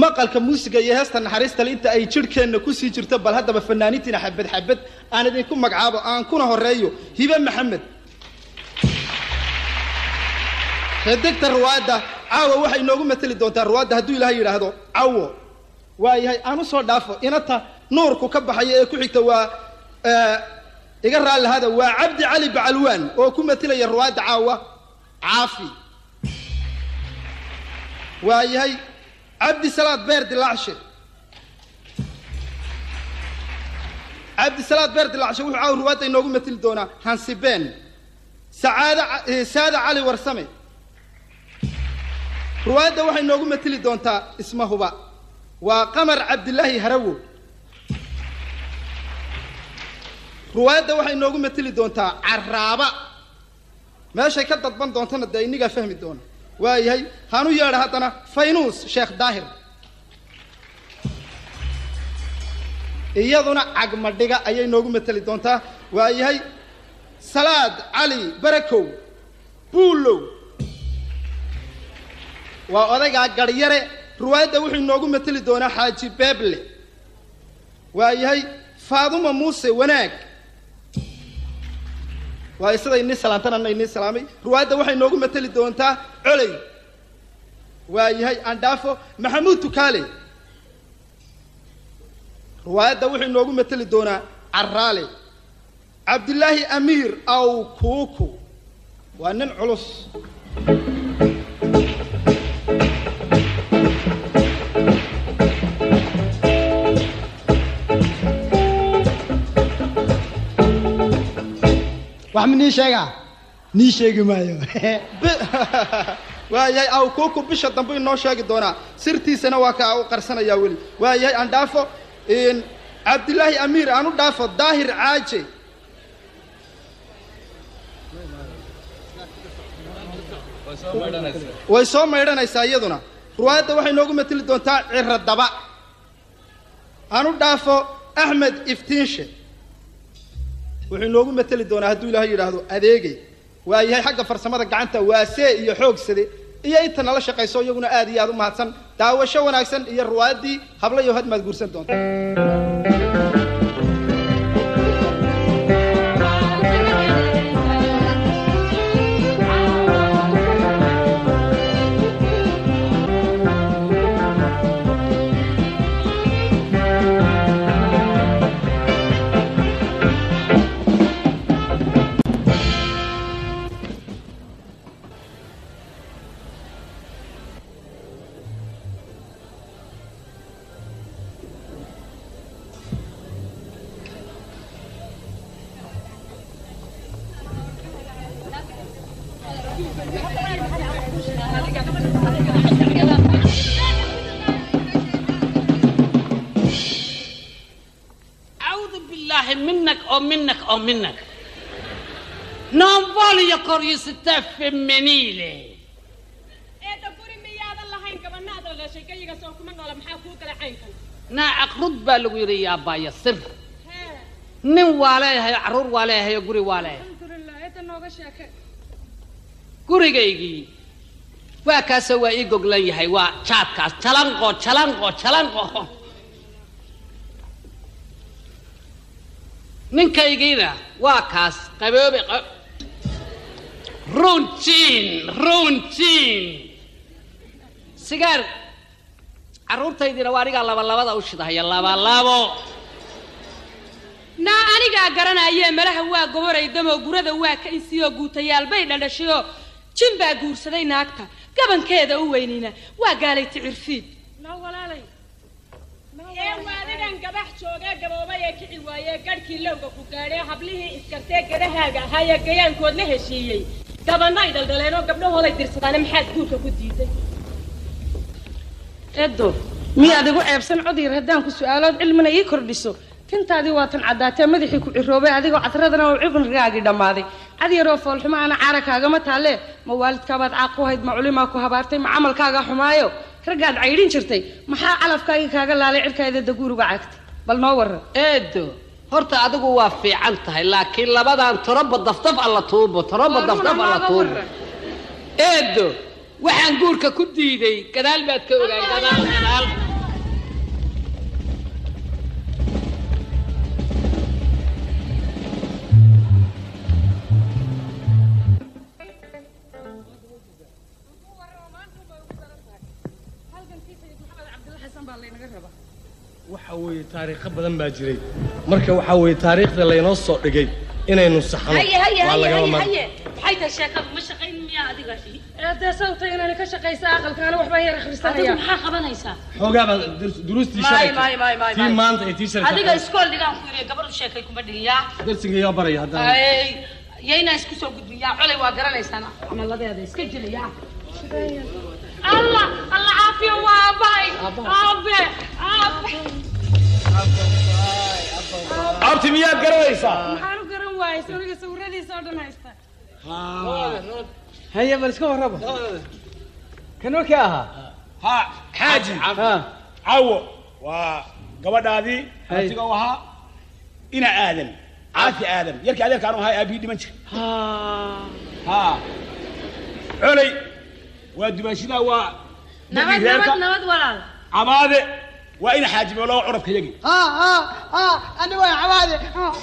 maqalka muusiga iyo heesta naxariistale inta ay jidhkeenna kusii jirto bal haddaba fanaaniintiina xabad xabad aan idinku magacaabo aan kuna horeeyo hibe maxamed xidigta ruwaadda caawa waxay inoogu mateli doontaa ruwaadda hadduu ilaahay yidhaahdo cawo waa yahay aan usoo dhaafo inata nuurku ka baxaya ee ku xigta waa iga raallahada waa cabdi cali bacalwaan oo ku matelaya ruwaadda caawa caafi waa yahay cabdi salaad beer dilaacshe cabdi salaad beer dilaacshe wuxuu caawa ruwaadda inoogu mateli doonaa hansibeen sacaada saada cali warsame ruwaadda waxay noogu mateli doontaa ismahuba waa qamar cabdilaahi harawo ruwaadda waxay noogu mateli doontaa caraaba meeshay ka dadban doontana dee inigaa fahmi doona waa yahay hanu yeedha haddana faynuus sheekh daahir iyaduna cagmadhiga ayay noogu mateli doontaa waa yahay salaad cali barakow buulow waa odaygaa garyare ruwaadda wuxuu inoogu mateli doonaa xaaji beeble waa yahay faaduma muuse wanaag waa sida inii salaantanana inii salaamay ruwaadda waxay noogu mateli doontaa coley waa yahay andhaafo maxamuud tukaale ruwaayadda wuxuu inoogu mateli doonaa caraale cabdilaahi amiir aw kuuku waa nin culus wax ma nii sheegaa nii sheegi maayo waa yahay aw kuuku bisha dambe inoo sheegi doonaa sirtiisana waa kaa u qarsanayaa weli waa yahay aan dhaafo cabdilaahi amiir aan u dhaafo daahir caaje way soo maydhanaysaa iyaduna ruwaayadda waxay noogu mateli doontaa ciro daba aan u dhaafo axmed iftiinshe wuxuu inoogu mateli doonaa hadduu ilaahay yidhaahdo adeegay waa yahay xagga farsamada gacanta waasee iyo xoogsade iyo inta nala shaqayso iyaguna aad iyo aad u mahadsan daawasho wanaagsan iyo ruwaayaddii habla iyo had maad guursan doonta أعوذ بالله منك أو منك أو منك Non voglio curiosità femminile. eedda guri miyaadan lahayn gabanaada la sheekayiga soo kuma noola maxaa kuu kala caynkan Naa aqrud baa lagu yidhi yaa baaya sir. hee Nin waa leeyahay, carruur waa leeyahay, guri waa leeyahay. alxamdulilah eedda nooga sheeke Gurigaygii waa kaasoo waa ii goglan yahay, waa jaadkaas. Jalanqo, jalanqo, jalanqo. Ninkaygiina waa kaas qaboobe qab... runtiin runtiin sigaar carruurtaydiina waa anigaa labalabada u shidahaya labalabo naa anigaa garanayee malaha waa goboray damoo gurada waa ka insiiyoo guutayaal bay dhadhashayoo jin baa guursaday naagta gabankeeda u weynina waa gaalay ticirfiid noo walaalay ee waadigan gabax joogee gaboobay ee kici waayee gadhkii lowga ku gaadhee hablihii iskartee gadahaaga ahaayee gayaankood la heshiiyey gabanno ay dhaldhaleenoo gabdhahooday dirsadaane maxaad guurka ku diiday eedo miyaad igu ceebsan codyar haddaan ku su-aalood cilmina ii kordhiso tintaadii waa tan caddaatee madaxii ku ciroobay adigoo cadradana oo ciqnrigaagii dhammaaday cad yaroo foolxumo ana caara kaagama taalle ma waalidkaabaad caaq ku hayd ma culimaa ku habaartay ma camalkaaga xumaayo raggaad caydhin jirtay maxaa calafkaagii kaaga laalay cirkaada daguuruga cagtay bal noo waran eedo horta adigu waa fiican tahay laakiin labadan toroba daftaf alla tuubo toroba Waa daftaf runa, alla maaga tuubo waran. eedo waxaan guurka ku diiday gadaal baad ka ogaan gadaal gadaal weeye taariikho badan baa jiray marka waxaa weeye taariikhda laynoo soo dhigay inaynu saxno haye haye waa haye lagama haye mar haye maxay tahay sheekadu ma shaqayn miyaa adiga dee sababta inaan ka shaqaysa aqalkaana waxbaan yar adigu akhrisanaya maxaa qabanaysaa xoogaa baa dur- duruustii Maay, shalay maay, maay, maay, tii maay. maanta iyo tii shalay adiga iskool dhigaan ku yiri gabadhu sheekay kuma dhigiyaa darsiga yaa baraya haddana Ay, yayna isku soo gudbiyaa colay waa garanaysaan camaladeeda iska jirayaa allah allah caafiyo waa aabbahay aabe aabe abti miyaad garanaysaa maxaan u garan waayay sawriga sawiradiisa oo dhan haysta haye bal iska warraba kanoo kee ahaa ha xaaji ha cawo waa gabadhaadii Hay. abtiga u ahaa ina aadan caafi aadan yarkii adeerkaan u ahaa aabihii dhiman jira ha coley waa dumaashidaa waa nabad dadkii reerka nabad nabad walaal cabaade waa ina xaajimeelo curabka yagi ha ha ha ani waa cabaade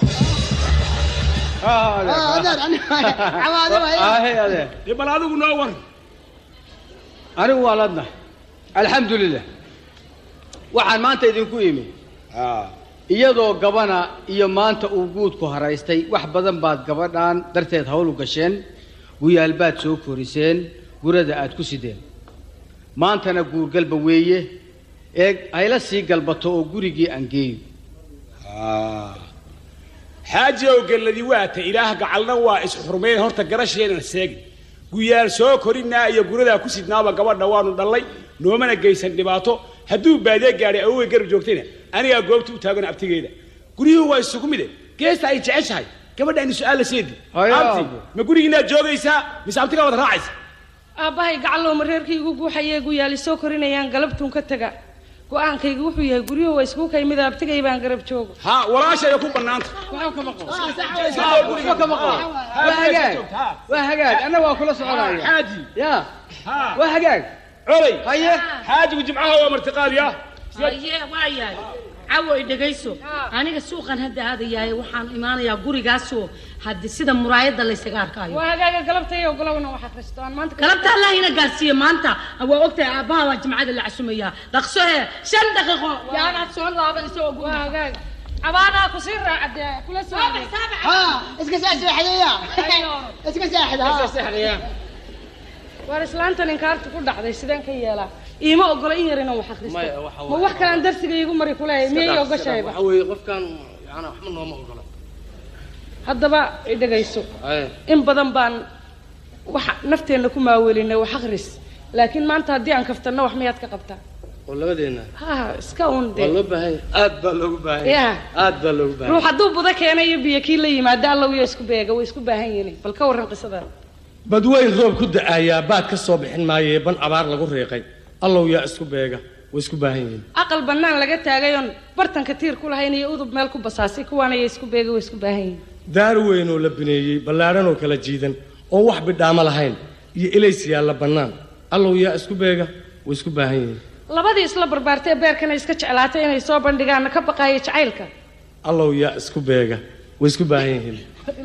adeer ani cabaade waay ahe adeer dee bal adigu noo war anigu waa ladnahay alxamdulilah waxaan maanta idinku imi iyadoo gabana iyo maanta uu guudku haraystay wax badan baad gabadhan darteed hawl u gasheen guyaal baad soo koriseen gurada aad ku sideen maantana guurgalba weeye eeg hayla sii galbato oo gurigii aan geeyo xaaji ow gelladii waata ilaah gacalna waa isxurmayn horta garasheenan seegi guyaal soo korinaa iyo guradaa ku sidnaaba gabadha waanu dhallay noomana geysan dhibaato hadduu baadee gaadhay awoway garab joogtayna anigaa goobta u taagan abtigeeda guryuhu waa isugu mide geesta ay jeceshahay gabadha aynu su-aal la seedi Hayo, abti aabo. ma gurigiinaad joogaysaa mise abtigaa wada raacaysa aabbahay gacallow ma reerkii igu guuxayee guyaali soo korinayaan galabtuun ka taga go-aankaygu wuxuu yahay guryuhu waa isku kaymid abtigay baan garab joogo ha walaashaya ku bannaanta waxba kama qabo waa hagaag waa hagaag anna waa kula soconaya xaaji ya ha waa hagaag coley haye xaajigu jimcaha waa martiqaadiya haye waa yahay cawo i dhegayso aniga suuqan hadda aadayahay waxaan imaanayaa gurigaasoo haddi sida muraayadda laysaga arkaayo waa hagaaga galabtay ogolowna wax akhristo aan maanta galabta allah ina gaarsiiye maanta waa ogtahay aabbaha waa jimcada la casumayaa dhaqso hee shan daqiiqo yaanaad soo laaban isagoo waa hagaag cabaadaa ku sii raacadee kula soo adeeg. ha iska saa seexdaya iska seexda ha waar islaantan inkaartu ku dhacday sideen ka yeelaa iima ogola in yar inaan wax akhristo Maya, waxa ma waaye- wax kalaan darsiga iigu mari kuleeyahay miyay ogashayba waxa weeye qofkan yani waxba nooma ogola haddaba i dhegayso Aye. in badan baan wax nafteenna ku maawelinay wax akhris laakiin maanta haddii aan kaftanno wax miyaad ka qabtaa oo labadeena ha iska un waa dee loo baahan yahay aad baa loogu baahan yahay Ya. aad baa loogu baahan ruux hadduu budo keena iyo biyo kii la yimaado allow iyo isku beega way isku baahan yihiin bal ka warran qisada badweyn roob ku da'ayaa baad ka soo bixin maayee ban abaar lagu riiqay allow yaa isku beega way isku baahan yihiin aqal bannaan laga taagay oon bartanka tiir ku lahayn iyo udub meel ku basaasay kuwaana iyo isku beega way isku baahan yihiin daar weyn oo la bineeyey ballaadhan oo kala jiidan oon wax bidhaamo lahayn iyo ilays yaalla bannaan allow yaa isku beega way isku baahan yihiin labadii isla barbaartay beerkana iska jeclaatay inay soo bandhigaanna ka baqaaya jacaylka allow yaa isku beega way isku baahan yihiin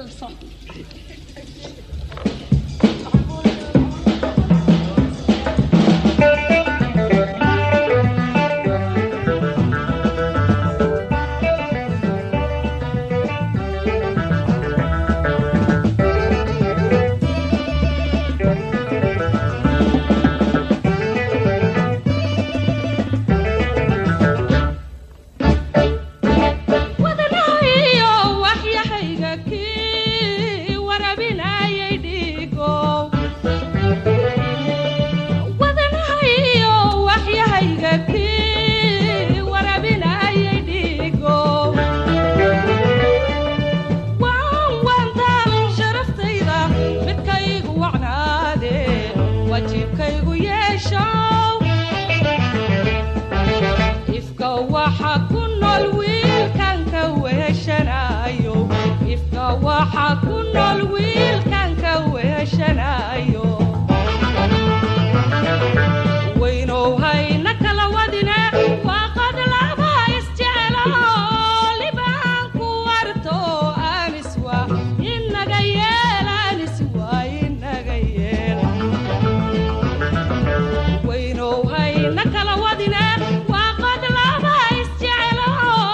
wadanahayo waxyahayga kii warabinayay dhiigow wadanahayo waxyahayga kii warabinayay dhiigow waan wanta sharaftayda midkaygu wacnaade wajiibkaygu yeeshow ifka waxa ku nool wiilkan ka weeshanayo ifka waxa ku nool wiilkan ka weeshanayo weynow hayna kala wadine waaqad laba isjecelo libaan ku warto aniswa inaga yeel aniswa inaga yeel weynow hayna kala wadine waa qad laba isjecelo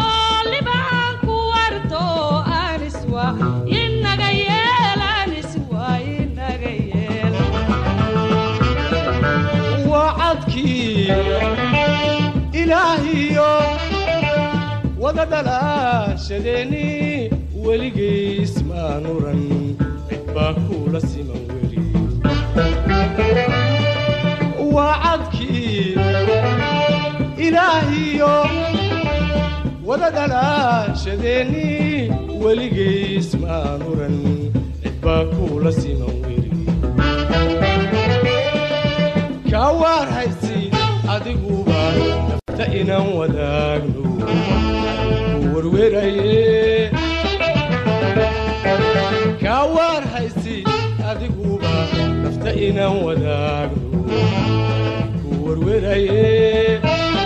waa inaga yeel anis waa inaga yeel wacadkii ilaahiyo wada dhalaashadeeni weligiis maanuran cid baa kuula siman weli wacadkii ilaahiyo wada dhalaashadeeni weligiis maanuran cid baa kuula siman weli kaa waar haysi adiguba nafta inaan wadaagno ku werweraye kaa waar haysi adiguba nafta inaan wadaagno ku werweraye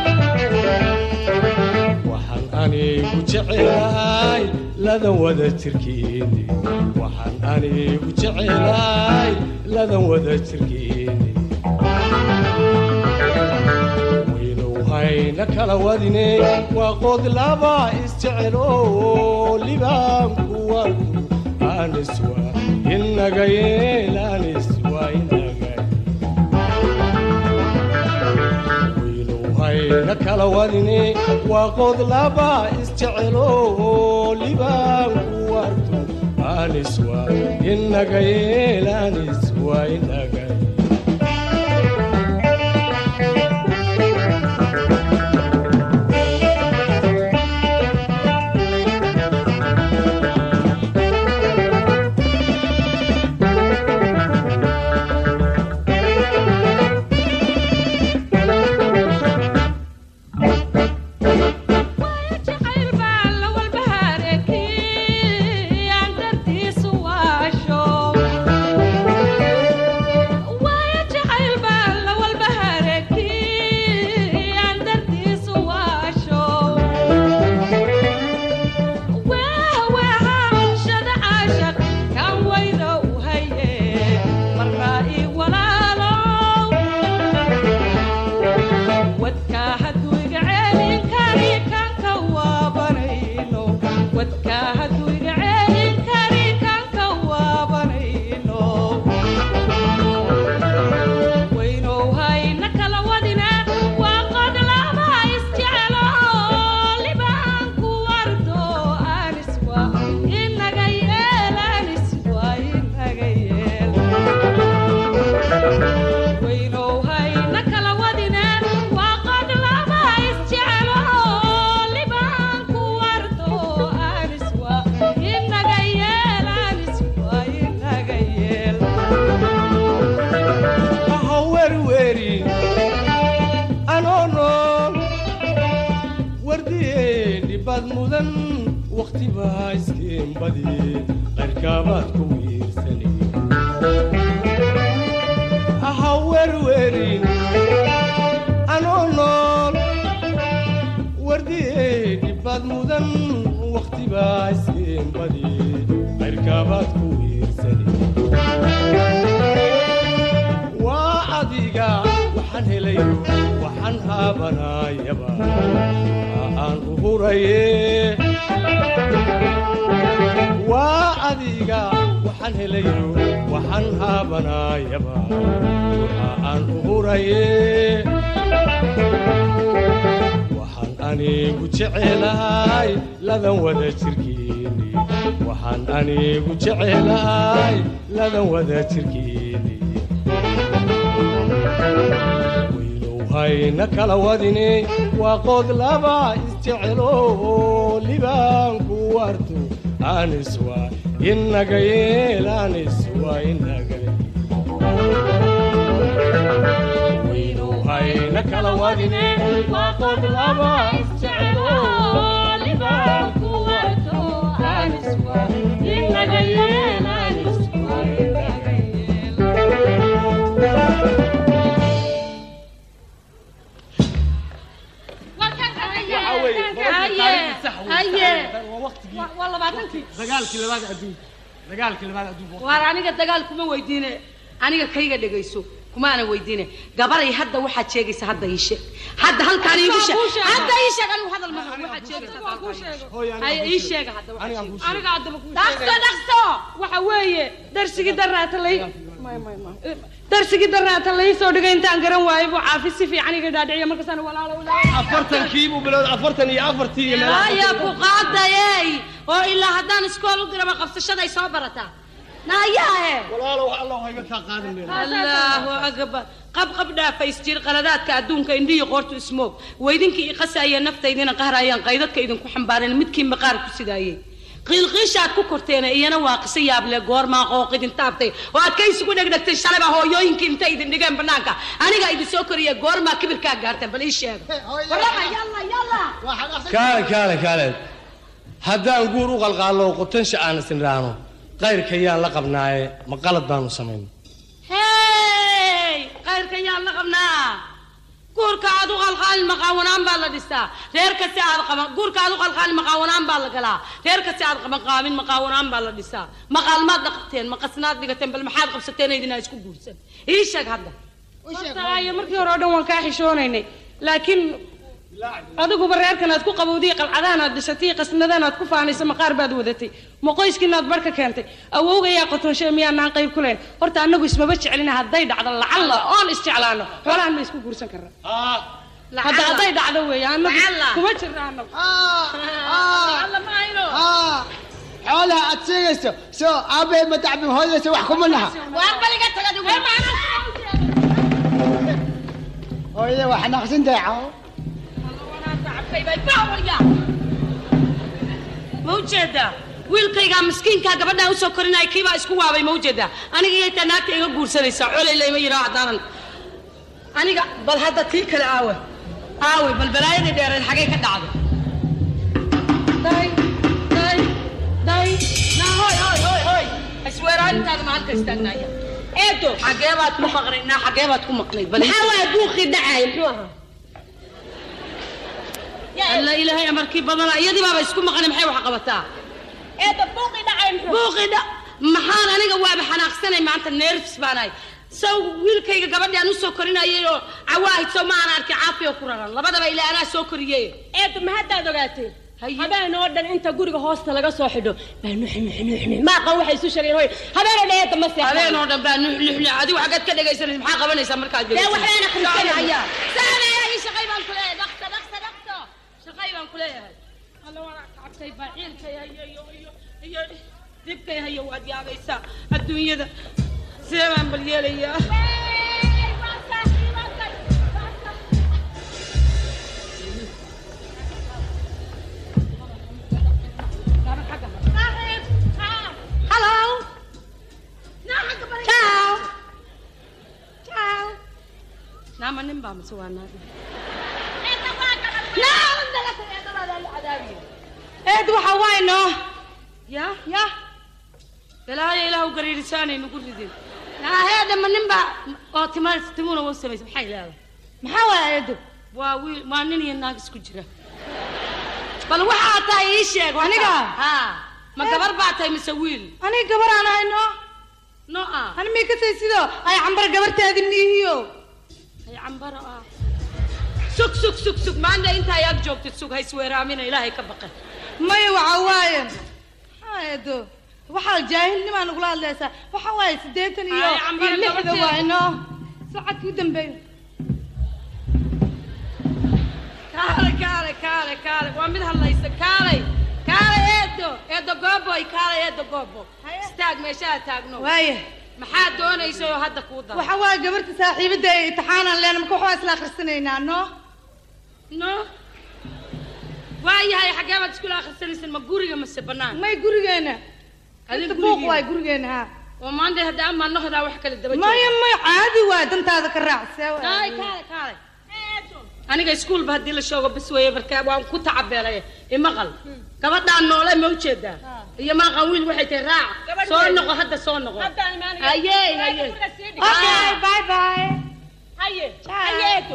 waxaan anigu jecelahay ladan wada jirkeeni waxaan anigu jecelahay ladan wada jirkeeni waynuhayna kala wadine waa qod laba isjecelo libaanku warku aniswa inaga yeel aniswa inaga waynuhayna kala wadine waa qod laba isjecelo libaanku warku aniswa inaga yeel aniswa inaga jacayl baa la walbahaarkii aan dartiisu waasho waayo jacayl baa la walbahaarkii aan dartiisu waasho weeweehashada caashaq kan wayda u haye marnaa ii walaalow wadkaa hadduu iga ceelin kari kanka waabanayno wadkaa hadduu iga ceelin kari kanka waabanayno waynow hayna kala wadina waa qod laba isjecelo libaanku wardo aniswa inaga yeel aniswa inaga yeel waynow hayna kala wadina waa qod laba isjecelo libaanku wardo aniswa inaga yeel aniswa inaga yeel ha werwerin anoo nool wardiyeen dhibbaad mudan wakhti baa iskeen badi qayrkaabaad ku wiirsanay ha werwerin anoo nool wardiyeen dhibbaad mudan wakhti baa iskeen badi qayrkaabaad ku wiirsanay waa adiga waxaan helayo waxaan haabanayaba aan u huraye waa adiga waxaan helayo waxaan haabanayaba aan u huraye waxaan anigu jecelahay ladan wada jirkeeni waxaan anigu jecelahay ladan wada jirkeeni waynow hayna kala wadine waa qod laba isjecelo libaanku warto aniswa inaga yeel aniswa inaga waynow hayna kala wadine waa qod laba isjecelo libaanku warto aniswa inaga yeel aniswa inaga waa labaatankii dagaalkii labaad adduunka dagaalkii labaad adduunka waar aniga dagaal kuma weydiine aniga kayga dhegayso kumaana weydiine gabaray hadda waxaad sheegaysa hadda ii sheeg hadda halkaan iigu sheeg hadda ii sheeg anigu hadal ma rabo waxaad sheegaysa haya ii sheega hadda waxaad sheegaysa aniga haddaba kuu dhaqso dhaqso waxa weeye darsigii daraata lay darsigii daraata lai soo dhigay intaan garan waayay buu caafi si fiican iga dhaadhiciya markaasaan walaalo afartankii buu bilowday afartan iyo afartii iyo meelaha haya ku qaadayey oo ilaa haddaan iskool u diraba qabsashaday soo barataa naayahe walaalow allah hayga kaa qaadan meel allahu akbar qab qab dhaafays jir qaladaadka adduunka indhihi qoortu ismoog weydinkii iqasaya naftaydina qahrayaan qaydadka idinku xambaareen midkii maqaar ku sidaayey qiilqiishaad ku korteen iyana waa qiso yaable goormaa qooqidin taabtay oo aad ka isugu dhegdhegtay shalayba hooyooyinkii intay idin dhigeen banaanka aniga idin soo koriya goormaa kibirkaa gaarteen bal ii sheega warrama yalla yalla kaale kaale kaale haddaan guur u qalqaallo qotansha aan isnidhaahno qayrka yaan la qabnaaye ma qalad baanu samayn hey qayrka yaan la qabnaa guurka aad u qalqaalin maqaawanaan baa la dhistaa reer kasta aad qaban guurka aad u qalqaalin maqaawanaan baa la galaa reer kasta aad qaban qaabin maqaawanaan baa la dhisaa maqaalmaad dhaqateen maqasnaad dhigateen bal maxaad qabsateen idinaa isku guursan ii sheeg hadda horta aayo markii hore oo dhan waan kaa xishoonaynay laakiin adiguba reerkan aad ku qabowdiy qalcadahan aad dhisatay qasnadan aad ku faanaysa maqaar baad wadatay ma qoyskiina aad barka keentay awowgayaa qotonshe miyaanaan qayb ku lahayn horta annagu ismaba jecelina hadday dhacdo lacalla oon isjeclaano xoolahan ma isku guursan karra hadda hadday dhacdo weeye annagu kuma jirna annagu xoolaha aad sheegayso soo aabbahay ma tacbin hooyadaysa wax kuma naha hooyada waa xanaaqsan tahay cawo ma ujeedaa wiilkaygaa miskiinkaa gabadhaan usoo korinaya kiibaa isku waabay ma ujeedaa aniga iyo taa naagta iga guursanaysaa colay layma yidhaa haddaanan aniga bal hadda tii kale aawe aawe bal balaayadii dheereed xagay ka dhacday day day day naa hoy hoy hoy hoy isweeraanintaada ma halka istaagnaaya eedo xagee baad ku maqnay naa xagee baad ku maqnay bal maxaa waaya buuqii dhacaaya muxuu ahaa alla ilaahay amarkii badana iyadii baaba isku maqnay maxay wax qabataa eeda buuqii dhacaya muxuu buuqii dha maxaan aniga waaba xanaaqsanay maanta nerfs baanahay saw wiilkayga gabadhi aan usoo korinayay oo cawaahid sow ma aan arkay caafiyo ku raran labadaba ilaa anaa soo koriyey eeda ma haddaad ogaatee habeen oo dhan inta guriga hoosta laga soo xidho baa nuxi nuxi nuxi maaqan waxay isu sheegeen hoy habeen oo dhan eeda ma seexan habeen oo dhan baa nuxnuxni adigu xaggeed ka dhegaysanaysa maxaa qabanaysaa markaad dee waxbaan akhrisanaya saamaya ii shaqay baan ku leeyahay dhaqso dhaqso dhaqso shaqay baan ku leeyahay alla waa kacabtay baaciilkay hayo iyo iyo iyo dibkay hayo waad yaabaysaa adduunyada sidee baan bal yeelayaa Hello. Ciao. Ciao. naama nin baa mise waa naag eed waxa waay noo ya ya balaayo ilaahu gariirisaanay nagu ridin naaheeda ma nin baa oo tima timuna wa samaysa maxay leedahay maxaa waaya eedo waa wiil waa nin iyo naag isku jira bal waxaa tahay ii sheeg Aniga? ha ma gabar baa tahay mise wiil aniga gabar aan ahay no no ah ani mii kasay sidoo ay cambar gabartaadi miihiyo ay cambaro ah sug sug sug sug maanta intaa ag joogtid sug ha isweeraamina ilaahay ka baqan maya waxa waaye maxaa eedo waxaa jaahilnimaa nagula hadlaysaa waxa waaye siddeetan iyo Ay, cambar iyo lixda gabarteeda. waaye no socodkii u dambeeyo kaale kaale kaale kaale waa mid hadlaysa kaalay kaalay eedo eedo gooboy kaalay eedo goobo istaag meeshaha taagno waaye maxaa doonaysa oo hadda kuu dara waxa waaye gabarta saaxiibadda ay imtixaanaan leena marka waxbaa isla akhrisanaynaa no no waayahay xaggee baad iskula akhrisanaysan ma guriga mase bannaan may gurigeena Adin inta buuq gurigiina? waaye gurigeena ha oo maanta hadda ama nohdaa wax kale daba maya maya caadi waaye dantaada ka raac see waaye. kaale kaale kaale aniga iskuulba haddii la shoogo bas weeye marka waan ku tacabeelay imaqal gabadhaan noole ma ujeedaa iyo maaqan wiil waxay tahay raac Gabadh soo weyn. noqo hadda soo noqo Haddaan imaanaya. haye Waa haye guriga sii dhig. okay bye bye haye haye eedo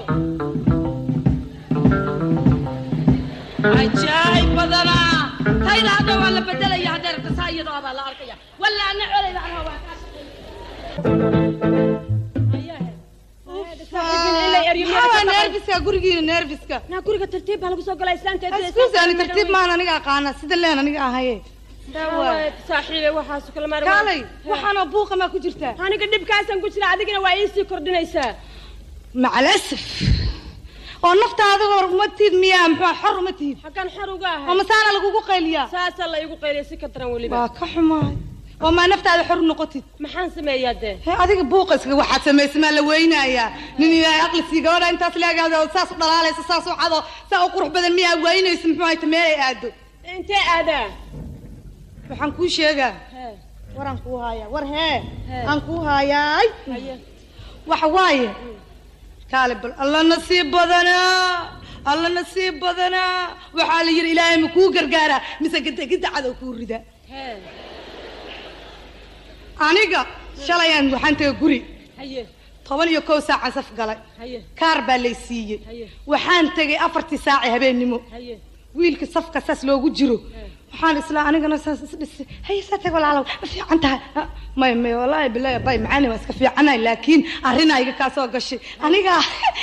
ajaayib badanaa tayda hadda waa la bedelaya hadday rabta saa iyadoo abaa la arkaya walla ana colayda anaa waa kaa shaqeynaya meeriyo maxaa waa neerfiska gurigiina neerfiska naa guriga tartiib baa lagu soo galaa islaanta iskuus ani tartiib maan aniga aqaana sida leen aniga ahaye saaxiibe waxaasu kala maar kaalay waxaanoo buuqa maa ku jirtaa aniga dhibkaasaan ku jira adigana waa iisii kordhinaysaa macalasaf oo naftaada hor uma tiid miyaa muxuu xor uma tiid xaggan xor uga ahay oo masaana lagugu qayliyaa saasaa la igu qayliya si ka daran weliba waa ka xumaay oo maa naftaada xor noqotid maxaan sameeyaa dee he adiga buuqa iskaga waxaad samaysa maa la weynayaa nin ilaahay aqli sii gabadha intaas leegaado saas u dhalaalaysa saas u cado saa u qurux badan miyaa weynaysa muxuu hayta meelay aado intee aadaa waxaan kuu sheegaa waraan kuu haayaa war hee aan kuu haayaay waxa waaye kaale bal alla nasiib badanaa alla nasiib badanaa waxaa la yidhi ilaahay ma kuu gargaaraa mise gidagida cadow kuu ridaa aniga shalayaan waxaan tagay guri toban iyo kow saacan saf galay kaar baa lay siiyey waxaan tegay afartii saaci habeennimo wiilka safka saas loogu jiro waxaan islaa anigana saas isdhisay hay saa tag walaalow ma fiican tahay may may wallaahi bilahi bay macaani waa iska fiicanahay laakiin arrinaa iga kaa soo gashay aniga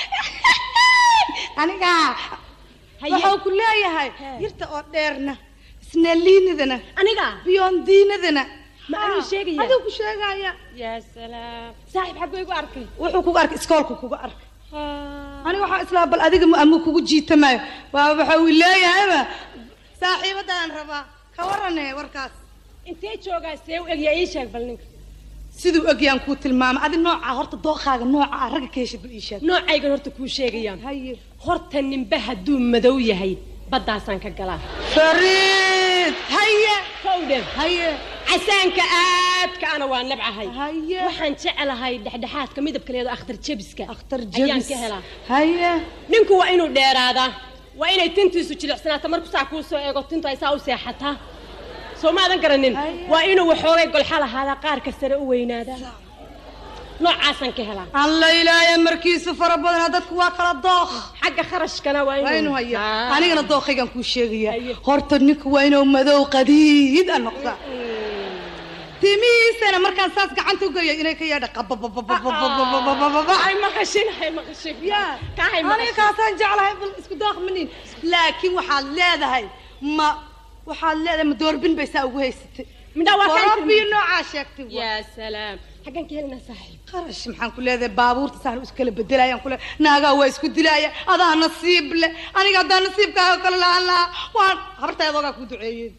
aniga waxuu ku leeyahay yirta oo dheerna isnaaliinadana aniga biyondiinadana ma anuu sheegaya aduu ku sheegaya yaa salaam saaxiib xagguu igu arkay wuxuu kugu arkay iskoolku kugu arkay aniga waxaan islaa bal adiga ama kugu jiitamayo waa waxa uu leeyahayba saaxiibadaan rabaa ka warane warkaas intee joogaa see u egyaa ii sheeg bal ninka siduu egyaan kuu tilmaamay adi nooca horta dooqaaga nooca ah ragga ka heshid bal ii sheeg noocaygan horta kuu sheegayaan haye horta ninba hadduu madow yahay baddaasaan ka galaa fariid haye kowdhe haye casaanka aadka ana waa nabcahay haye waxaan jecelahay dhexdhexaadka midabka leedo akhtar jebiska akhtar ayaan jebis ka helaa haye ninku waa inuu dheeraadaa waa inay tintiisu jilicsanaato marku saa kuu soo eego tintu ay saa u seexataa soo maadan garanin waa inuu waxoogay golxa lahaadaa qaarka sare u weynaadaa noocaasaan ka helaa alla ilaahay markiisu fara badana dadku waa kala dooq xagga kharashkana waa waa inuu haya Ah. anigana dooqaygan kuu sheegaya horta ninku waa inuu madow qadiid a noqda timihiisana markaan saas gacanta u geeyo inay ka yeedha qabababababababababa ay maqashin hay maqashin ya kahay aniga kaasaan jeclahay bal isku daaq manin laakiin waxaad leedahay ma waxaad leedahay ma doorbin bay saa ugu haysatay midhaa waa kaan warabiyo noocaa sheegtay waa. yaa salaam xaggan ka helinaa saaxiib qarash maxaan ku leedahay baabuurta saan isku kala bedelayaan kule naagaa waa isku dilaya adaa nasiib leh aniga haddaa nasiibkaaga kale la-aan lahaa waan habartaadoogaa ku duceeyeen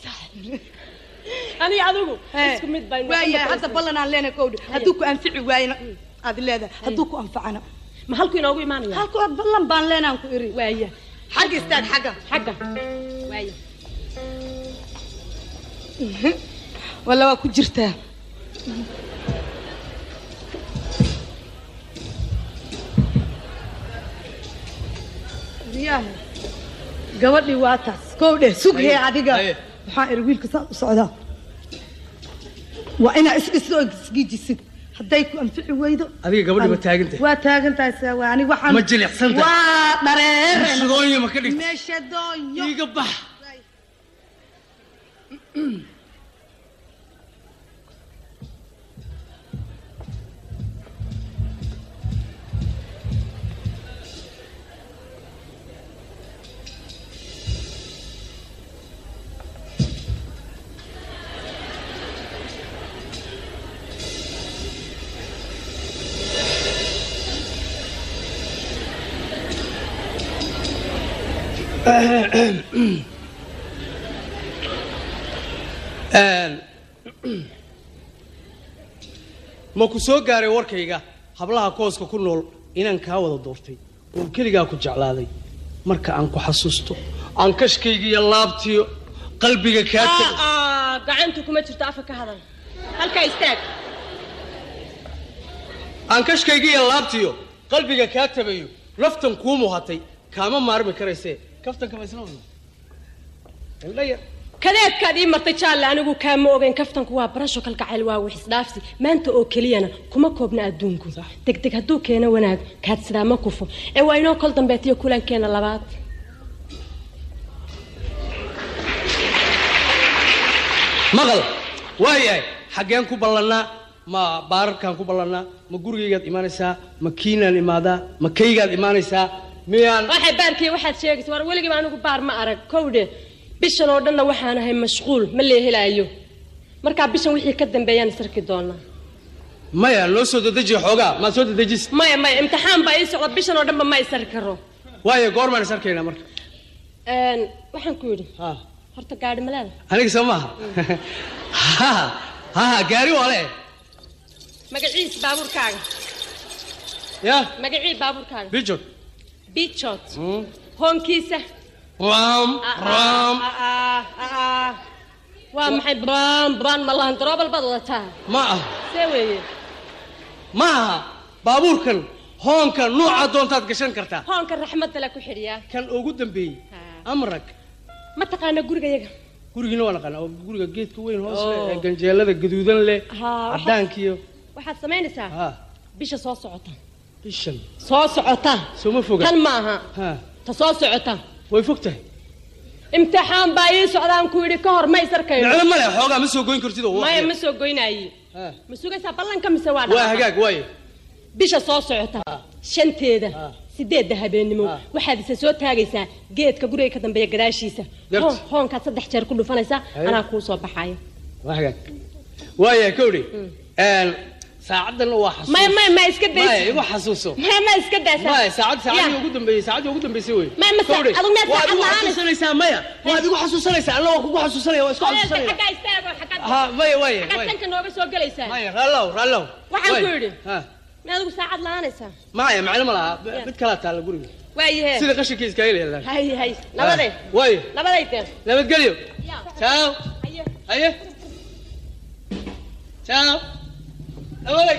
aniga adigu isku mid baynu waayahay hadda ballan aan leenahay kowdhi hadduu ku anfici waayna aad leedahay hadduu ku anfacana ma halku inoogu imaanaya halku ballan baan leenaan ku iri waaya xagga istaag xagga xagga waaya walla waa ku jirtaa riyaha gabadhii waa taas kow dheh sug hee adiga waxaan iri wiilka saa u socdaa waa inaa isdhiso oo isgiijisid hadday ku anfici weydo adiga gabadhi ma taagantahay waa taagan tahay saa waa aniga waxaan Ma jilicsan tahay? waa dhareere Meeshadoonya ma ka dhigtay? meeshadoonyo iiga bax ma ku soo gaaray warkayga hablaha kooska ku nool inaan kaa wada doortay oo keligaa ku jeclaaday marka aan ku xasuusto aan kashkaygiiyo laabtiyo qalbiga kaa tegay aa gacantu kuma jirto afa ka hadal halkaa istaag aan kashkaygiiyo laabtiyo qalbiga kaa tabayo laftan kuu muhatay kaama maarmi karaysee kaftanka ma isla wadna indha yar kadeedkaad ii martay jaalle anigu kaama ogeyn kaftanku waa barasho kalgacayl waa wix isdhaafsi maanta oo keliyana kuma koobna adduunku degdeg hadduu keeno wanaag kaad sidaa ma kufo ee waa inoo kol dambeetiyo kulankeena labaad maqal waayahay xaggeen ku ballannaa ma baararkaan ku ballannaa ma gurigaygaad imaanaysaa ma kiinaan imaadaa ma kaygaad imaanaysaa miyaan waxay baarkiya waxaad sheegaysa war weligiiba anigu baar ma arag kowdhe bishan oo dhanna waxaan ahay mashquul ma lee helaayo markaa bishan wixii ka dambeeyaan isarki doonaa maya noo soo dedejiya xoogaa maad soo dedejis maya maya imtixaan baa ii socda bishan oo dhanba ma isarki karo waayo goormaan is arkaynaa marka Een, waxaan ku yidhi ha horta gaadhi ma leeda aniga soo maaha ha ha gaari waa le magaciis baabuurkaaga ya magacii baabuurkaaga bijod bichot hoonkiisa ram ram Ah, ah, ah, ah. waa maxay braan braan ma lahan daroobal baad wadataa ma ah see weeye ma aha baabuurkan hoonka nuuca doontaad gashan kartaa hoonka raxmadda la ku xidhiyaa kan ugu dambeeyey amrag ma taqaana gurigayaga gurigiina waa naqaanaa oo guriga geedka weyn hoos leh Oh. ee ganjeelada gaduudan leh Haa, waxaad- cadaankiyo waxaad samaynaysaa ha bisha soo socota bishan soo socota soo ma foga tan ma aha ha ta soo socota way fog tahay imtixaan baa ii socdaan ku yidhi ka hor ma isarkayno micno male xoogaa ma soo goyn kartid oo maya waqtiga. ma soo goynaaye Ha. ma sugaysaa ballanka mise waa waa dhaqaqa? hagaag waayo bisha soo socota shanteeda Ha. sideedda habeenimo Ha. waxaad isa soo taagaysaa geedka guriga ka dambeeya gadaashiisa Garta. Hoon- hoonkaad saddex jeer ku dhufanaysaa Haye. anaa kuu soo baxaya waa hagaag waaya kowdhi saacaddan waa xasuus maya maya ma iska maya daysa igu xasuuso maya ma iska daysa maya saacad saacadii Ya. ugu dambeeyey saacadii ugu dambeysay wey Maya, ma sa- Kowdhi, adigu miyaad waad saacad igu la'aan? xasuusanaysaa maya waad igu xasuusanaysaa anna waa kugu xasuusanaya waa isku xasuusanaya xaggaa istaago xaggaad ha maya waaya xaggaad waaya tanka nooga soo gelaysaa maya raallow raallow Waxaan Waaya. ku yidhi. ha ma adigu saacad la'aanaysaa maya macno ma laha mid kalaa taalla guriga waayahe sida qashinkii iskaga leedahay hay hay nabade waayo nabaday teen nabadgelyo Ya. ciao haye haye ciao nabaday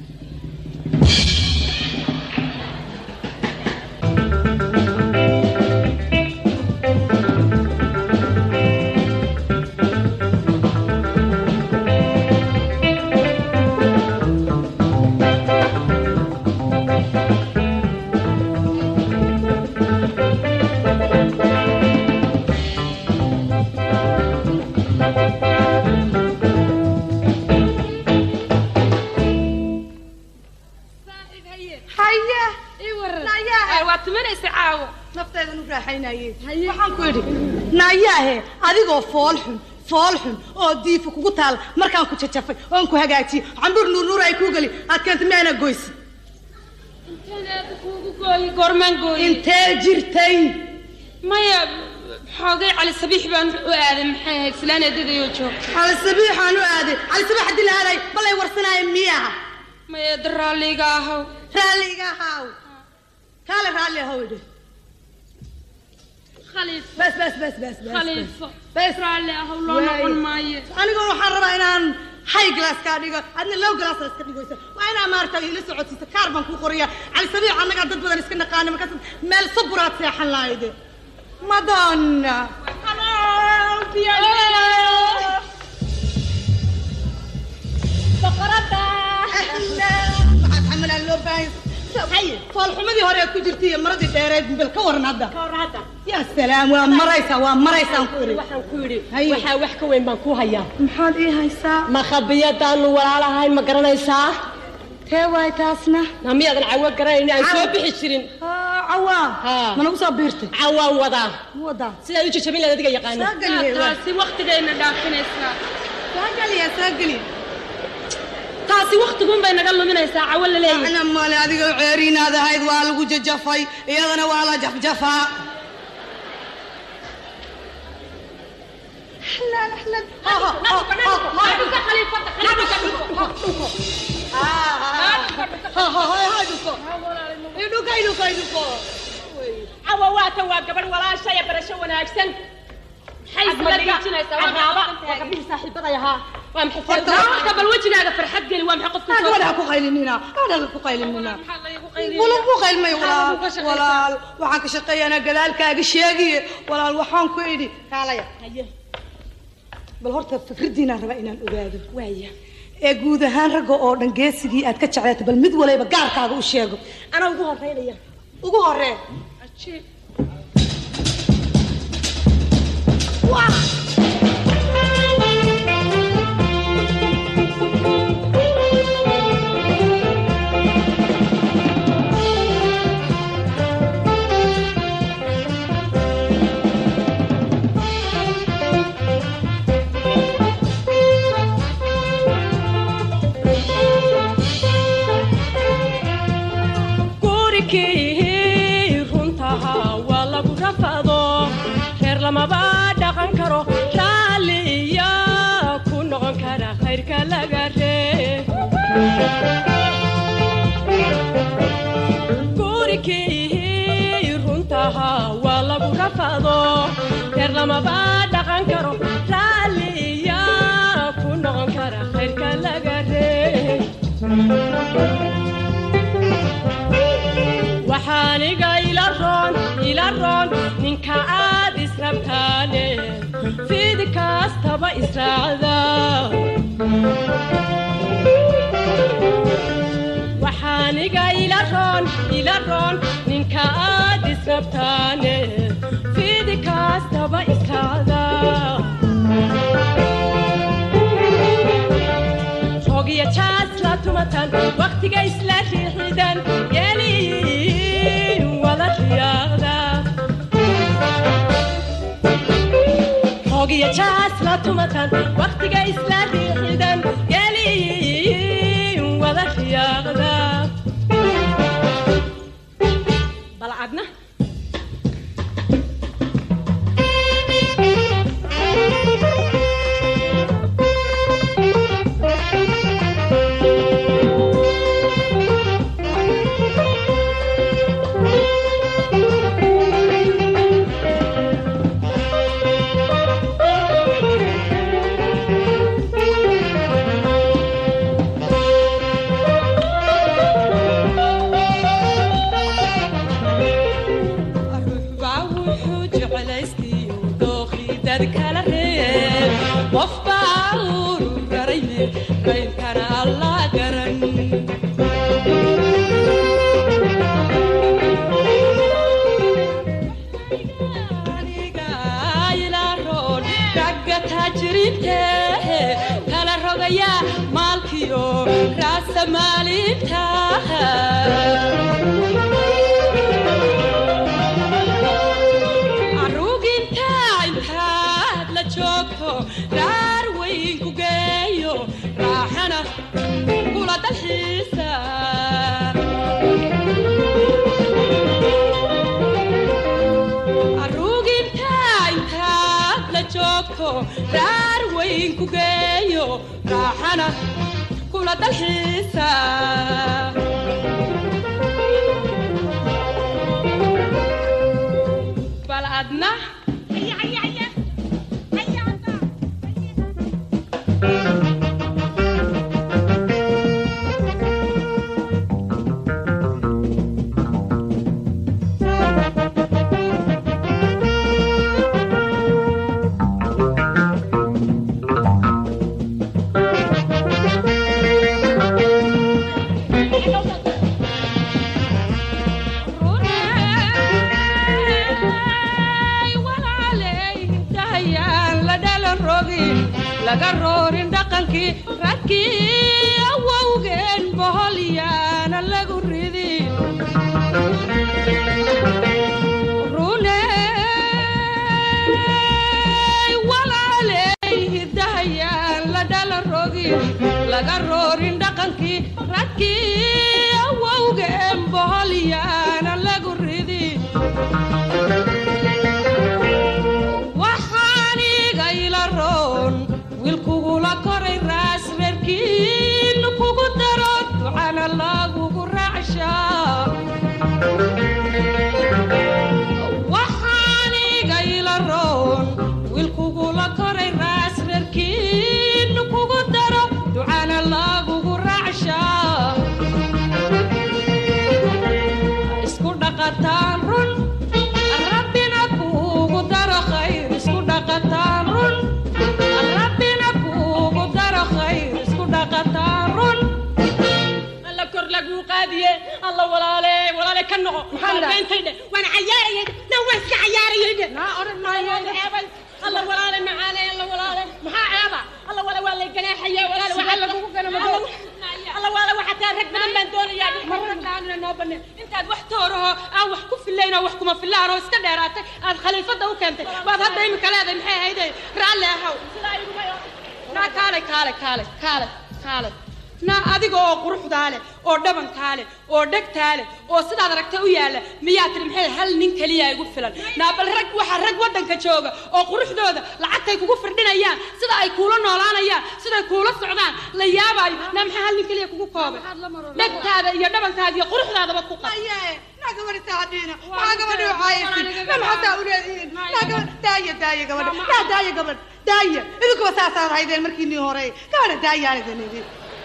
haya Ay, waa tumanaysa caawo nafteedan u raaxaynaye waxaan ku idhi naayaahe adigoo fool xun fool xun oo diifa kugu taal markaan ku jajafay oon ku hagaajiyey cambuur nuurnuur ay kuu geli aad keentay miyaana goysi inteed kuugu gooyi goormaan gooyi intee jirtay maya xoogay cali sabiix baan u aaday maxay ahayd filaan eedadayoo joog cali sabiixaan u aaday cali sabiix haddii la aaday balay warsanaaye miyaha maya da raalliga ahaw raalliga ahaaw kaale raalli ahow idhi khaliifo bas bas bas bas bas khaliifo bas raalli ahaw loo Waay. noqon maayo aniga waxaan rabaa inaan hay glass kaa dhigo adna low glass aad iska dhigoysa waa inaa maaragta ila socodsiisa kaar baan kuu qoraya cali sabiix annagaa dad badan iska naqaana markaas meel saburaad seexan lahayde madonna waxaad xamalaan loo baahan foolxumadii hore aad ku jirtay iyo maradii dheereed bal ka waran hadda ya salaam waa maraysaa waa maraysaan ku iri waxaan ku yidhi Haye. waxaa wax ka weyn baan ku hayaa maxaad ii haysaa ma khabiyadaanu walaalahay ma garanaysaa tee waay taasna na miyaadan cawo garanayn aan soo bixi jirin cawaa Haa. ma nagu soo biirtay cawaan wadaa wadaa sidaad u jajabin lahayd adiga yaqaana soo geliye waa. taasi waqtigayna dhaafinaysaa soo geliye soo geliye taasi waqtiguun bay naga luminaysaa cawo la leeyahay macna male adiga ceeriinaad ahayd waa lagu jajafay iyadana waa la jafjafaa xalaal xalaal Ha, ha, ha, ha, ha. Ha, ha, ha, ha, dhuko. Idhuko, idhuko, idhuko. cawa waata waa gabadh walaasha ee barasho wanaagsan maxay isla dhiijinaysaa caraaba waa gabdhihii saaxiibaday ahaa waa maxay Horta, horta bal wejigaaga farxad geli waa maxay qofka Ah, soo gabadha ha ku qaylinina gabadha ha ku qaylinina wala ku qaylmay walaal walaal waxaan ka shaqeeyanaa gadaalkaaga sheegiye walaal waxaan ku idhi kaalaya bal horta fikraddiinaan rabaa inaan ogaado waaya ee guud ahaan ragga oo dhan geesigii aad ka jeclaatay bal mid walayba gaarkaaga u sheego anaa ugu horeynaya ugu horee lamaba dhaqan karo raalliya ku noqon kara khayrka laga ree gurikii runtaha waa lagu rafado reer lamaba dhaqan karo raalliya ku noqon kara khayrka laga ree waxaaniga ila roon ila roon ninka aad israbtaane fidi kastaba israacda waxaaniga ila roon ila roon ninka aad israbtaane fidi kastaba israacda rogiya jaas la tumatan waqtiga isla riixidan yeli wada riyaaqda rogiya jaas la tumatan waqtiga isla riixidan yeli wada riyaaqda balcadna baa wuxuu jeclaystiyo dookhii dad kala reeb qof baa uuru garaye qaynkana allah garan aniga ilaaroon ragga taajiriinte kala rogaya maalkiyo raasa maalinta aruginta intaad la joogto dhaar weyn ku geeyo raaxana kula dalxiisa aruginta intaad la joogto dhaar weyn ku geeyo raaxana kula dalxiisa bal adna laga roorin dhaqankii ragkii awowgeen boholyaana lagu ridin runey walaaley hidahayaan la dhala rogin laga roorin dhaqankii ragkii awowgeen boholyaana lagu ridin waxaaniga ila roon wiilkugula koray raas reerkiinu kugu daro ducana lagugu raacshaa waxaaniga ila roon wiilkugula koray raas reerkiinu kugu daro ducana lagugu raacshaa isku dhaqataan run rabbina kuugu daro khayr isku dhaqataan run rabbina kuugu daro khayr isku dhaqataan run alla kor laguu qaadiye alla walaale walaale ka noqo beentay dhe waan cayaarayay na waan iska cayaarayay dhe naa odhan maayo ceebay alla walaale macaane alla walaale maxaa ceeba alla walaale waa lay ganaaxaya walaale waxaa lagugu ganamado alla walaale waxaa taa rag badan baan doonayaa marragaanina noo banne intaad wax tooraho aan wax ku filayn oo wax kuma filaan oo iska dheeraatay aad khaliifadda u keentay baad hadda imika leedahay maxay ahayde raalli ahaw naa kaalay kaalay kaalay kaalay kaalay naa adiga oo quruxdaa leh oo dhabankaa leh oo dhegtaa leh oo sidaad aragta u yaalla miyaa tiri maxay hal nin keliya igu filan naa bal rag waxaa rag waddanka jooga oo quruxdooda lacagtay kugu firdhinayaan sida ay kuula noolaanayaan siday kuula socdaan la yaabaayo naa maxaa hal nin keliya kugu koobay dhegtaada iyo dhabankaada iyo quruxdaadaba ku qab naa gabadhi saacadiina waxaa gabadhi waxaaysi na maxataa u leedihiin naa gabadh daaya daaya gabadha naa daaya gabadh daaya idinkuba saasaad haydeen markiinii hore gabadha daayaan idin idin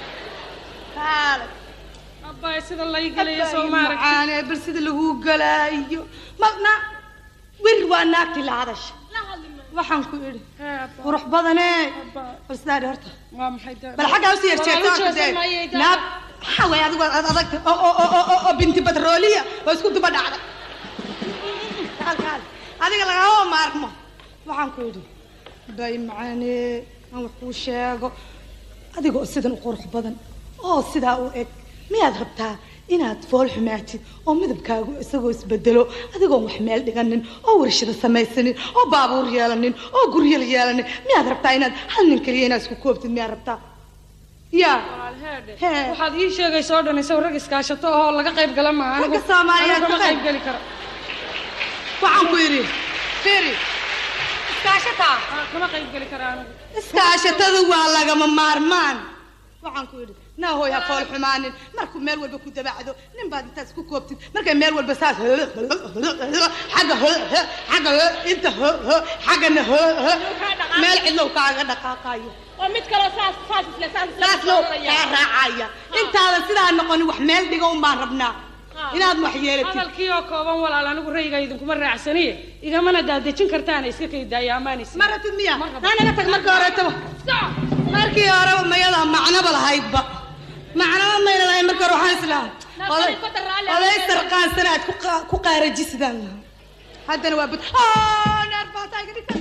kaale abbaa sida lay galayo soo maaragtay macaane bal sida lagu galaayo ma na wir waa naagti la hadasha waxaan ku idhi qurux badane bal sidaa dhi horta waa maxay daa bal xaggaa usii yarjeegta naab maxaa way adigu ad adagta oo oo oo oo oo binti batrooliya oo isku duba dhacda kaal kaal adiga lagama maarmo waxaan ku idhi bay macaane aan wax kuu sheego adiga oo sidan u qurux badan oo sidaa u eg miyaad rabtaa inaad fool xumaatid oo midabkaagu isagoo isbedelo adigoon wax meel dhiganin oo warshada samaysanin oo baabuur yeelanin oo guryal yeelanin miyaad rabtaa inaad hal nin keliya inaad isku koobtid miyaad rabtaa yaa Hee. waxaad ii sheegaysa oo dhan isaw rag iskaashato oo laga qayb gala maaha Ragga Soomaaliyeed kama ka qayb qayb- geli karo waxaan ku yidhi firi iskaashataa kama qayb geli kara anigu iskaashatada waa lagama maarmaan waxaan ku yidhi naa hooy ha fool xumaanin markuu meel walba ku dabacdo nin baad intaad isku koobtid markay meel walba saas xagga xagga inta xaggana meel cidlow kaaga dhaqaaqayo oo mid kaloo saas saas isle saas isle saas low kaa raacaya intaadan sidaa noqonin wax meel dhiga un baan rabnaa inaad wax yeelatid hadalkii oo kooban walaal anigu rayga idinkuma raacsaniye igamana daadejin kartaana iska kay daaya amaanaysa ma rabtid miya naga tag markii horeetaba markii horeba mayadaa macnoba lahaydba macnoba mayna lahayn markii hore waxaan islahaa oday oday sarqaansan aad ku qa- ku qaarajisidaan lahaa haddana waa bud naar baataa iga dhigta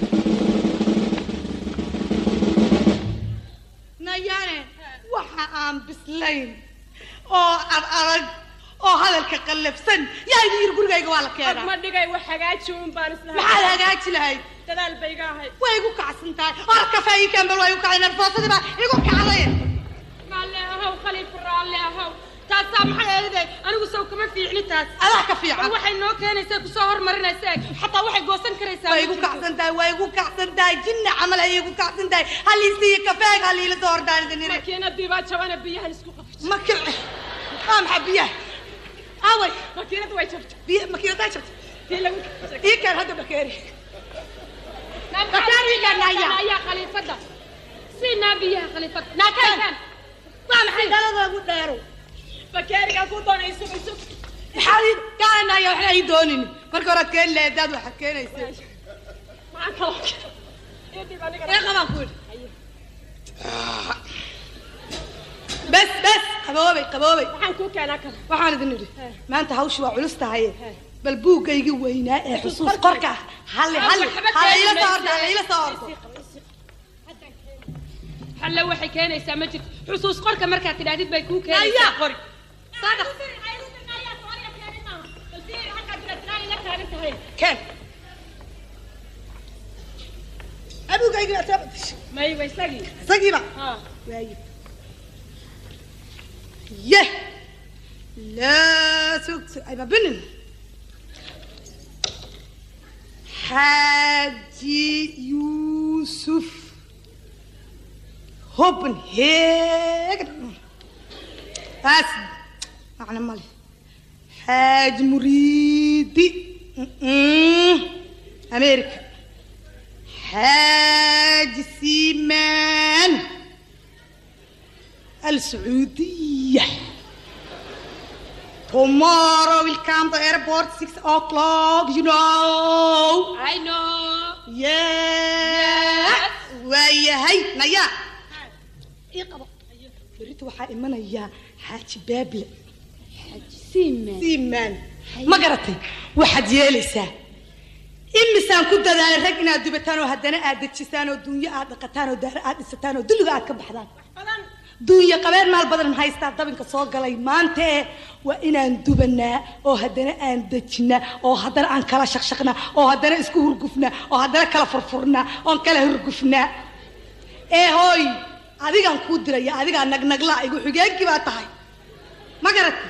nayaane waxa aan bislayn oo ad adag oo hadalka qallafsan yaa idin yiri gurigayga waa la keenaa ma dhigay wax hagaaji un baan islahay maxaad hagaaji lahayd dadaal bay iga ahayd way igu kacsan tahay or kafeeyi kambal waa igu kacay nerfoosadii baa igu kacday raalle ahow khaliif raalle ahow taasaa maxay eeday anigu sow kama fiicni taas adaa ka fiican waxay noo keenaysaa kusoo hormarinaysa eg xataa waxay goosan karaysaa way igu kacsan tahay way igu kacsan tahay jinna camal ay igu kacsan tahay haliisiiyo kafeega haliila soo hordaanida niri makiinadii baa jabana biyahan isku qabtay ma kici waa maxaa biyaha away makiinadu way jabtay biya makiinadaa jabtay tii lagu ii keen hadda bakeeri bakeeri ayaa khaliifada siinaa biyaha khaliifada naakaan waa maxay daladoogu dheerow bakeeriga ku doonay isug isug maxaa ii gaanaya waxna ii doonin marka horaad keeni lahayd daad waxaad keenaysa maxaa kaloo idib aniga ee qabaan ku yidhi bes bes qaboobay qaboobay waxaan kuu keenaa kale waxaan idin idhi maanta hawshu waa culus tahay bal buuggaygi weynaa ee xusuus qorka ah halli halli hala iila soo ordo hala iila soo ordo halle waxay keenaysaa ma jirto xusuus qorka markaad tidhaahdid bay kuu keenaysaa Aya. qori saadax keen abuugaygi baa soo badashay may wa isagii isagiiba ha waaye ye laa sugso ayba binin xaaji yuusuf hopenhagen taas macno male xaaji muriidi Mm-mm. america حاج سيمان السعودية Tomorrow will come to airport six o'clock, you know. I know Yeah. waayahay naya ii qabo berita waxaa imanayaa xaaji baable siimaan ma garatay waxaad yeelaysaa imisaan ku dadaalay rag inaad dubataan oo haddana aad dejisaan oo dunyo aad dhaqataan oo daara aad dhisataan oo dulliga aad ka baxdaan duunyo qabeen maal badan haystaa dabinka soo galay maanta ee waa inaan dubanaa oo haddana aan dejinaa oo haddana aan kala shaqshaqnaa oo haddana isku hurgufnaa oo haddana kala furfurnaa oon kala hurgufnaa ee hooy adigaan kuu diraya adigaa nagnagla igu xigeenkii baa tahay ma garatay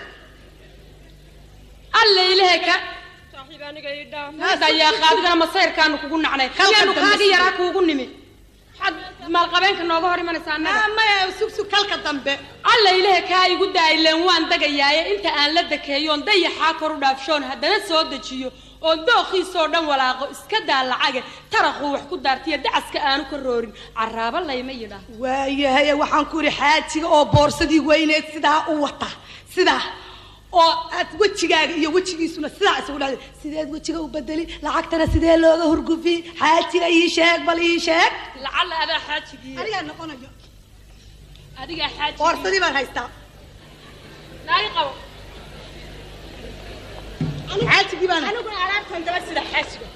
alla ilahay ka saaxiib aniga ii dhaaf ayaa qaadigana masayrkaanu kugu nacnay yaanu kaaga yaraa kuugu nimi waxaad maalqabeenka nooga hor imanaysaa annaga maya sugsug kalka dambe alla ilahay kaa igu daaileen waan degayaaye inta aan la dekeeyoon dayaxaa kor u dhaafshoon haddana soo dejiyo oo dooqiisoo dhan walaaqo iska daa lacage taraquu wax ku daartiyo dacaska aanu ka roorin caraaba layma yidhaah waayahay waxaan ku yidhi xaajiga oo boorsadii weyneed sidaa u wata sidaa oo aad wejigaaga iyo wejigiisuna sidaa isugu dhacday sideed wejiga u bedeli lacagtana sidee looga hurgufi xaajiga ii sheeg bal ii sheeg lacalla adaa xaajigii anigaa noqonayo adigaa xaajigii boorsadii baan haystaa naagi qabo xaajigii baan aniguna alaabtan daba sida xaajiga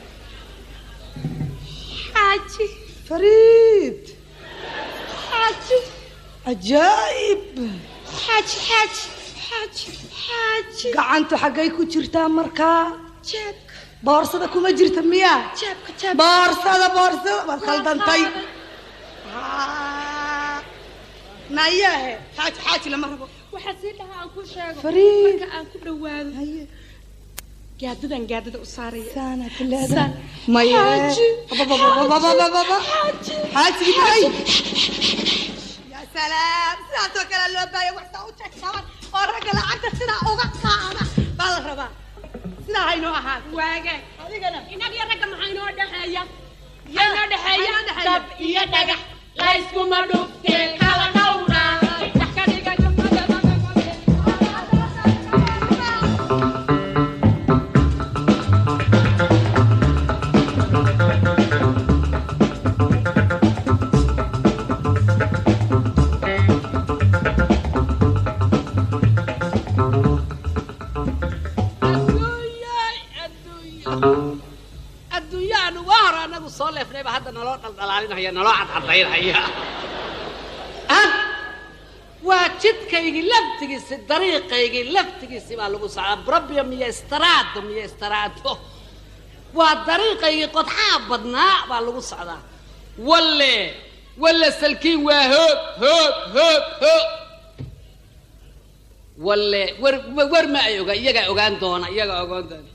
xaaji fariid xaaji cajaa'ib xaaji xaaji xaaji xaaji gacantu xaggay ku jirtaa markaa jeebka boorsada kuma jirta miyaa jeebka jeebka boorsada boorsada waad khaldantay Haa. nayahe xaaji xaaji lama rabo waxaa sii dhaha aan ku sheego Fariid. marka aan ku dhawaado gaadadan gaadada u saaraya saanaad leedahay Saan. maye Xaaji. bababababababa xaaji xaaji bay ya salaam sidaasoo kale loo baaya waxtaa u jegsaban oo ragga lacagta sidaa uga qaada baa la rabaa sidaa haynoo ahaan waaga adigana inag iyo ragga maxaa inoo dhexeeya yaa inoo dhexeeya Maxaa inoo dhexeeya? dab iyo dhagax layskuma dhuftee kala dhowra wax ka dhiga adduunyaanu waa hore anagu soo leefnayba hadda naloo dhaldhalaalinaya naloo cadcadaynaya had waa jidkaygii laftigiisi dariiqaygii laftigiisi baa lagu socdaa brobium iyo istaraado iyo istaraado waa dariiqaygii qodxaa badnaa baa lagu socdaa walle walle salkiin waa hoog hoog hoog hoog walle wer wer ma ay oga iyagaa ogaan doona iyagaa ogaan doona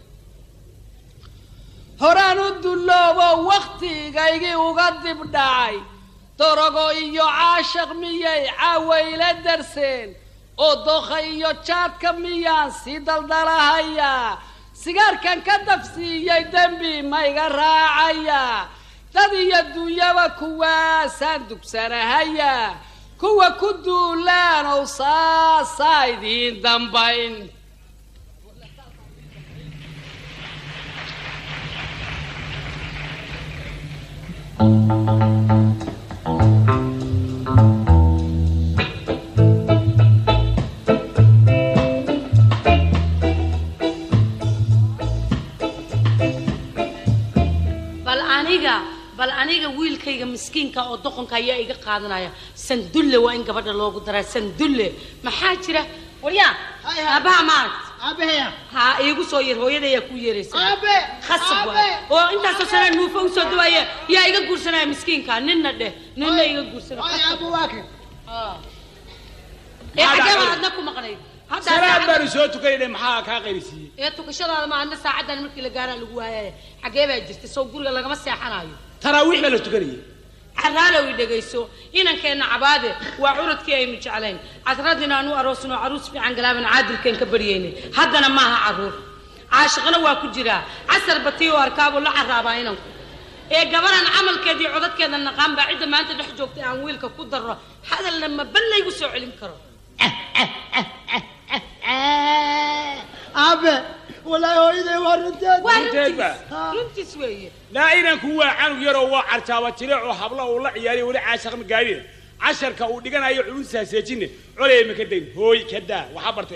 horaan u dulloobo wakhtigaygii uga dib dhacay dorogo iyo caashaq miyay caawayla darseen oo dookha iyo jaadka miyaan sii daldalahayaa sigaarkan ka dafsiiyey dembi ma iga raacayaa dad iyo duunyaba kuwaasaan dugsanahayaa kuwa ku duulaan ow saasaa idiin dambayn bal aniga bal aniga wiilkayga miskiinka oo doqonka ayaa iga qaadanaya sandulle waa in gabadha loogu daraa sandulle maxaa jira waryaa aabaha maaragt aabaheya ha iigu soo yar hooyada ayaa ku yeeraysa aabe khasab waay oo intaasoo sana nuufa usoo dawaaya yaa iga guursanaya miskiinka ninna dheh ninna iga guursanaya ay aabe waa kan ee xagee baan adna ku maqnayd hadda salaad saacadda- baanu soo tukanayna maxaa kaa qayrisiiyey ee tukashadaada ma adna saacadan markii la gaaraa lagu waayaya xagee baa jirta soo guriga lagama seexanayo taraawiix baa la tukanayay caraalow i dhegayso inankeenna cabaade waa curadkii aynu jeclayn casradina aanu aroosno caruus fiican galaaban caadilkeen ka baryaynay haddana maaha caruur caashiqna waa ku jiraa casar batiy oo arkaabuu la caraabaa inanku ee gabaran camalkeedii codadkeeda naqaan baa cidda maanta dhex joogtay aan wiilka ku darro hadalna ma ballaygu soo celin karo aabe walaahi hooyaday waa runteed waa Runteed ba. runtiis runtiis weeye laa inanku waa canug yaroo waa carjaaba jileec oo habla uu la ciyaariy weli caashaq ma gaadhina casharka uu dhiganayo culusaa seejine coley ma ka dayn hooy ka daa waxaa bartay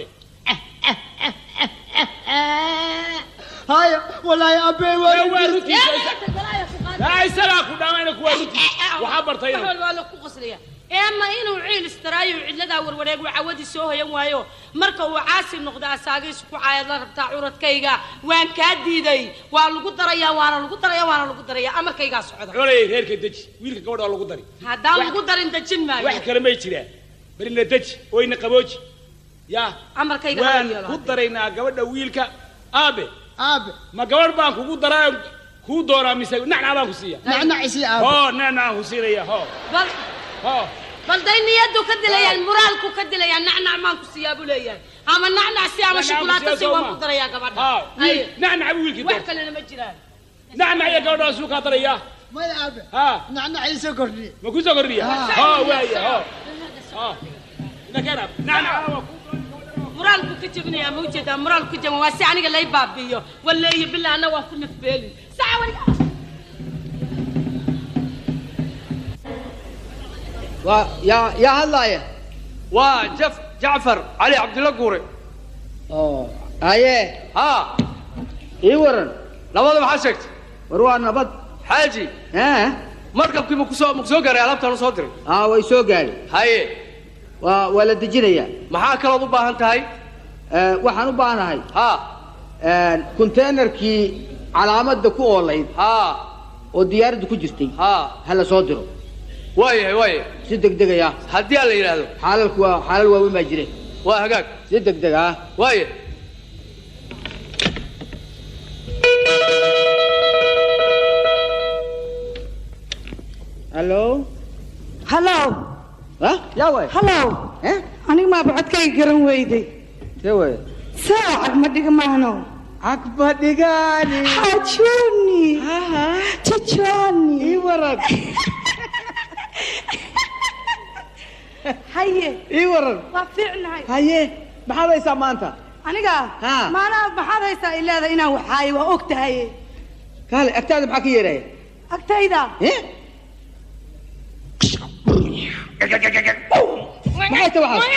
haya walaahi aabe waa waa waa runteed runtiisa laa isagaa ku dhaama inanku waa runtiis waxaa bartay wax inan walba waa la ku qoslaya eema inuu ciil istaraayo cidladaa warwareeg uu cawadii soo hoyan waayo marka uu caasi noqdo asaagiisu ku caayad la rabtaa curadkayga waan kaa diiday waa lagu darayaa waana lagu darayaa waana lagu darayaa amarkaygaa socda colay reerka deji wiilka gabadha waa lagu dari haddaan lagu darin dejin maayo wax kale may jiraan barina deji oyna qabooji yaa amarkayga waan hala yeelo ku daraynaa gabadha wiilka aabe aabe ma gabadh baan kugu daraa kuu doonaa mise nacnac baan ku siiya nacnacisi aabe ho nacnacaan ku siinaya ho bal ho bal day niyadu ka dilayaan muraalku ka dilayaan nacnac maan ku siiyaa buu leeyahay ama nacnac si ama Nacnac shukulaato ku si siiyaa waan soo ku ma? darayaa gabadha ha Haye. nacnac buu wiilkii wax doortay kalena ma jiraan nacnac iyo gabadha suu kaa daraya maya aabe ha nacnaciisa kordhiye ma ku soo kordhiya Ah. ho waaya ho ho nakana nacnac waa ku muraalku ka jebinayaa ma ujeedaa muraalku ka jeban waa si aniga lay baabi'iyo waleeyo bilaa anna waan ku nafbeelin saca wariga waa yaa yaa hadlaaya waa jaf jacfar cali cabdilla guure oo haye haa ii waran labada maxaa sheegtay war waa nabad xaaji ee markabkii ma kusoo ma kusoo gaaray alaabtaan u soo diray aa way soo gaadhay haye waa waa la dejinayaa maxaa kalood u baahan tahay waxaan u baahanahay haa containerkii calaamadda ku oolayd haa oo diyaaradda ku jirtay haa ha la soo diro waayahay waaya si degdegaya haddii aan la yidhaahdo xaalalku waa xaalal waaweyn baa jire waa hagaag si degdeg ah waaya hallo hallo ha yaa waay hallo aniga maaba codkayga garan weyday see waay saa cagma dhiga maano cagma dhigaani xajuni jajoni ii waran haye ii waran waa fiicnahay haye maxaad haysaa maanta aniga Ha. maanaa maxaad haysaa i leedahay inaan waxaayo waa og tahay kaale agtaada maxaa ka yeeraya agtayda maxay ta waxaas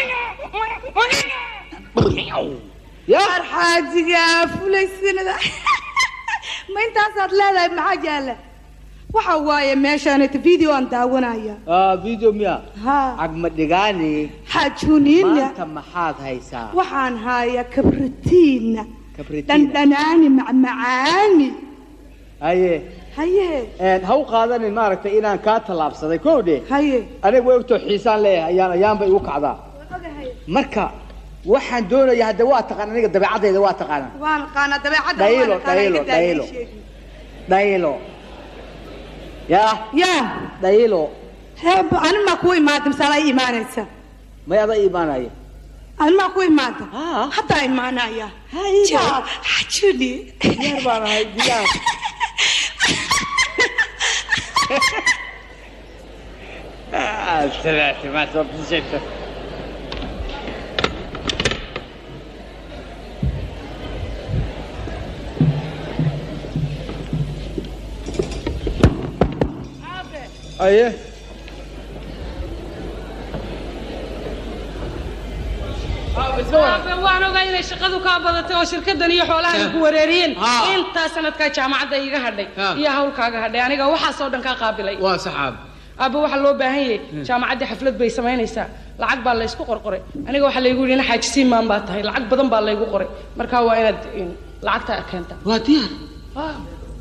yaar xaajiga fulaysinada ma intaasaad leedahay maxaa jaala waxa waaye meeshaaneta video aan daawanaya ah video miya ha cagma dhigaani xaajuniina maanta maxaad haysaa waxaan hayaa kabritiina kabritiin dhandhanaani macmacaani haye haye een, ha u qaadanin maaragtay inaan kaa tallaabsaday kow dhe haye aniga way ogtoo xiisaan leeyahay ayaan ayaanba igu kacdaa marka waxaan doonaya hadda waa taqaan aniga dabeecadayda waa taqaanaa waan qaanaa dabeecadda dhaylo waan aqaanaa, dhaylo iga daa, dhaylo ii sheeg. dhaylo yaa yaa dhaylo hee ani maa ku imaada misaala ii imaanaysa may ada iimaanaya ani maa ku imaada haddaa imaanaya jaa xajuni diyaar baan ahay diyaar Ah, سمعت ما صرت شفته aye Aabe, waan ogaa inay shaqadu kaa badatay oo shirkadan iyo xoolahan ku wareeriyeen Ah. intaa sanadkaa jaamacadda iga hadhay Ah. iyo hawlkaaga hadhay aniga waxaasoo dhan kaa qaabilay waa saxaab aabe waxaa loo baahan yahay jaamacaddii xaflad bay samaynaysaa lacag baa laysku qorqoray aniga waxaa laygu yidhi ina xaaji siimaan baa tahay lacag badan baa laygu qoray markaa waa inaad in, lacagta keentaa waa diyaar Ah.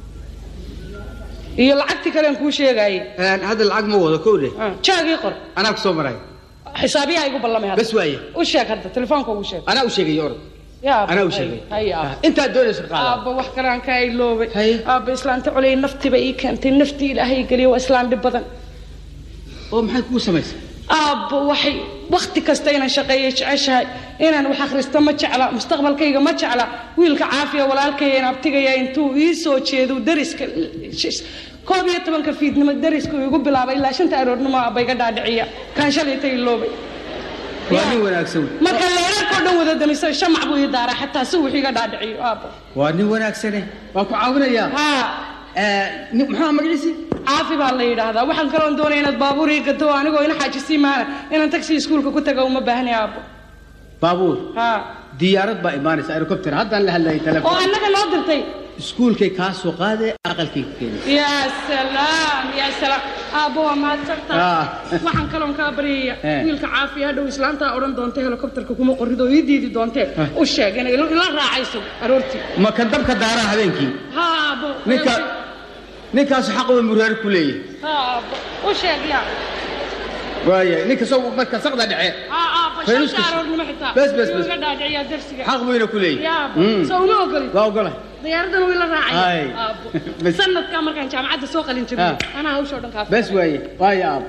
iyo lacagtii kalean kuu sheegaayey hadda lacag ma wado kow dhe jaagii qor anaa ku soo maray xisaabiyaha igu ballamay hadda bas waaye u sheeg hadda telefoonka ugu sheeg anaa u sheegay orod yaa anaa u sheegay haya aabba. intaad doonaysa qaada aabba wax kalaan kaa iloobay aabba islaanta culey naftiba ii keentay naftii ilaahay geliya waa islaan dhib badan oo maxay kugu samaysay aabba waxay wakti kasta inaan shaqeeyo jeceshahay inaan wax akhristo ma jecla mustaqbalkayga ma jecla wiilka caafiya walaalkaya in abtigaya intuu ii soo jeedo dariska koob iyo tobanka fiidnimo darisku igu bilaabay ilaa shanta aroornimo aabba iga dhaadhiciya kaan shalayta iloobay waa nin wanaagsan marka leerarkao dhan wada damiso shamac buu ii daaraa xataa si wux iga dhaadhiciyo aabba waa nin wanaagsane waan ku caawinayaa haa maxaa magaciisi caafi baa la yidhaahdaa waxaan kaloon doonaya inaad baabuur ii gato anigoo ina xaajisii maana inaan taxi iskuulka ku taga uma baahni aabbo baabuur haa diyaarad baa imaanaysa helicopter haddaan la hadlayay oo telefoon annaga noo dirtay iskuulkay kaa soo qaadee aqalkay ku keenay yaa salaam yaa salaam aabbo waa mahadsantaa Ah. waxaan kaloon kaa baryaya Eh. wiilka caafiya hadhow islaantaa odhan doonta helikobtarka kuma qorrido ii diidi doontee u sheeg inay ila ila raacayso aroortii ma ka dabka daaraa habeenkii ha aabbo ninka ninkaasu xaqba muraar ku leeyahay ha aabbo u sheeg yaa waaya ninka soo marka saqda dhece ha aabbo Fayruus shanta kas- aroornimo xitaa bes, bes, bes. iga dhaadhiciyaa darsiga xaq buyna ku leeyahay yaa aabbo Mm. soo uma ogolin waa ogola diyaaraddan wuu ila Ay. raacaya aabbo Bes. sanadkaa markaan jaamacadda soo qalin jabiyey Ah. anaa hawshoo dhan kaa bes waaye waaya aab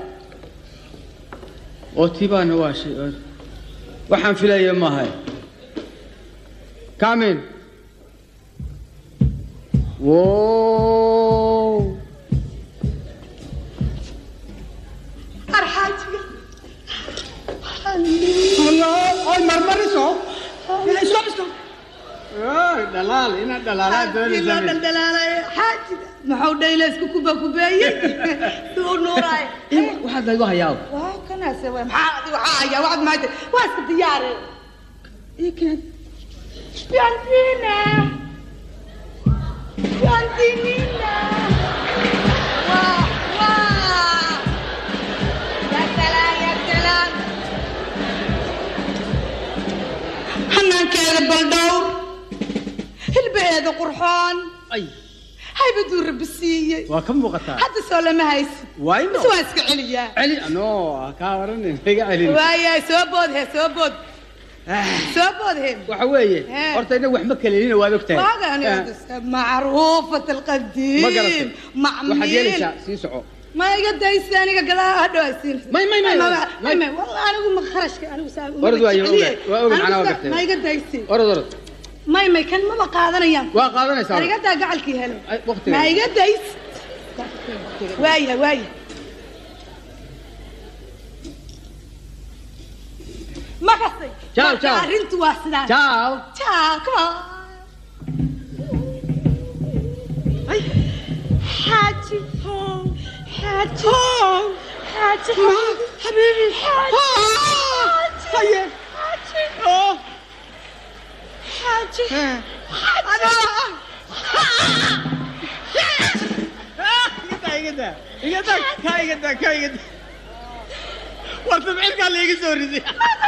oo tibaana waa shay waxaan filaya maahay kamin wow arxaajiga oy marmariso stop stop dhalaal ina dhalaalaa loo doonaysa dhaldhalaalaya xaajiga maxuu dhaylaysku kuba kubeeyey suu nuuraay waxaad laygu hayaa waa kanaase waa maxaa adiga waxaa hayaa waxaad maanta waa iska diyaare ikan Fiorentina Fiorentina waa waa ya salaam ya salaam hanaankeeda baldhowr hilbaheeda qurxoon ay haybaduu rabbi siiyey waa ka muuqataa hadda soo lama haysid waa ino mise waa iska celiyaa celi no kaa oranin iga celin waaya soo bood he soo bood soo bood he waxa weeye Eh. horta inaga wax ma kaleelina waad ogtahay واغاني Eh, معروفة القديم ma garatay معميل waxaad yeelaysaa sii soco ما يقدر يستاني قال هدو يسين ماي- ماي- ماي- ما ماي. ما والله انا اقول ما خرجت انا وسام orod waayo ogaad waa oga macnaa waa gartay ما يقدر يسين orod orod ما ما كان ما قادنا ايام waa qaadanaysaa انا قد قال كي هلا Ay, waqtiga ما يقدر يس وايا وايا ما قصي Ciao, ciao. انت واسدان ciao ciao come on حاجي حاجي حاجي حبيبي حاجي حاجي حاجي حاجي warta micilkaa laiga soo riday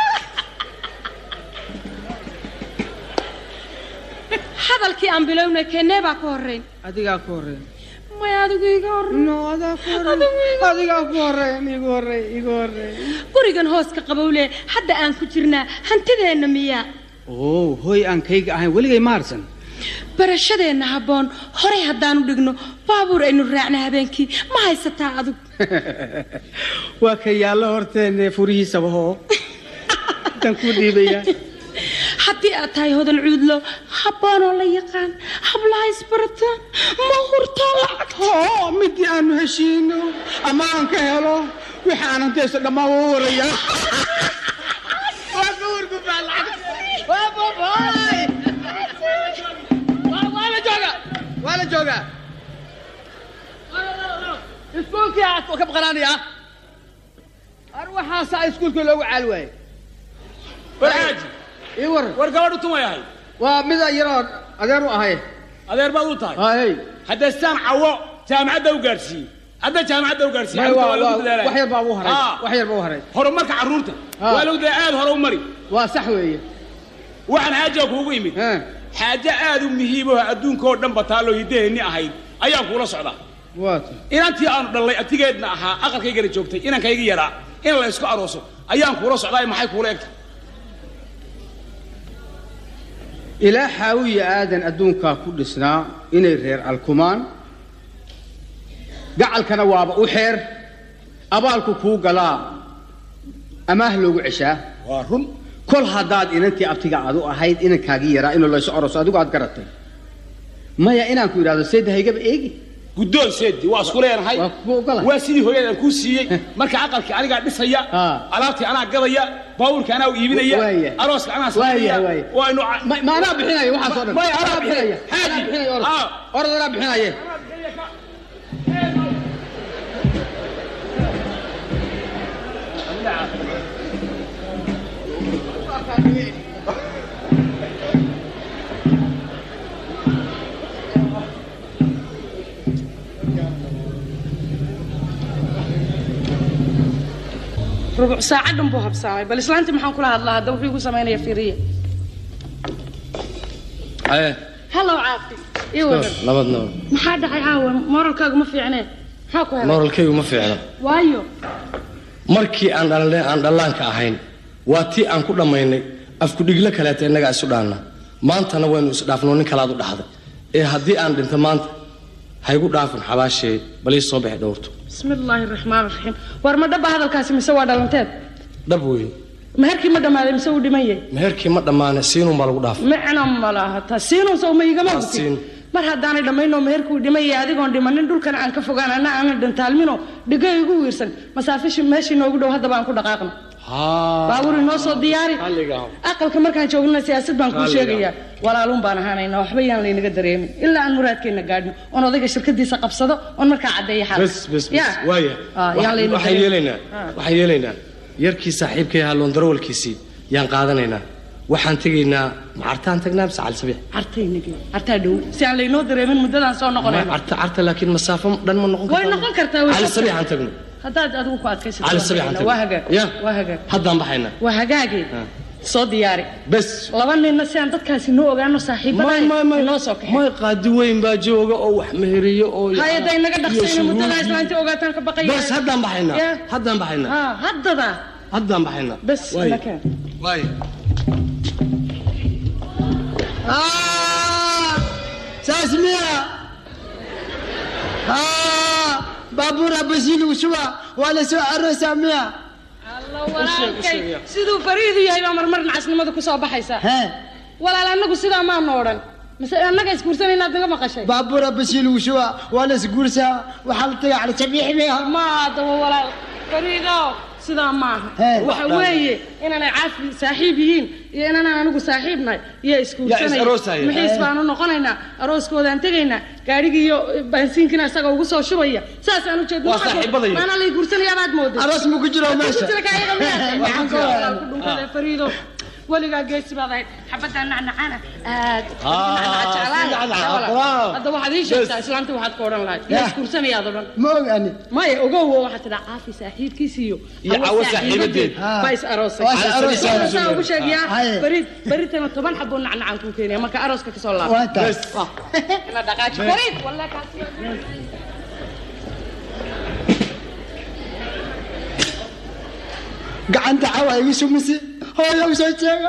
hadalkii aan bilowna keenee baa ka horrayn adigaa ku horeyn may adigu iga horrayn no adaa ku horeyn adigaa ku horeyn igu horeyn igu horeyn gurigan hooska qabowle hadda aan ku jirnaa hantideenna miyaa oo hooy aan kayga ahayn weligay maarsan barashadeenna habboon horay haddaanu dhigno baabuur aynu raacna habeenkii ma haysataa adug waa ka yaallo horteenne furihiisaba hoo intaan kuu dhiibayaa haddii aad tahay hodan cuudlo habboonoo la yaqaan hablaha isbarataan ma hurtaa lacag oo midii aanu heshiino ama aan ka helo wixii aan hantaysto dhammaan waa u warayaa waa ka wargubaa lacag waa babaay waa la joogaa waa la joogaa iskuulkii aad ka baqanaanayaa ar waxaasaa iskuulkii loogu caal waayey warxaaji ii war war gabadhu tun way ahayd waa mid yaroo adeer u ahay adeer baad u tahay hay hadda saan cawo jaamacadda u gaadhsiiyey hadda jaamacadda u gaadhsiiyey May, carruurta waa- waa lagu waa- dadaalaya. wax yar baa ugu haray Ah, wax yar baa u haray horumarka carruurta Ah. waa lagu dadaalaya aad hore u mari waa sax weeye waxaan xaajiga kuugu imid Eh, xaaje aad u muhiim oo adduunka oo dhan bataaloo hiddaheenni ahayd ayaan kuula socdaa waa ta inantii aanu dhallay atigeedna ahaa aqalkaygana joogtay inankayga yaraa in la isku arooso ayaan kuula socdaa maxay kuula egtay ilaa xaawiya aadan adduunkaa ku dhisnaa inay reer alkumaan gacalkana waaba u xeer abaalku kuu galaa amaah loogu ceshaa waa run kol haddaad inantii abtiga aad u ahayd inankaagii yaraa inuu laysu aroso adigu aad garatay maya inaan ku idhahdo seedda haygaba eegi guddoon seedi waa isku leenahay waa kugu ogolahay waa sidii hooyadan kuu siiyey marka aqalkii anigaa dhisaya Ah. alaabtii anaa gadaya baabuurkii anaa u iibinaya Waaya. arooska anaa Waaya, sameynaya waaya. waynu ma ma anaa bixinaya waxaas oo dhan Maya, anaa bixinaya bixinaya. anaa bixinaya orod Ah. orod anaa bixinaya rubuc saaca dhan buu habsaamay bal islaantii maxaan kula hadlaa hadda wuxuu igu samaynaya fiiriya haye hallow caafi ii wadan nabad nabad maxaa dhacay caawa moralkaagu ma fiicnee maxaa ku helay moralkaygu ma fiicno waayo markii aan dhalnay aan dhallaanka ahayn waa tii aan ku dhammaynay afkudhiglo kaleeta innagaa isu dhaanna maantana waynu isdhaafno nin kalaad u dhahday ee haddii aan dhinto maanta haygu dhaafin xabaashee bal ii soo bixi dhowrto bismillaahi raxmaan raxiim war ma dhaba hadalkaasi mise waa dhalanteed dhab weyn meherkii ma dhammaaday mise uu dhiman yahay meherkii ma dhammaane siinun baa lagu dhaafay micna ma laha taa siinun sow ma igama ogtid siin. mar haddaanay dhammaynoo meherkuu dhiman yahay adigoon dhimanin dhulkan aan ka fogaan anna aanan dhantaalmino dhigo igu wiirsan masaafishi meeshii noogu dhow haddaba aan ku dhaqaaqno baabuur inoo soo diyaari aqalka markaan joognana siyaasad baan kuu Raalliga. sheegayaa walaalun baan ahaanaynaa waxba yaan laynaga dareemin ilaa aan muraadkeenna gaadhno oon odayga shirkadiisa qabsado oon markaa caddeeya xaalka bes bes bes Ya. waaya Ah, yaan laynaga waxaan dareemin. yeelaynaa Ah. waxaan yeelaynaa yarkii saaxiibkay ahaa loondarawalkiisii yaan qaadanaynaa waxaan tegaynaa macartaan tagnaa mise calisabiix cartaynagi cartaa dhow si aan laynoo dareemin muddadaan soo noqonayno carta carta laakiin masaafo dhan ma noqon way noqon kartaa way calisabiix aan tagno haddaad adigu ku adkaysato cali sabiix aan waa tagno hagaag ya waa hagaag haddaan baxaynaa waa hagaagee soo diyaari bes laba ninna si aan dadkaasi noo ogaano saaxiibada inoo soo kaxay may qaadi weyn baa jooga oo wax meheriyo oo hay-adda inaga iyo dhaqsayna shuruud muddada iyo- islaantii ogaataan ka baqaya bes haddaan baxaynaa Ya. haddaan baxaynaa ha haddada haddaan baxaynaa bes Waaya. nakeen waaya Ah, saas miya Ah, baabuur abasiil ushuba waa la soo aroosaa miya walaalkay siduu fariidu yahay baa marmar nacasnimada ku soo baxaysa walaal annagu sidaa maanu odhan mise annaga isguursanay inaad naga maqashay baabuur abasiil ushuba waa la isguursaa waxaa la tagaa cali sabiix miya ma adaba walaal fariido sidaa maaha Hee. waxa weeye inaanay caafi saaxiib yihiin iyo inaanaan anigu saaxiib nahay iyo Yaa is isguursanaya aroosaya. mixiis baanu noqonaynaa arooskoodaan tegaynaa gaadhigii iyo baansiinkina isaga ugu soo shubaya saasaan u jeedno Waa saaxiibadaya. maana lay guursanayaa baad mooday aroos ma ku jiro meesha Waxaan ka wadaa. dhunkada fariido weligaa geesi baad ahayd xabaddaa nacnacana aad Ah, jeclaan si nacnac, lahaa. bravo. hadda waxaad ii sheegtaa islaanta waxaad ka odhan lahayd yaa isguursanayaad odhan ma ogani maya ogow waxaad tidhaa caafi saaxiibkiisiiyo Iyo cawo saaxiibadeed. baa is aroosay Waa is aroosay. Saa ugu sheegayaa Haye. barid baritana toban xaboo nacnacaan kuu keenaya marka arooska kasoo laabo waa taas ina dhaqaaji barid wallahi kaasi gacanta cawa igu sumisi hooyo u soo jeega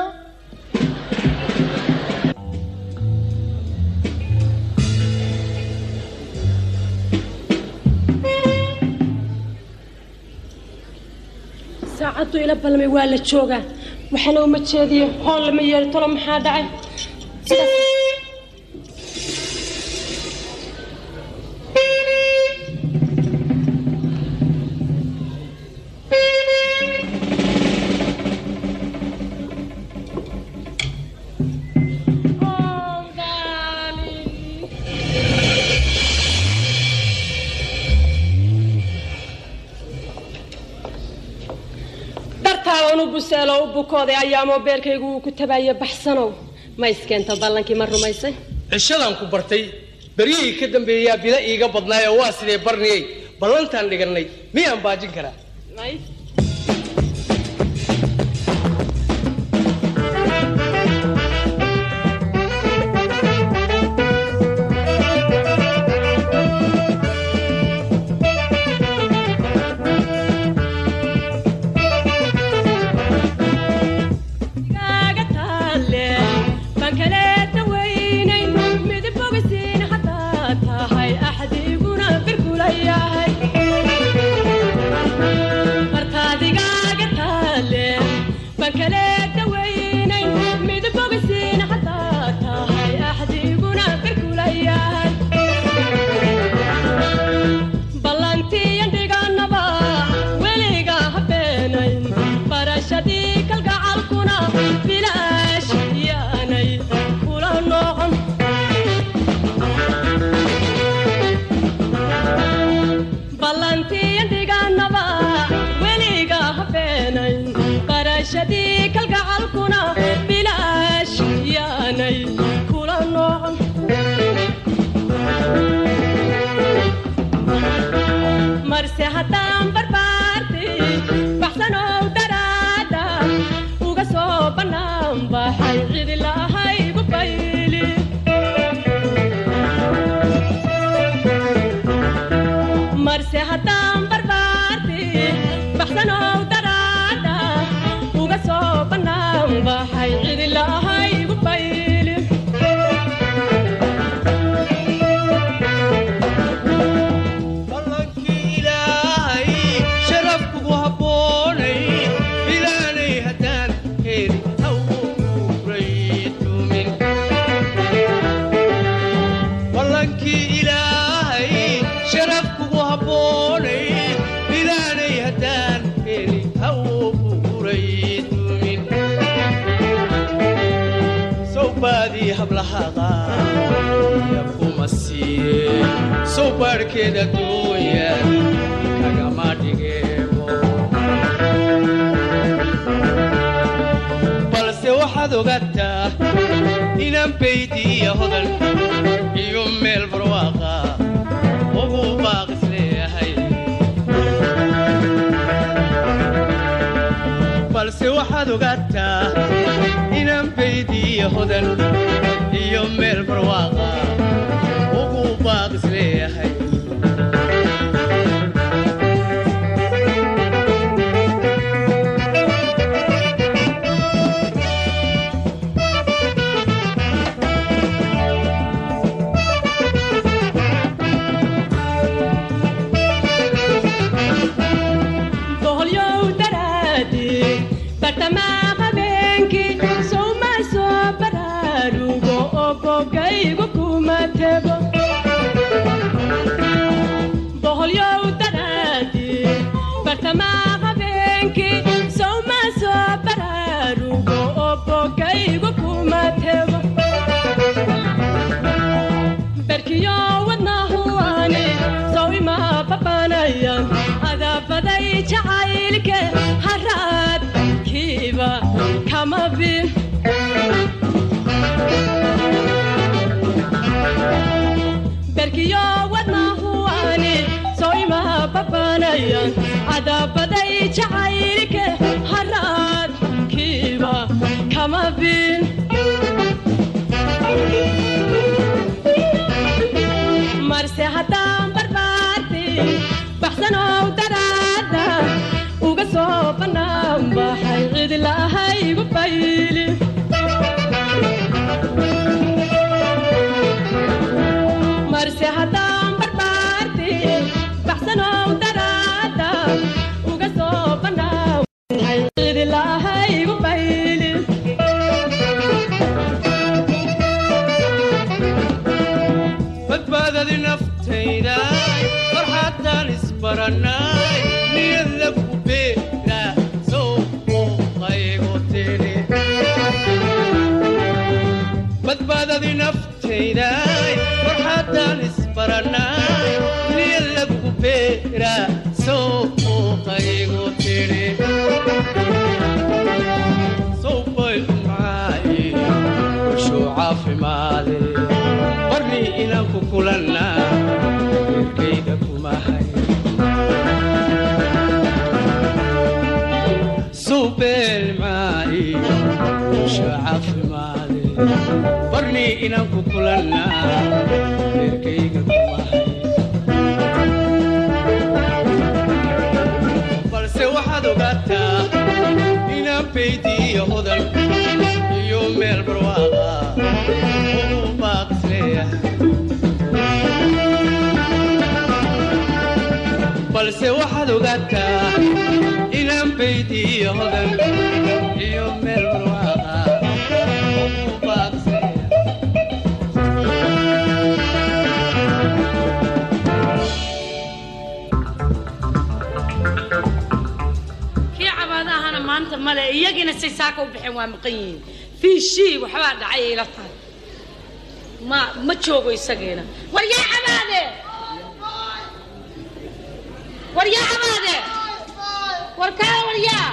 saacaddu ila balmay waa la joogaa waxaana uma jeediyo hoon lama yeeri tolo maxaa dhacay sidaas dartaada u buseelo u bukooday ayaa moobeelkaygu uu ku tabaaya baxsanow ma iskeento ballankii ma rumaysay cishadan ku bartay beryihii ka dambeeyaa bila iiga badnaay oo waa sidee barniyey ballantaan dhigannay miyaan baajin karaa kaaga taale bankaleeta weynay midib bogisiin haddaa tahay axdiguna birkula yahay martaadigaaga taale bankaleeta weynay midib bogisiin haddaa tahay axdiguna birkula yahay ballantiyan dhiganaba weliga habeenayn barashadii kalgacalkuna bilaash yaanay kula noqon ballantiyan dhiganaba weliga habeenayn barashadii kalgacalkuna bilaash yaanay kula noqon marse haddaan barbaarti baxsanow bannaan baxay cidi lahaygu bayli marse haddaan barbaarti baxsanow daraadha uga soo bannaan baxay cidi lahaygu bayli ilaahay sharaf kugu habboonay ilaanay haddaan heli hawraytumin ballankii ilaahay sharaf kugu habboonay ilaanay haddaan heli hawraytumin sawbaadii hablahada kuma siiye sow baadhkeeda dooya kagama dhigeebo balse waxaad ogaataa inaan baydiya hodan iyo meel barwaaqa ugu baaqis leeyahay balse waxaad ogaataa inaan baydiya hodan iyo meel barwaaqa ugu baaqis leeyahay boholyow daraadi bartamaa habeenkii sowma soo baraarugo oo bogaygu kuma tego boholyow daraadi bartamaa habeenkii sowma soo baraarugo oo bogaygu kuma tego berkiyo wadnahuani sow ima babanayan adabaday jacaylke haraad kiiba kama bin berkiyo wadnahuani sow ima babanayan adabaday jacaylke haraad kiiba kama bin marse haddaan barbaarti baxsanow daraada uga soo bannaan baxay cidi lahaygu bayli marse haddaan barbaarti baxsanow daraada uga soo bannaan baxay cidi lahaygu bayli badbaadadi naftayda farxaddaan isbarannay niyadla ku beera sow muuqaygo tiri badbaadadi naftayda farxaddaan isbarannay niyadla ku beera sow muuqaygo tiri sow bay umaaye wushuu caafimaade barni inaan ku kulanna erkayga kumahay suubeel maayi usha caafimaade barni inaan ku kulanna erkayga kumahay balse waxaad ogaataa inaan baydiyo hodan iyo meel barwaaqa ugu baaqis leeyahay balse waxaad ogaataa inaan baydiyo hodan iyo meel barwaaqa ugu baaqis leeyahay kii cabaadahana maanta male iyagiina say saaka u baxeen waa maqan yihiin fiishii waxbaa dhacay ay ila tahay ma ma joogo isagiina war yaa cabaade war yaa cabaade war kaa war yaa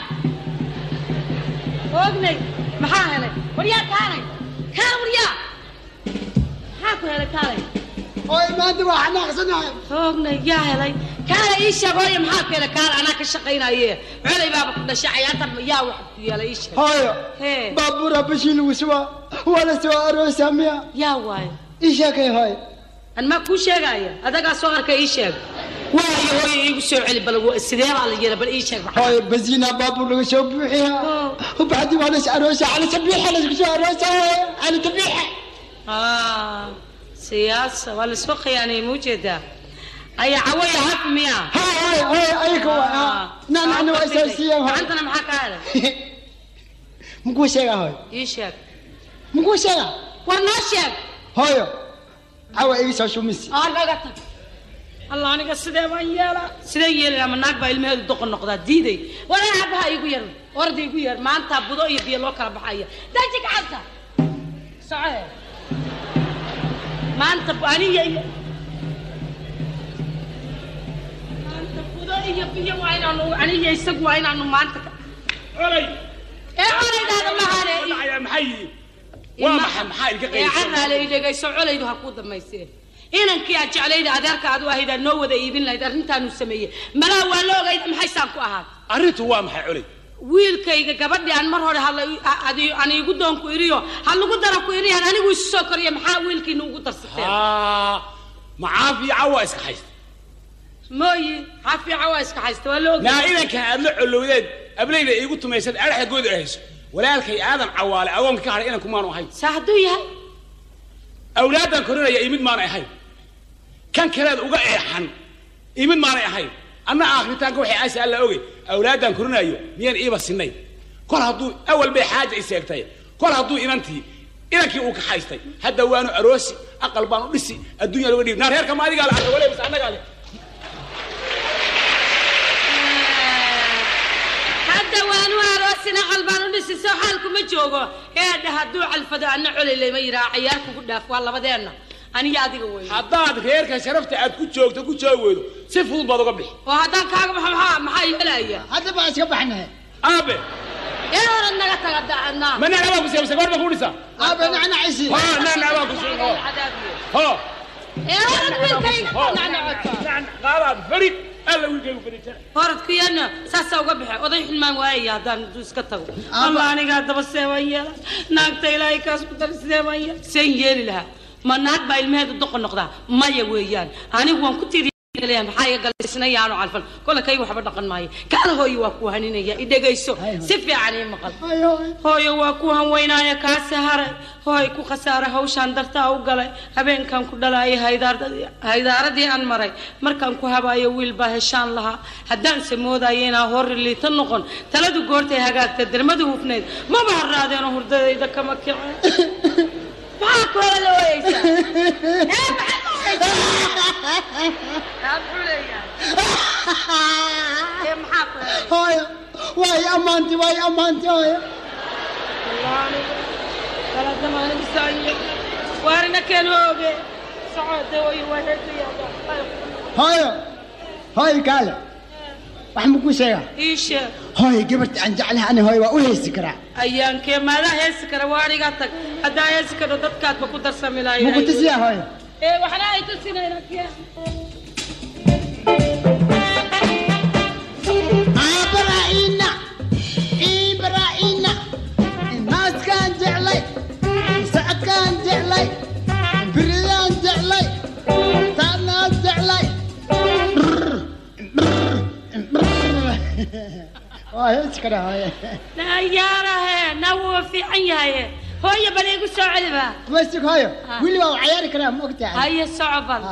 oognay maxaa helay war yaa kaalay kaa war yaa maxaa ku helay kaalay oo maanta waa xanaaqsanahay oognay yaa helay kaala ii sheeg hooyo maxaa keena kaala anaa ka shaqaynaye colay baaba ku dhashay cayaartan yaa wax ku yeelay ii sheeg hooyo hee baabuura bashii lagu subaa waa la soo aroosaa miya yaa waayo ii sheekay hooyo an maa kuu sheegaya adagaa soo arkay ii sheeg waayo hooyo iigu soo celi bal sidee baa la yeela bal ii sheeg maxaa hooyo basiina baabuur laga soo buuxiyaa وبعدين waa las aroosaa cali sabiixa lasku soo aroosaa hooyo cali sabiixa Ah, siyaasa waa lasoo khiyaanayay ma ujeedaa aya cawaya haf miya hooyo hooyo ayaga waa nacnacna waa isaasiiyaan hooyo gacantana maxaa ka helay makuu sheegaa hooyo ii sheeg makuu sheegaa waa noo sheeg hooyo cawa igi soo shumisi aa naga tag allah aniga sidee baan yeelaa sideen yeelaa ma naag baa ilmaheedu doqon noqdaa diiday walaa abaha igu yar orda igu yar maanta budo iyo biyo loo kala baxaya daji gacanta socoe maanta bu- aniga iyo maanta budo iyo biyo waa inaanu aniga isagu waa inaanu maanta ka colay ee colaydaada mahane maxay yihiin waa maxay maxaa idinka ee qaylisan carraale i dhegayso colaydu ha kuu damaysee inankii aad jeclayda adeerka aad u ahayd aad noo wada iibin lahayd arrintaanu sameeyey malaa waa la ogayda maxaysaan ku ahaad arrintu waa maxay colay wiilkayga gabadhii aan mar hore hadla aan iigu doonku iriyo ha lagu dara ku iriyan anigu isu soo koriya maxaa wiilkiina ugu darsateen haa macaafiya cawa iska haysta mooyi xafiica waa iska haysta waa la ogay naa idankan aad la colowdeed ablayda iigu tumaysad adhaxa gooda ahayso walaalkay aadan cawaale agoonka ka hadhay inanku maanu ahayn saa hadduu yahay awlaaddan korinaya imid maanay ahayn kan kaleed uga eexan imid maanay ahayn anna aakritaanka waxay aasa alla ogey awlaaddan korinayo miyaan iiba sinayn kol hadduu awal bay xaaja i seegtay kol hadduu inantii inankii uu ka haystay hadda waanu aroosi aqal baanu dhisi adduunya loga dhiib naa reerka ma adigaa la arka wale mise annagaa le hadda waanu aroosina qalbaan u dhisi soo xaalku ma joogo eedha hadduu calfado anna colay layma yidhaha cayaar kugu dhaaf waa labadeenna aniga adiga wey haddaad reerka sharafta aad ku joogto ku joogi weydo si fudud baad uga bixi oo haddaan kaaga baxo maxaa maxaa yeelaya hadda baa iska baxnay aabe ee horad naga taga dacadna ma nacnabaa ku siiyay mise goor baa ku dhisa aabe nacnacisi ha nacnabaa ku siiyay ho ee horad wiilkayga nacnacota qaadaad farid alla wiilkaygu fadhiisana horadkuyana saasaa uga baxe oday xilmaan waayaya haddaan intuu iska tago allah aniga haddaba see baan yeela naagta ilaahay kaas ku dar sidee baan yeela seen yeeli lahaa ma naag baa ilmaheedu doqon noqdaa maya weeyaan anigu waan ku tiri leeyahay maxaa iga galaysnayaanu calfan kolle kayga waxba dhaqan maayo kaala hooyo waa ku haninaya i dhegayso si fiican ii maqal hooyo waa ku hanweynaaya kaasi haray hooy ku khasaara hawshaan dartaa u galay habeenkan ku dhalaayay haydaaradii haydaaradii aan maray markaan ku habaayo wiil baa heshaan lahaa haddaanse moodaayo inaa hor liita noqon taladu goortay hagaagta dermadu hufneyd maba harraadeenoo hurdadayda kama kicin maxaa ku hela la wayeysaa ee maxaad u hooyo waay ammaanti waay ammaanti hooyo waarina keen hooge socode way hooyo hooyo kaale wax ma ku sheegaa ii sheeg hooyo gabarta aan jeclahay ani hooyo waa u heesi karaa ayaankee maadaa heesi kara waaniga tag haddaa heesi karo dadkaadba ku darsami lahayn muku tusiyaa hooyo ee waxna ay tusinayna Ibrahina, Ibrahina, naaskaan jeclay, sacadkaan jeclay, biridaan jeclay, taanaan jeclay. Waa hees kara hooye. yaarahe na wuu fiican yahaye hooyo bal igu soo celiba Masig hooyo, wili waa u cayaari karaa ma ogtahay? haye soco bal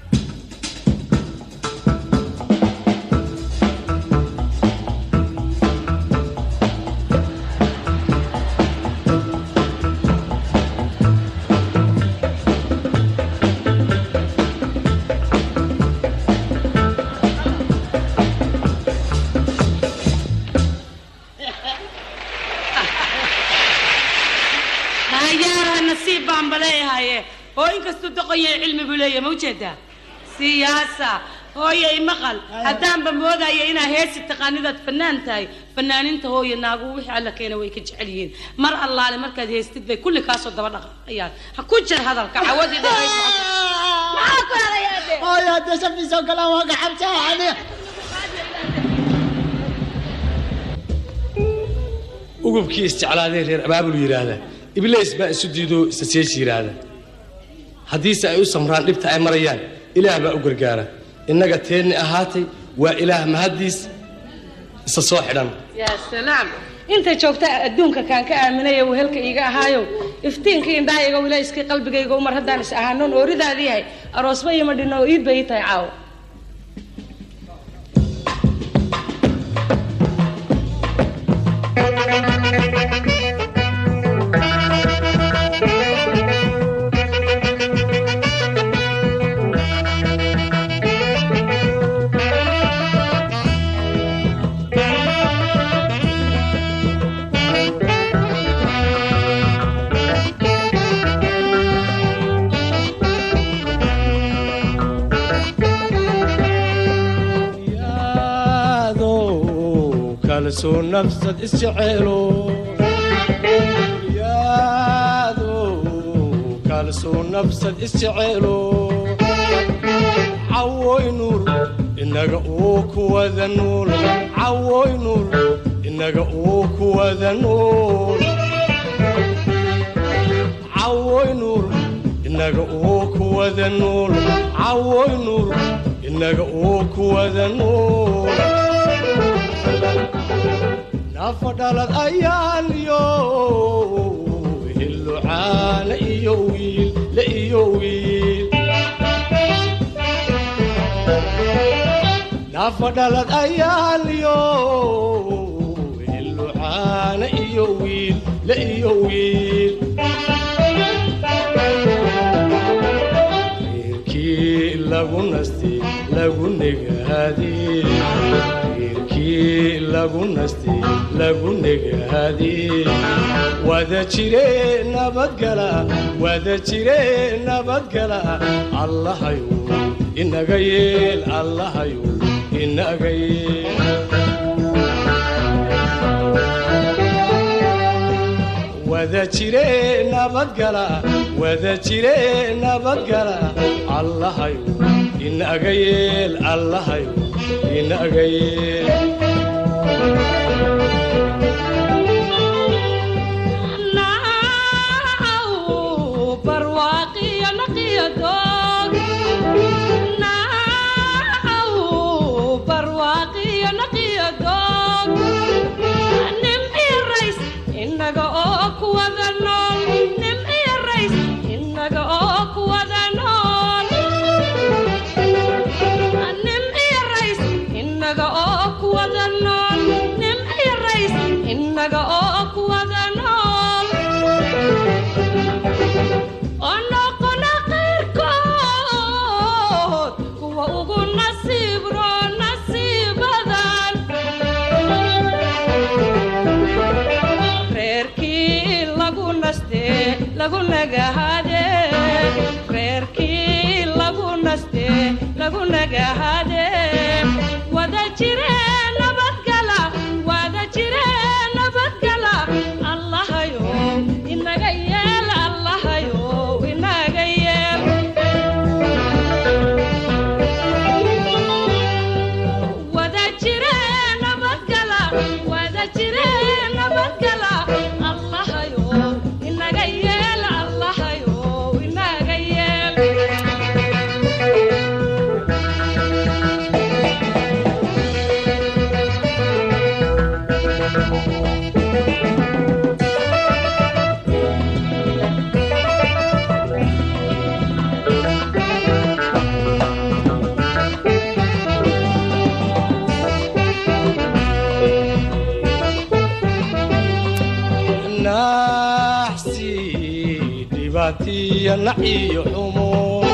hayaaraha nasiib baan baleeyahaye oo inkastuu doqon yahay cilmi buu leeyahay ma ujeedaa siyaasa hooyo imaqal haddaanba moodaya inaa heesi taqaanidaad fanaan tahay fanaaninta hooyo naagu wixii alla keena way ka jecel yihiin mar allaale markaad heestid bay kulli kaasoo daba dhaqayaan ha ku jir hadalka cawadii dheerayd maxaa ku helaya hooyo hadda safi soo galaan waa gaxabsaa aniga ugubkii isjeclaadee reer abaabul yidhaahda ibleys baa isu diidoo isa seeshi yidhaahda haddiise ay u samraan dhibta ay marayaan ilaah baa u gargaara innaga teenni ahaatay waa ilaah mahaddiis isa soo xidhan yaa salaam inta joogta adduunka kaan ka aaminaya wehelka iiga ahaayo iftiinkii indhahayga wilayskii qalbigayga umar haddaan is ahaanoon ooridaadii yahay aroosba ima dhinno oo iid bay ii tahay caawa kalsoo nafsad isjeceelo yaado kalsoo nafsad isjeceelo cawoy nuur inaga uu kuwada nuul cawoy nuur inaga uu kuwada nuul cawoy nuur inaga uu kuwada nuul cawoy nuur inaga uu kuwada nuul nafa dhalad ayaan iyo hillucaana iyo wiil la iyo wiil nafa dhalad ayaan iyo hillucaana iyo wiil la iyo wiil reerkii lagu nastay lagu negaadee reerkii lagu nastay lagu negaadee wada jire nabadgala wada jire nabadgala allahayu inaga yeel allahayu inaga yeel wada jire nabadgala wada jire nabadgala allahayu inaga yeel allahayu inaga yeel inaga oo kuwada nool nim iyo rays inaga oo kuwada nool nim iyo rays inaga oo kuwada nool nim iyo rays inaga oo kuwada nool oo noqona qayrkood kuwa ugu nasiib roo nasiibadan reerkii lagu nastee lagu nagahade reerkii lagu nastee lagu nagahade wada jire nabadgala wada jire nabadgala allahayo inaga yeel allahayo inaga yeel wada jire nabadgala wada jire nabadgala allahayo inaga yeel allahayo inaga yeel naxsi dhibaatiya naciyo xumo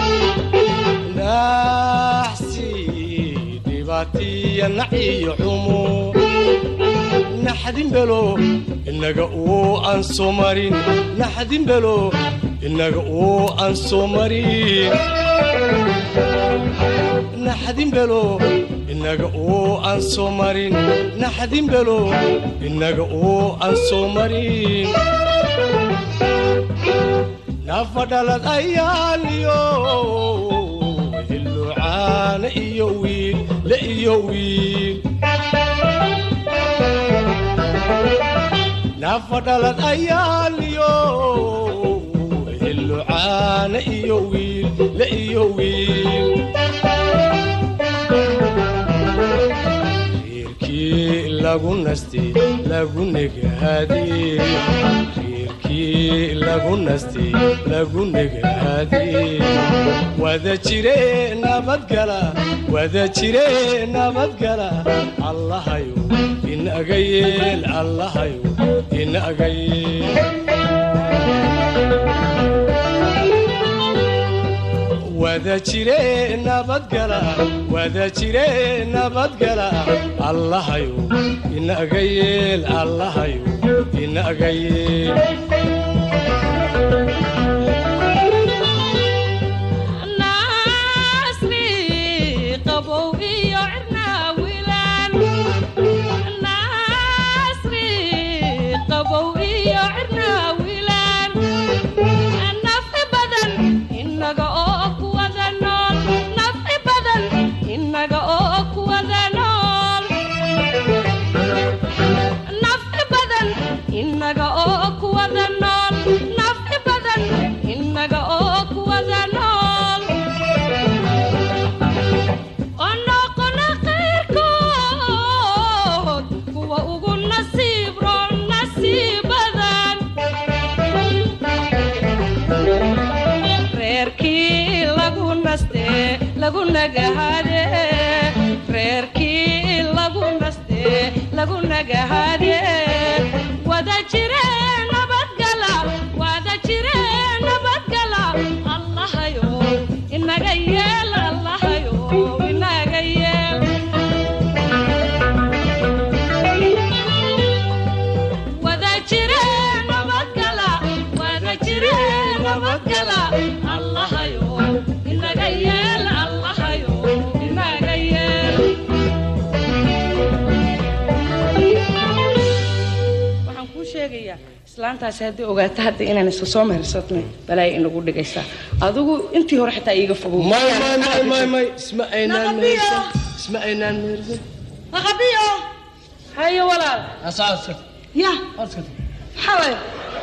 naxsi dhibaatiya naciyo xumo naxdin belo inaga uu aan soo marin naxdin belo inaga uu aan soo marin naxdin belo inaga uu aan soo marin naxdin belo inaga uu aan soo marin nafa dhalad ayaaliyo hilluca caana iyo wiil la iyo wiil nafa dhalad ayaaliyo helo caana iyo wiil la iyo wiil reerkii lagu nastay lagu negaadee reerkii lagu nastay lagu negaadee wada jire nabadgala wada jire nabadgala allahayo inaga yeel allahayo inaga yeel wada jire nabadgala wada jire nabadgala allahayo inaga yeel allahayo inaga yeel Nasri qabow iyo cirna wiilaan Nasri qabow iyo cirna wiilaan Nafi badan inaga oo ku wada nool Nafi badan inaga oo ku wada nool Nafi badan inaga oo ku wada nool Nafi badan inaga oo ku wada nool onoqona qayrkood kuwa ugu nasiib roon nasiibadan reerkii lagu naste lagu nagahade reerkii lagu naste lagu nagahade wada jire nabadgala wada jire nabadgala allahayo inaga yeel allahayo inaga yeel wada jire nabadgala wada jire nabadgala allahayo inaga yeel allahayo inaga yeel waxaan kuu sheegayaa islaantaasi haddii ogaato hadda inaan isku soo mehersatnay balaaya inagu dhigaysaa adigu intii hore xitaa iiga fogow may may may may may isma aynaan mehersan isma aynaan mehersan naqabiyo hayo walaal asaasa ya maxaa waaye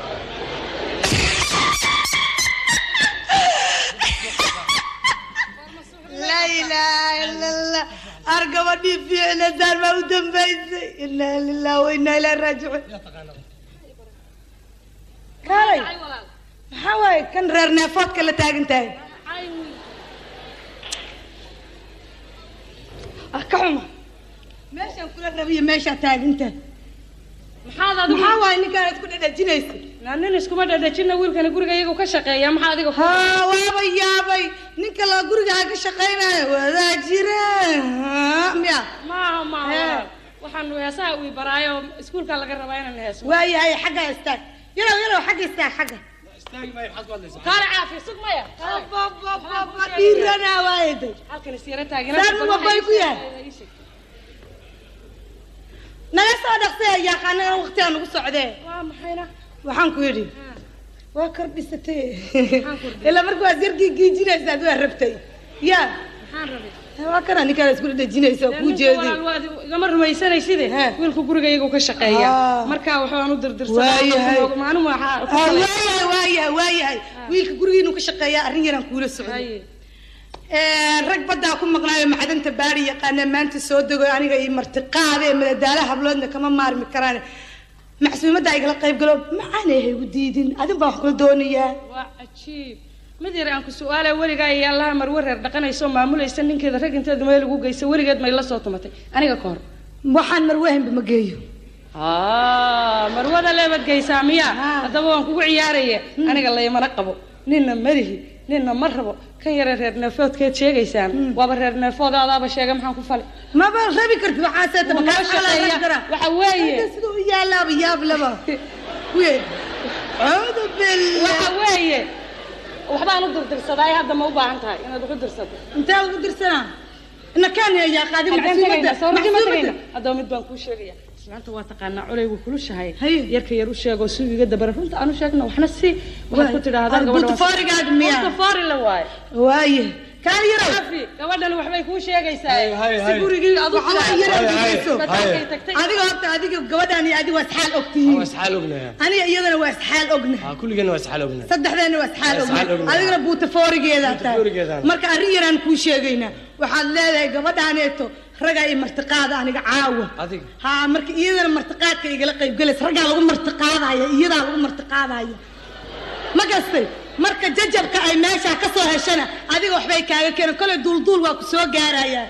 laa ilaaha ila allah ar gabadhii fiicnadaan baa u dambaysay inaa lilah wa inaa ilaa raajicuun kaalay maxaa waaye kan reer neefoodka la taagan tahay ah ka xuma meeshaan kula rabiyo meeshaa taagantahay maxaad adigu maxaa waaye ninkaan aad ku dhadhajinaysa naa nin iskuma dhadhajina wiilkana guriga iyagu ka shaqeeya maxaa adiga ku haa waaba yaabay ninka la gurigaa ka shaqaynayo wadaa jira haa, miya maaha maaha Hee. walaal. waxaan heesaha uu baraayo iskuulka laga rabaa inaan heeso waayahay xagga istaag yarow yarow xagga istaag xagga kaale caafi sug maya dhiiranaa waaye day halkan isyara taagin saan mu waqooyi ku yahay naga soo dhaqsee yaqaana waqtigaa nagu socdee waa maxayna waxaan ku yidhi waa kordhisatay ilaa marka waad yarkii giijinaysaad waa rabtay ya maxaan rabay waa kana ninkaan isku dhadhajinaysa oo kuu jeedi walaal waad igama rumaysanaysid wiilku guriga iyagu ka shaqeeya Ah. marka waxaan u Waayahay. dirdirsanaa maalin waxaa ku Ah, falay. waayahay waayahay waayahay wiilka gurigiinu ka shaqeeyaa arrin yaraan kuula socday rag baddaa ku maqnaayo macdanta baari yaqaana maanta soo dego aniga iyo martiqaade ee madadaala habloodna kama maarmi karaan macsuumadda igala qayb galo macaanay haygu diidin adin baan wax kula doonayaa waa cajiib mid yar aan ku su-aalaya weligaa iyo allaha marwe reer dhaqanayso maamulaysa ninkeeda rag inteedu meel ugu geysa weligeed may la soo tumatay aniga ka hor waxaan marwehenba ma geeyo Ah, marwada leebad geysaa miya haddaba waan kugu ciyaaraya aniga laymana qabo ninna malihi ninna ma rabo kan yare reer neefoodkeed sheegaysaan waaba reer neefood adaaba sheega maxaan ku fali maba rabi karti waxaaseeta Wuu noo shaqeeya. waxa weeye sida u yaalaaba yaab laba kuye cuudu billah waxa weeye waxbaan u dirdirsadaa hadda ma u baahan tahay inaad wax u dirsato intee ugu dirsanaa ina kaan yaa qaadi Haddaan tagaynaa, soo ragi ma macsuumadda tagaynaa. haddaba mid baan kuu sheegaya islaanta waa taqaanaa culay wuu kulushahay yarka yar u sheego si iga dabara runta aanu sheegno waxna si waxaad ku tidhaahdaa Ar gabadha butafaarigaada miyaa? butafaari la waaye waaye kaali yarow cafi gabadhan waxbay kuu sheegaysaa hay, si hay. gurigii adu waxaa yarow hay, hay, dhigayso badaalkay tagtay adiga horta adiga gabadhaan iyo adiga waa isxaal ogtihiin waa isxaal ognahay aniga iyadana waa isxaal ogna haa kulligeenna waa isxaal ognahay saddexdeena waa isxaal Waa isxaal ogna ogna. adigana buutafoorigeedaa tahay Buutafoorigeedaan. marka arrin yaraan kuu sheegaynaa waxaad leedahay gabadhaaneeto ragaa iyo martiqaada aniga caawa adiga haa marka iyadana martiqaadka igala qayb galaysa raggaa lagu martiqaadaya iyadaa lagu martiqaadaya ma gastay marka jajabka ay meeshaa ka soo heshana adiga waxbay kaaga keenan kolay duulduul waa ku soo gaarayaa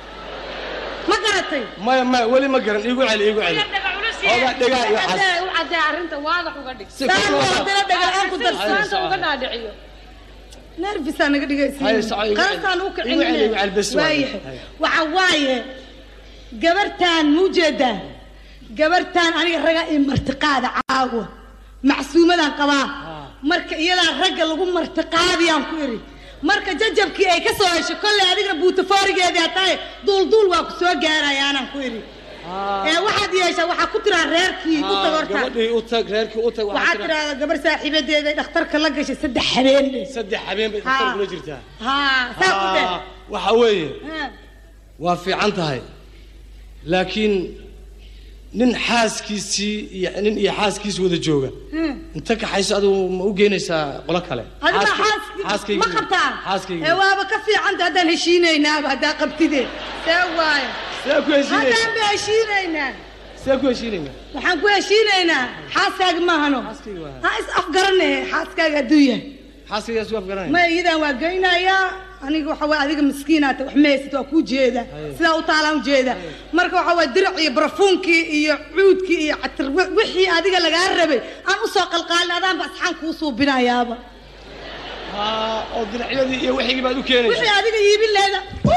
ma garatay maya maya weli ma garan iigu celi iigu celi Ogaa dhegaa iyo cas. Cadee- u cadee arrinta waadax uga dhig Si kor loo qaado. dhagaan ku darsan saanta uga dhaadhiciyo nervisaa naga Haye, soco, igu celi. dhigaysiqalastaan u Igu celi, igu celi, kicin bes waaye. waayahay Haye. waxa waaye gabartaan muujeedaa gabartaan aniga ragaa ii martiqaada caawa macsuumadaan qabaa marka iyadaa ragga lagu martiqaadiyaan ku iri marka jajabkii ay ka soo hesho kolley adigna buutafoorigeedaa tahay duulduul waa ku soo gaarayaanaan ku iri ee waxaad yeeshaa waxaa ku tiraa reerkii u tag horta gabadhii u tag reerkii u tag waxaad tiraahdaa gabar saaxiibadeeda ay dhakhtarka la gashay saddex habeen dhe saddex habeen bay dhakhtar kula jirtaa haa saa u dheh Haa, waxa weeye Haa. waa fiican tahay laakiin nin xaaskiisii iyo nin iyo xaaskiis wada jooga Hmm. inta kaxayso adigu ma u geynaysaa qolo kale adiga Xaaska- xaaskii ma qabtaa xaaskayga ee waaba ka fiicanta haddaan heshiinaynaaba haddaa qabtide see waayo see ku heshiinaysaa haddaan ba heshiinaynaa see ku heshiinaynaa waxaan ku heshiinaynaa xaaskaaga maahano ha is afgarane xaaskaaga hadduu yahay xaaskaygaas waa afgaranaya maya iyadan waa geynayaa aniga waxa waye adiga miskiinaata wax meeysat waa kuu jeeda sidaa u taalaan ujeeda marka waxa waye dirac iyo barafuunkii iyo cuudkii iyo catir wi- wixii adiga lagaa rabay aan usoo qalqaalin adaanba asxaan kuu suubinayaaba Haa, oo dinacyadii iyo wixigii baad u keenaysaa wixii adiga iibin leeda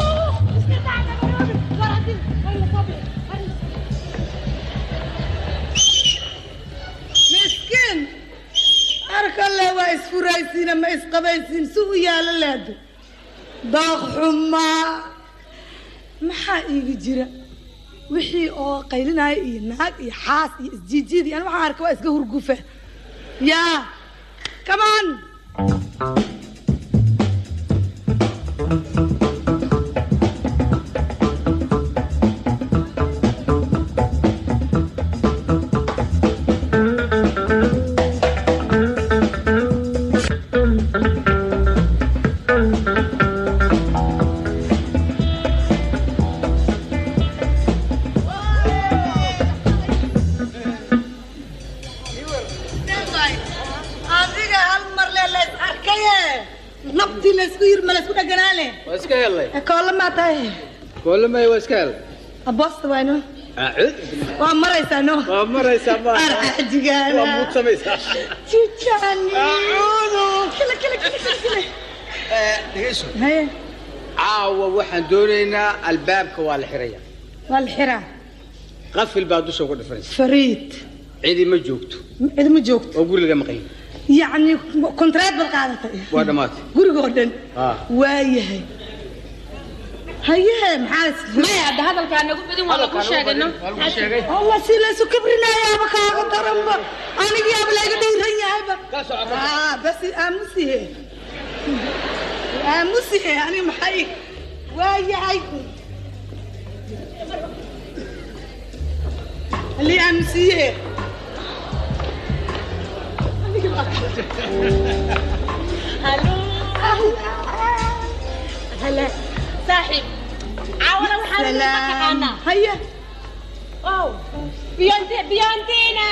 miskiin arkalle waa isfuraysiina ma isqabaysiin si u yaalo leedo daaq xumaa maxaa iiga jira wixii oo qaylinaya iyo naag iyo xaas iyo isjiijiid iyo ani waxaan arka waa iska hurgufa yaa kamaan adiga hal mar le lays arkaye nabtii laysku yir ma laysku dhaganaale waa iska helay koolla maa tahay koolamay waa iska helay aboosta wayno acuud waa maraysaa no waa maraysaa ma arcajigaana waa muudsamaysaa jijani kila kila kila kila kila dhegayso haye caawa waxaan doonaynaa albaabka waa la xiraya waa la xiraa qafil baa dusha uga dhifanaysa fariid cidi ma joogto cid ma joogto oo guriga maqan yacni kontraad baad qaadatay waa dhammaatay gurigoo dhan haa waayahay haye maxaa maya hadda hadalkaa nagu badin waa lagu sheegayno allah si laysu kibrinayaaba kaaga daranba anigiyaaba layga dhayran yahayba Ah, bas aamusihe aamusihe ani maxay waayahay halii aamusiye هلا صاحب عاونا وحنا سلام نتقانا هيا واو بيونتي بيونتينا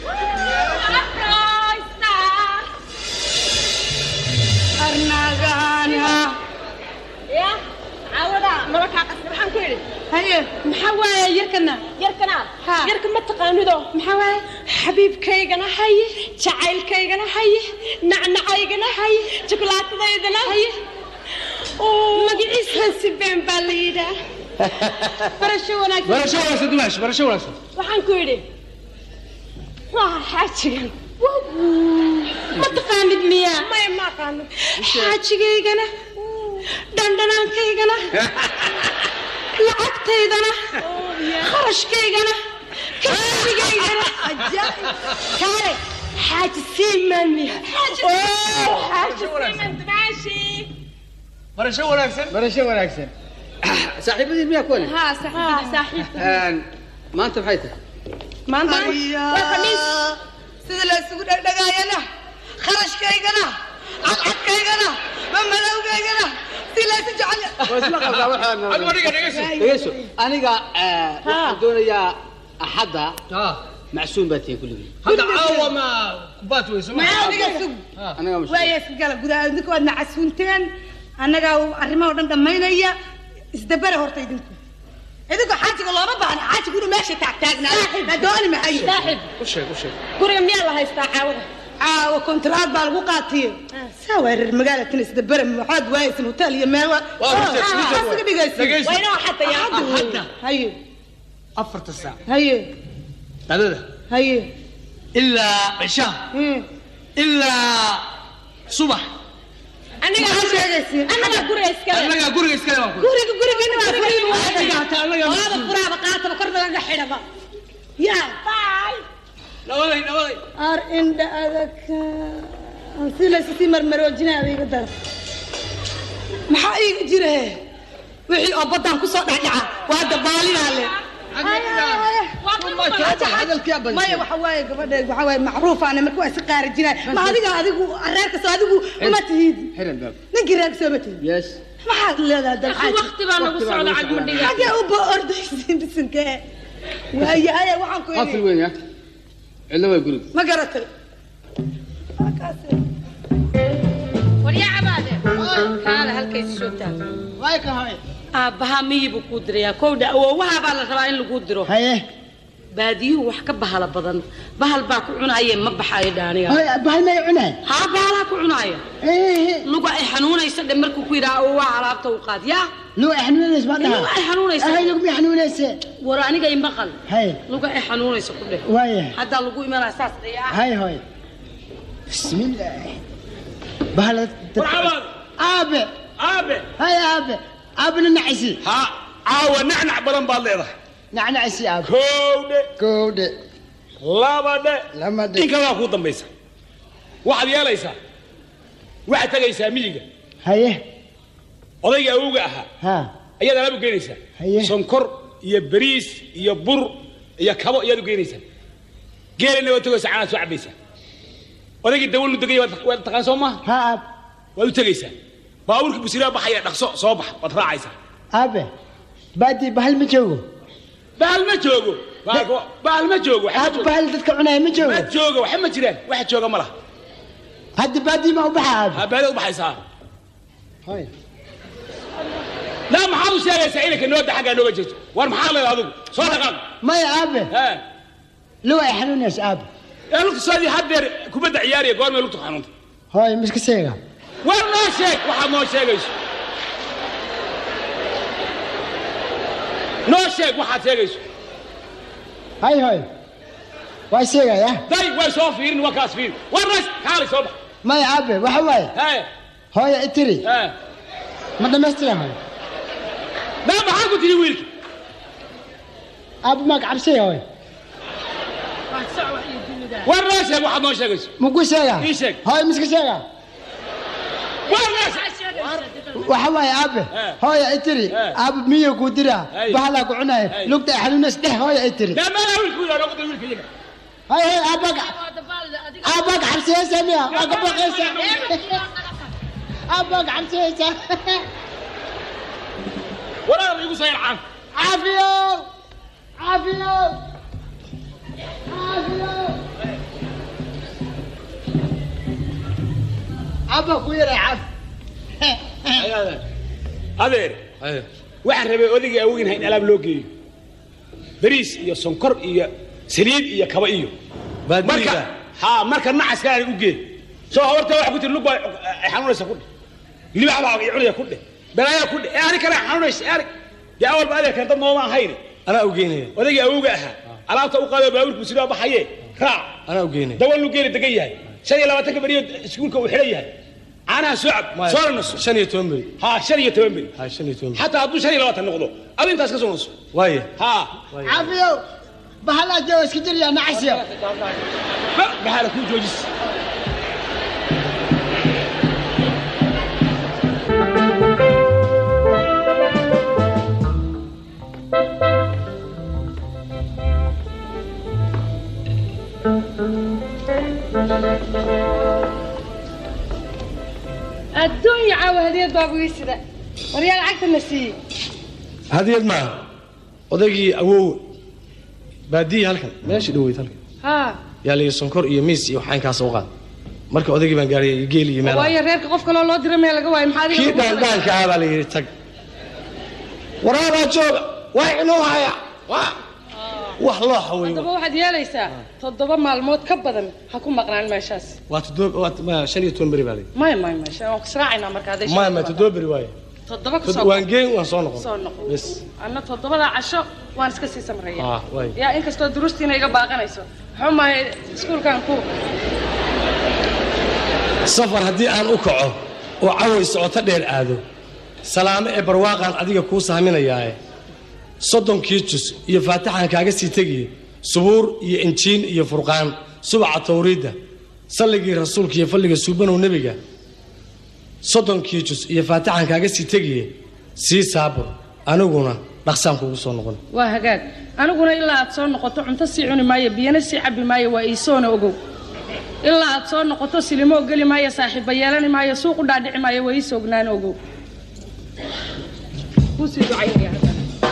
أرناغانا يا عاونا مركا قصر حن كيري هيا محاوايا يركنا يركنا يركن ما تقانودو محاوايا حبيب كيغنا حي جعيل كيغنا حي نعنعيغنا حي شوكولاتديدنا حي magaciisa sibeen baa la yidhaa barasho wanaagsan barasho wanaagsan dumaash barasho wanaagsan waxaan ku yidhi waa xaajigan ma taqaanid miyaa maya ma aqaano xaajigaygana dhandhanaankaygana lacagtaydana kharashkaygana kasbigaygana kaale xaaji siimaan miya xaaji siimaan dumaashi barasho wanaagsan barasho wanaagsan saaxiibadiin miyaa kuwani ها صاحبي صاحبي maanta maxay tahay maanta waa khamiis sida la isugu dhagdhagaayana kharashkaygana cadcadkaygana mamadowgaygana si la isu dhegeyso aniga eh, waxaan doonayaa axadda macsuum baa tihiin kulligii hadda caawa ma kubaat weyso ma maxaa adiga sug anaga mas- waaya iska gala gudaha idinku waad nacasuunteen annagaa arrimaha oo dhan dhammaynaya isdabara horta idinku idinku xaajiga looma baahna xaajigu inuu meesha taagtaagnaa la dooni mahayo saaxib u sheeg u sheeg guriga miyaa la haystaa caawada caawa kontraad baa lagu qaatiye saa waa reer magaalatin isdabara waxaad waayaysan hotel iyo meel wa- Waa horta, Ah, isku ah, jadwal. iska dhigaysin. Dhegayso. Waa inoo xata yaa Axadda wey. Axadda. haye afarta saac haye qadada haye ilaa cishaa ilaa subax aniga Maxaa sheegaysiin? anaga guriga iskale annagaa guriga iskale baan ku guriga gurigiina waa furiin Adiga hataa annagaa waaba mas-uul. furaaba qaataba korna laga xidhaba yaa nabaday nabaday ar indha adag si laysisii marmaroojinaya iga dara maxaa iiga jira he wixii oo baddaan kusoo dhexdhaca waa dabaalinaa le maya waxa waaye gabadha waxa waaye macruufaana marka waa iska qaarajinaya ma adiga adigu reerka soo adigu uma tihid xiran baab ninkii reerka soo ma tihid yes maxaad leedahay dalxaaj waqti baa nagu socda cagmadhiga xagee u ba ordaysiin bisinka waayahay waxaan ku qafil idhi weyn ya cidlo way guriga ma garatay waryaa cabaade kaale halkaysi joogtaa way ka hoy aabbahaa miyibuu kuu dirayaa kowdha awoowaha baa la rabaa in laguu diro haye baadiyuhu wax ka bahala badan bahal baa ku cunaayee ma baxaayo dhaaniga hoy bahal may cunay haa bahalaa ku cunaaya luga ay xanuunaysa dhe markuu ku yidhaha awoowaha alaabta u qaad yaa luu ay xanuunays ma dhaha luga ay xanuunaysa hay lugmi xanuunayse war aniga imaqal hay luga ay xanuunaysa ku dheh waaya haddaa lagu imanaa saas dhayaa hay hoy bismillah bahal marxaban aabe aabe hay aabe aabena nacisi ha caawa nacnac badan baad leedahay nacnacisi aabe kowdhe kowdhe labadhe lamadhe in kalaa kuu dambaysa waxaad yeelaysaa waxaad tegaysaa miyiga haye odayga awowga ahaa ha ayaad alaab u geynaysaa Haye. sonkor iyo bariis iyo bur iyo kabo ayaad u geynaysaa geelina waad tegaysaa canaad soo cabaysaa odaygii dawalnu degaya waad waad taqaan soo maaha ha aab waad u tegaysaa baabuurkii busiraa baxaya dhaqso soo bax waad raacaysaa aabe baadii bahal ma joogo bahal ma joogo Bahalka- bahal ma joogo waxa ma aab joogo bahal dadka cunaya ma joogo ma joogo waxa ma jiraan waxa jooga ma laha hadda baadii ma u baxa aabe ha baada u baxaysaa hoy laa maxaad u sheegaysaa inanka nooda xaggaa nooga jirto war maxaa leedahay adigu soo dhaqaaq maya aabe ha luu ay xanuunaysa aabe ee lugta soodii haddeer kubadda ciyaariya goormay lugta xanuunta hoy miska seega war noo sheeg waxaad noo sheegayso noo sheeg waxaad sheegayso hay hoy waa seegaya day way soo fiirin waa kaas fiirin war naas kaalay soo bax maya aabe waxa waaye hee hooya itiri hee ma dhammaystira hoy maa maxaa ku tiri wiilki aabe maa gacabsay hoy war noo sheeg waxaad noo sheegayso muku seega ii sheeg hoy miska seega war naas waxa waaye aabe Eh. hooya itiri Eh. aabe miyo ku dira Hey. bahalaa ku cunaya Hey. lugta ay xanuunays dheh hooya itiri maa maa wiilku yidhaa noqda wiilka iyaga hay hay aabe aabe gacabsayaysa miya waa ka baqaysa aabe gacabsayaysa waraada igu soo yarcaan caafiyo caafiyo caafiyo aabe ku yaray caafi adeer waxaan rabay odaygii awogin hayn alaab loo geeyo bariis iyo sonkor iyo saliid iyo kaba iyo marka ha marka nacaskaana u gee soo horta waxa ku tiri lug baa ay xanuunaysa ku dheh libax baa ay cunaya ku dheh balaayaa ku dheh ee ani kale xanuunaysa ee anig dee awalba adeerkan dad nooma ahayn anaa u geynaya odaygii awowga ahaa alaabta u qaado baabuurku sidoo baxaye raac anaa u geynaya dawal lu geeli degan yahay shan iyo labaatanka beriyo iskuulka uu xidhan yahay caanaha soo cab soo naso shan iyo toban beri ha shan iyo toban beri ha shan iyo toban beri xataa hadduu shan iyo labaatan noqdo adu intaas ka soo naso waaya ha caafiyo bahalaa jooga iska jiryaa nacasiyo maxaala kuu joojis Thank adduunya caawa hadiyad baabugi sida waryaa lacagta na siiyey hadiyad maaha odaygii awow baadiyi halkan meeshii dhoweyd halkan haa yaa liyi sonkor iyo miis iyo waxaan kaas u qaad marka odaygii baan gaariyay iyo geel iyo meel waayo reerka qof kaloo loo dira meel laga waayo maxaa adiga kii lagu qoray? dhaandhaanka ah baa la yidhi tag waraabaa jooga waa inuu haya waa wax loo xawey haddaba waxaad yeelaysaa toddoba maalmood ka badan ha ku maqnaan meeshaas waa toddoba waa ma- shan iyo toban beri baa la yidhi maya maya maya waan kusraacaynaa marka hadday maya shaqo maya ku toddoba beri waaye toddoba Tod- kusoo waan geyn waan soo noqon soo noqon bes anna toddobada casho waan iska sii samreeya ah waay yaa inkastoo durustiina iga baaqanayso muxuu mahay iskuulkan ku safar haddii aan u kaco oo caway socoto dheer aado salaamo ee barwaaqaan adiga kuu sahminayaae soddonkii jus iyo faatixaan kaaga sii tegiye subuur iyo injiin iyo furqaan subaca tawriidda salligii rasuulka iyo falliga suubanow nebiga soddonkii jus iyo faatixaan kaaga sii tegiye sii saabur aniguna dhaqsaan kugu soo noqon waa hagaag aniguna ilaa aad soo noqoto cunto sii cuni maayo biyana sii cabbi maayo waa iisoona ogow ilaa aad soo noqoto silimo geli maayo saaxiibba yeelani maayo suuq u dhaadhici maayo waa iisoo ognaan ogow kuusii ducaynaya hadda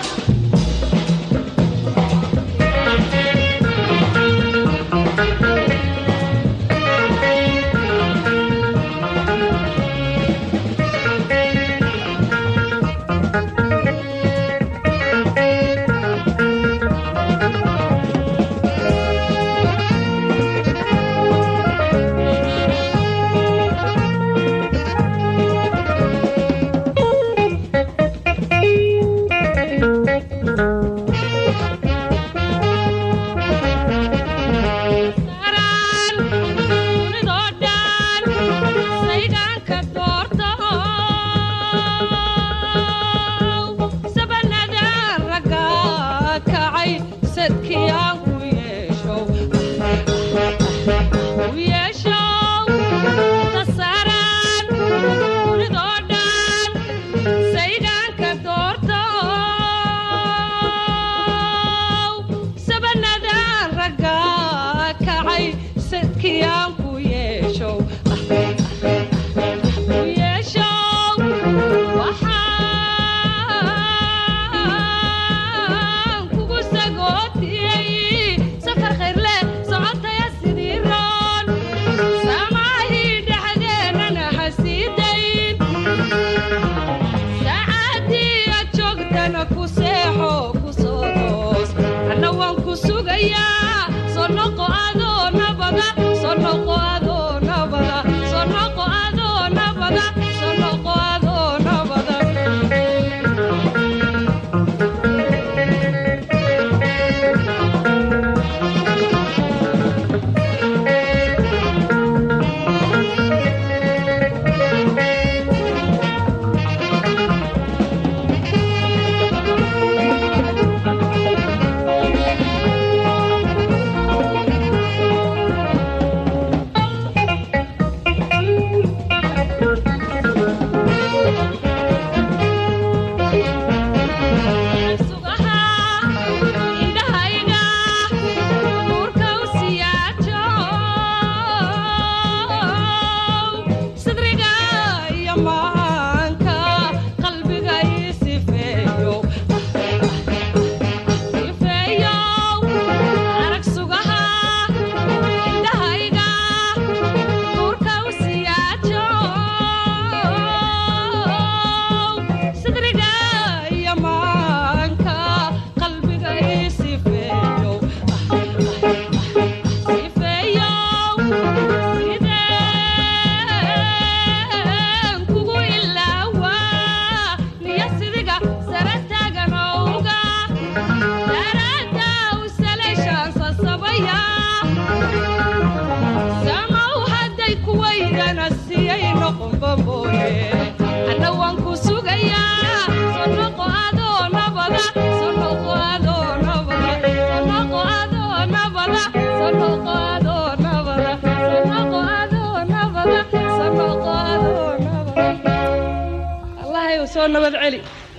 soo nabad celi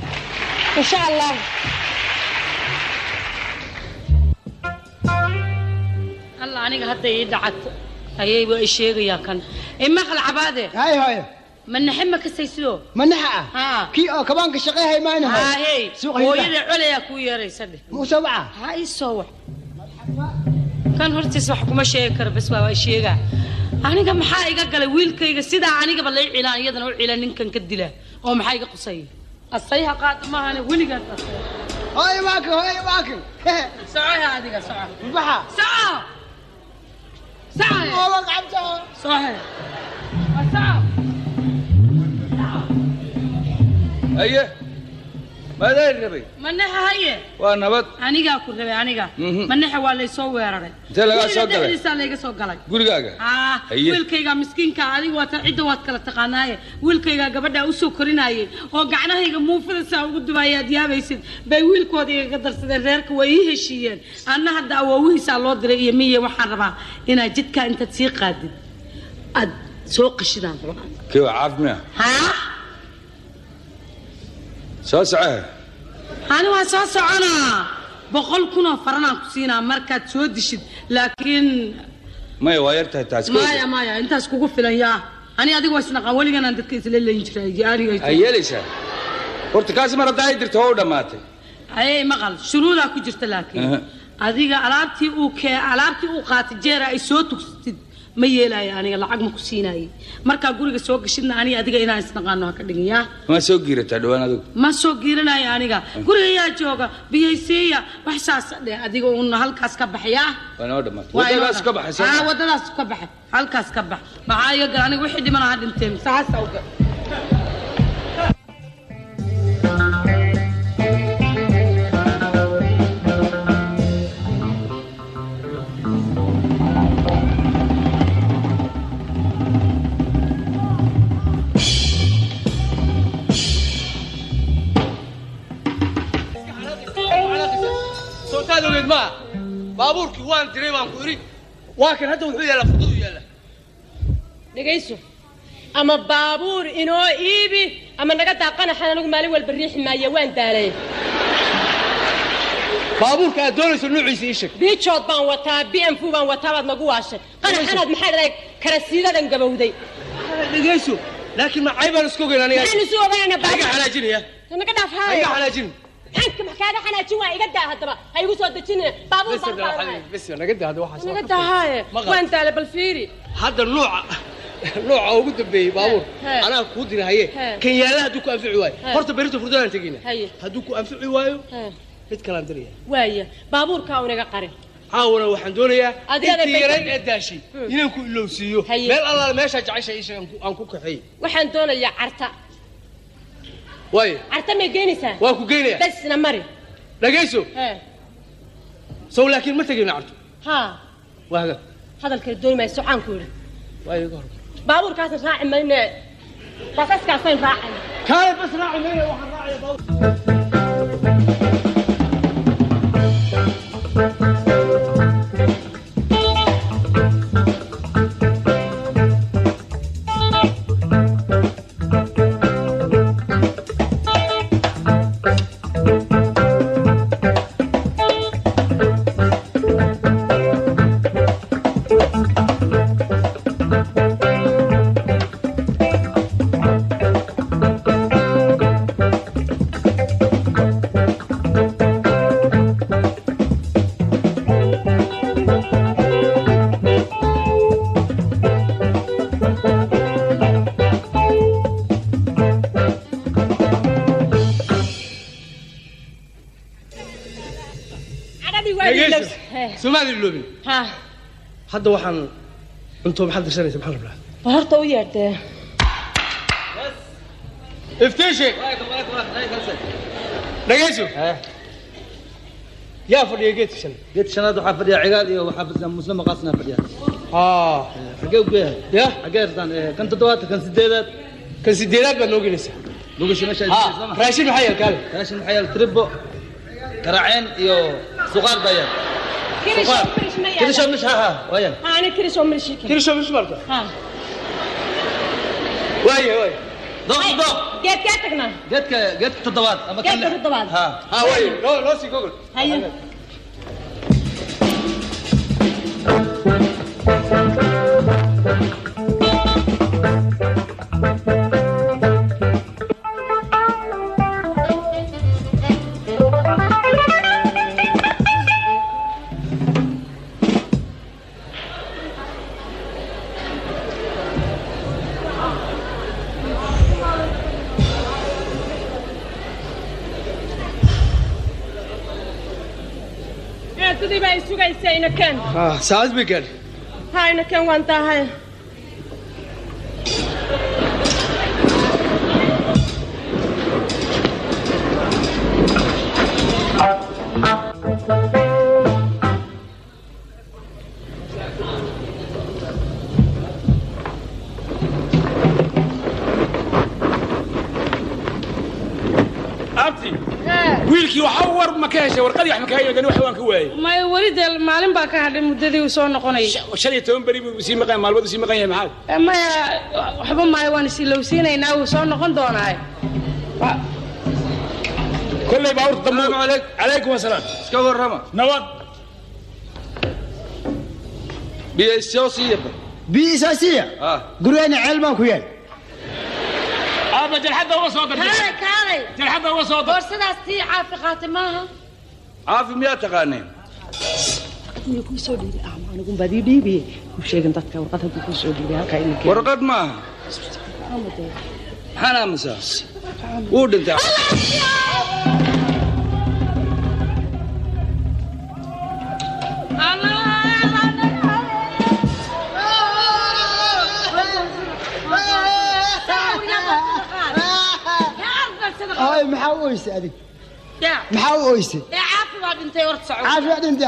insha allah alla aniga hadda ii dhacato ayayba i sheegayaa kan imaqal cabaade hay hooyo manaxe ma kasaysido manaxa ah kii oo kabaanka shaqeehay maayna haahey hooyada colayaa kuu yeeraysa dheh muusoo waca ha ii soo wac kan hortiis wax kuma sheegi karo bas waa waa sheegaa aniga maxaa iga galay wiilkayga sidaa anigaba lay cilaan iyadana u cilaan ninkan ka dila oo maxaa iga qusaya asayha qaada maahane weligaas asay hooy waakin hooy waakin socoha adiga soco baxa soco soco oo qabto soco soco haye maadaan rabay manaxa haye waa nabad anigaa ku rabay aniga Mhm. manaxa waa laysoo weeraray Intee lagaa soo Guriga galay? dhexdiisaa layga soo galay gurigaaga ah Haye. wiilkayga miskiinka adiga waata cidda waad kala taqaanaaye wiilkayga gabadha usoo korinayay oo gacnahayga muufada saa ugu dubaaya aad yaabaysid bay wiilkooda igaga darsadeen reerka way ii heshiiyeen anna hadda awoowihiisaa loo diray iyo miye waxaan rabaa inaad jidkaa intaad sii qaadid aad soo qashidaan rabaa kii waa caafimaad haa soo socohe ani waan soo soconaa boqol kunoo faranaan ku siinaa markaad soo dishid laakiin maya waa yar tahay taas maya maya intaas kugu filan yaa ani adiga waa isnaqaan weliganaan dadka isla leyn jiray aniga ay yeelaysaa horta kaasi mar haddaa ay dirto waa u dhammaatay ayay maqal shuruudaa ku jirta laakiin Aha. adiga alaabtii uu kee alaabtii uu qaatay jeera ay soo tugsatid ma yeelaayo aniga lacag ma ku siinaayey markaa guriga soo gashidna aniga adiga inaan isnaqaano ha ka dhigin yaa ma soo giirataa dhawaan adigu ma soo giiranayo aniga guriga yaa jooga biyaysiiya wax saas dheh adiga uun halkaas ka baxyaa waa noo dhammaatay Waa inoo waddadaas ka dhan. baxay Ah, soo waddadaas ka baxa halkaas ka bax maxaa iga gal aniga wixii dhimana ha dhinteen saasa uga sootaad ogeed maa baabuurkii waan diray baan ku idhi waa kan hadda wuxuu yaallaa furdadu yaalla dhegayso ama baabuur inoo iibi ama naga daaqanaxan anigu maalin walba riixi maayo waan daalay baabuurka aad doonayso nuuciisa ii sheeg biijood baan wataa b m fu baan wataa baad nagu waashay qanaxanaad maxaad dhahay karasiidadan gabowday dhegayso laakiin macay baan isku ogeyn aniga maxaan isu ogaanayna iga xanaajinaya naga dhaaf iga haayo xanaajin maxaan kaaga xanaajin waa iga daa haddaba ha igu soo dejinina baabuur baan qaadanahay bes naga daa hadda waxaas naga daa haaye Maqal. waan daalay bal fiiri hadda nooca nooca ugu dambeeyey baabuur He. anaa kuu dira haye He. kan yaalla hadduu ku anfici waayo He. horta berito furdadaan tegina haye hadduu ku anfici waayo He. mid kalaan diraya waaya baabuurkaa unaga qarin caawana waxaan doonayaa Adiga intii bay- yarayn ee daashay inaan ku ilowsiiyo Haye. meel allaale meeshaa jecesha ii sheeg aan ku- aan ku kaxeey waxaan doonayaa carta waayo carta may geynaysaa waa ku geynaya besna mari dhagayso he sow laakiin ma tegayno carto haa waa haga hadalkale dooni maayo socaan ku yidhi waa iga hor baabuurkaasan raaci mayne basaskaasayn raacayna kaale bas raaci mayna waxaan raacaya baabuur cadhadii waa dhagayso ilows he soomaali iloobin ha hadda waxaan cunto maxaad dirsanaysa maxaan rabnaa bal horta u yeedhee iftiishi dhagayso yaa fadhiya geedka shan geedka shanaad waxaa fadhiya cigaal iyo waxaa fadhiya muslim maqaasna fadhiya aa xagee u geeyahay ya xagee irtaan kan toddobaad kan sideedaad kan sideedaad baad noo gelinaysaa lugashi meesha Ha, raashin maxaa yaal kaale raashin maxaa yaal tribo karaaceen iyo suqaar baa yaal suqaar kirisho mish ha ha waayan ha ani kirisho milshiki kirisho mish marka ha waaye waaye doq doq geedkaa tagnaa geedka geedka toddobaad ama kan geedka toddobaad ha ha waaye noo noo sii gogol haye Thank saacaddii baa i sugaysa inaken ah saacad bay gaadhi ha inaken waan daahay abti wiilkii waxa war ma ka heshay warqadii wax ma ka hayay wax waan ka waayay may weli dee maalin baa ka hadhay muddadii uu soo noqonayay shan iyo toban beri buu sii maqan maalmood sii maqan yahay maxaad Eh, maya waxba maayo waan isilowsiinaynaa wuu soo noqon doonaaye kolley baa urta dambu calaykum asalaam iska warrama nabad biyo siiya biisaasiya gurigeenna ceel baan ku yaal aaba jarxadda uga soo kaalay kaalay jarxadda uga soo boorsidaas tii caafi qaatay maaha caafi miyaa taqaaneen Iyo kuu soo dhiibay ah anigun baad ii dhiibiyey u sheegin dadka warqad hadduu kuu soo dhiibay halkaa inay keenaan. warqad maaha maxaan aamusaa wuu dhintay ay maxaa u oyse adig yaa maxaa u oyse ee caafi baa dhintay horta soco caafi baa dhintay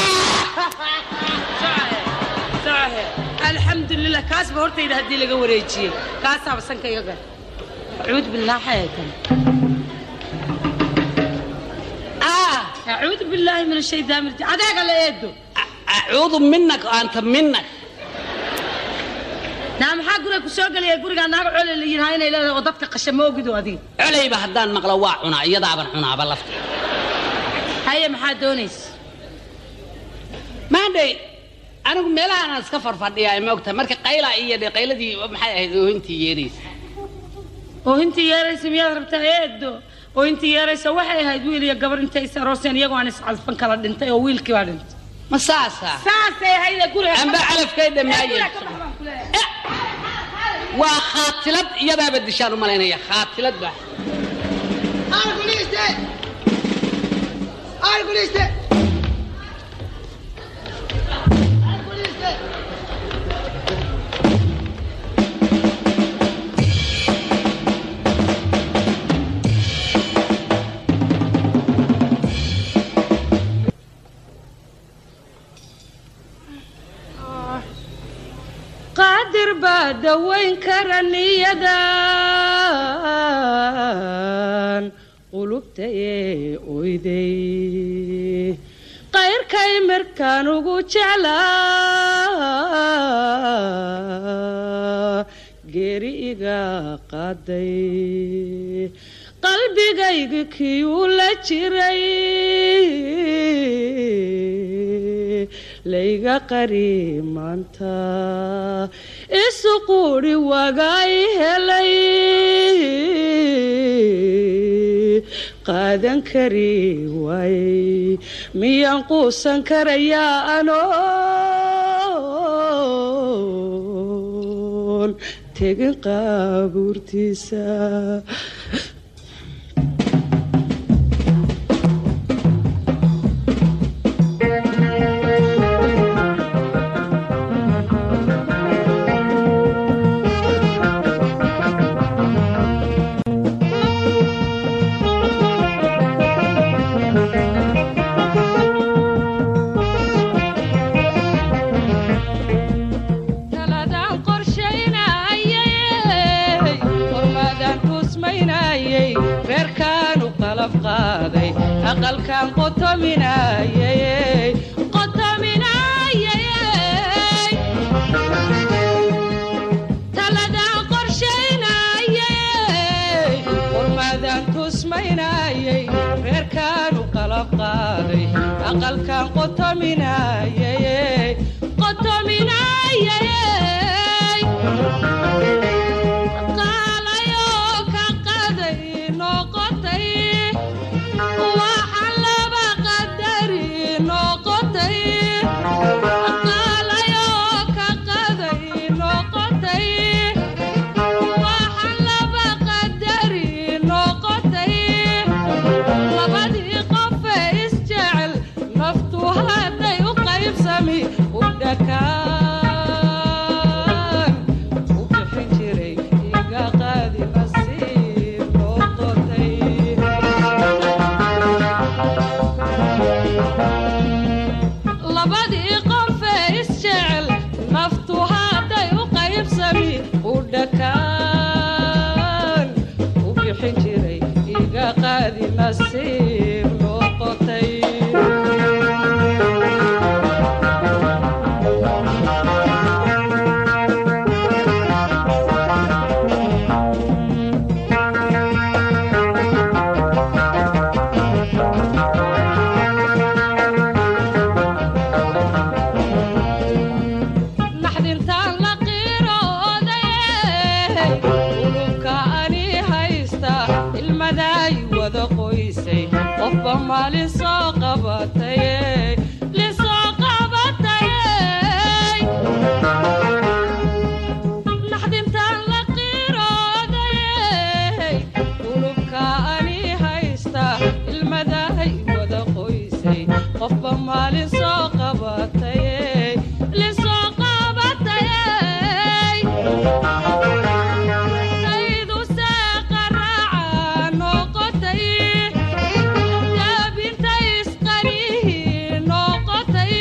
socohe alxamdulilah kaas ba hortayda haddii laga wareejiyey kaasaaba sanka iga gal acuud bilaahi ayatan acuudu billaahi min ashaytaan rajim adeega la eedo acuudu minak anta minak naa maxaa guriga ku soo gelaya gurigaa naaga cole la yidhaha inay leedahay oo dadka qasha ma ogido adiga colayba haddaan maqlo waa cunaa iyadaaban cunaaba lafta haye maxaa doonaysa maandhay anigu meelahaan iska farfadhiyaa ma ogtahay marka qayla iyo dhe qayladii maxay ahayd oohintii yeeraysa oohintii yeeraysa miyaad rabtaa eedo oohintii yeeraysa waxay ahayd wiil iyo gabar intay is arooseen iyagoo aan iscalfan kala dhintay oo wiilkii baa dhintay ma saasa saasay ahayd guriga amba calafkay dhammaayeen waa khaatilad iyadaaba dishaan u malaynaya khaatilad baa qaadir baa dawayn kara niyadan qulubta ee oyday qayrkay markaan ugu jeclaa geeri iga qaaday qalbigayga kiyuu la jiray layga qari maanta isu quudhi waagay helay qaadan kari waayey miyaan quusan karayaa anoon tegin qaabuurtiisa taladaan qorshaynayay hormaadaan tusmaynayay reerkaan u qalab qaaday aqalkaan qotominayay qotominayay taladaan qorshaynayay hormaadaan tusmaynayay reerkaan u qalab qaaday aqalkaan qotominayay qotominayay qaalayoo ka qaday noqotay waxa laba qadari noqotay qaalayoo ka qaday noqotay waxa laba qadari noqotay labadii qofe isjecel naftu hadda dhakaan u bixin jiray iga qaadi nasiib noqotay naxdintaan la qiirooday ulubka ani haysta ilmadaay wada qoysay qofba maalin soo qabatay lisoo qabatay naxdintaan la qiirooday ulubka ani haysta ilmadaay wada qoysay qofba maalin soo qabatay lisoo qabatay aydu seeqa raaca noqotay daabintay isqarihi noqotay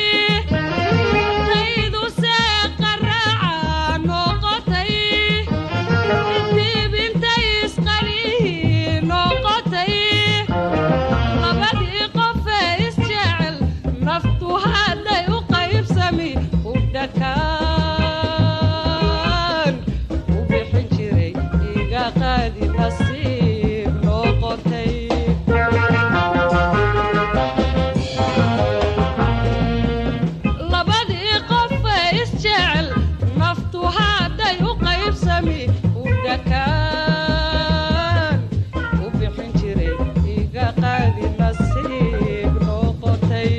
aydu seeqa raaca noqotay dibintay isqarihi noqotay labadii qofee isjecel naftu hadday u qaybsami u dhakaan u bixin jiray iga qaadi nasiib noqotay labadii qofee isjecel naftu hadday u qaybsami u dhakaan u bixin jiray iga qaadi nasiib noqotay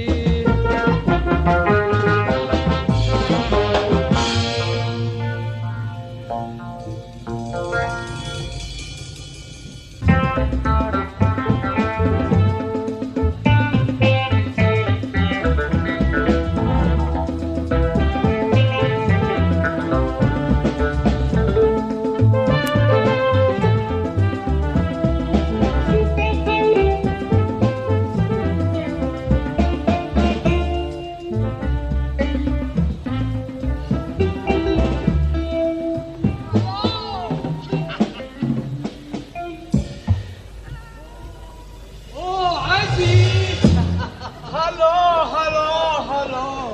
Oh, Auntie! Hello, hello, hello.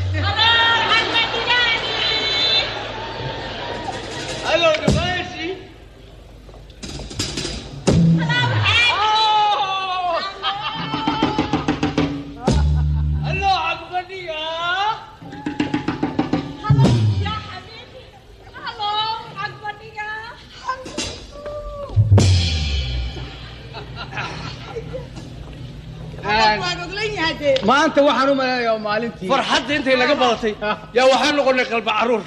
Hello, Device. Hello, Agbaniya. maanta waxaan u maleynayaa maalintii farxadda intay naga badatay yaa waxaan noqonay qalba caruur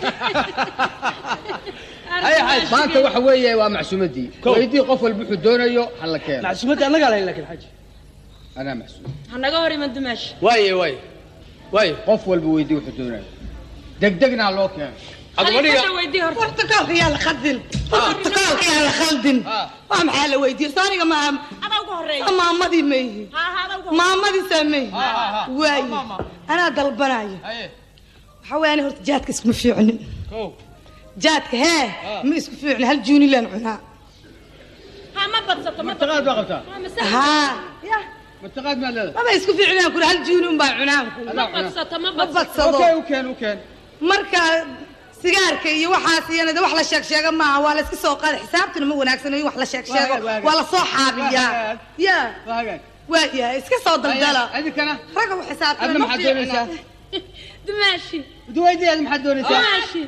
maanta waxa weeye waa macsuumadii weydii qof walba wuxuu doonayo ha la keeno macsuumadda annagaa lahayn laakiin xaji anaa macsuum hanaga hor iman dumaash waaye waaye waaye qof walba weydii wuxuu doonayo degdegna ha loo keeno برتقالك يا الخدل برتقالك يا الخلدن ما محل ويدي صاري ما ما ماضي مي ما ماضي سمي واي انا ضلبناي حواني هرت جاتك اسمه في عن جاتك ها ما اسمه في عن هالجوني لان عنا ها ما بتصت ما مرتقاد ما قبتها ها مرتقاد ما لا ما يسكو في عنان كل هالجوني با عنان ما بتصت ما ما بتصت بتصدو اوكي وكان وكان marka sigaarka iyo waxaas iyana de wax la sheeg sheega maaha waa la iska soo qaada xisaabtuna ma wanaagsano in wax la sheeg sheego waa la soo xaabiyaa ya waayahay iska soo daldala adinkana ragga u xisaabtana adna maxaad doonaysaa dumaashi duwaydii aad maxaad doonaysaa dumaashi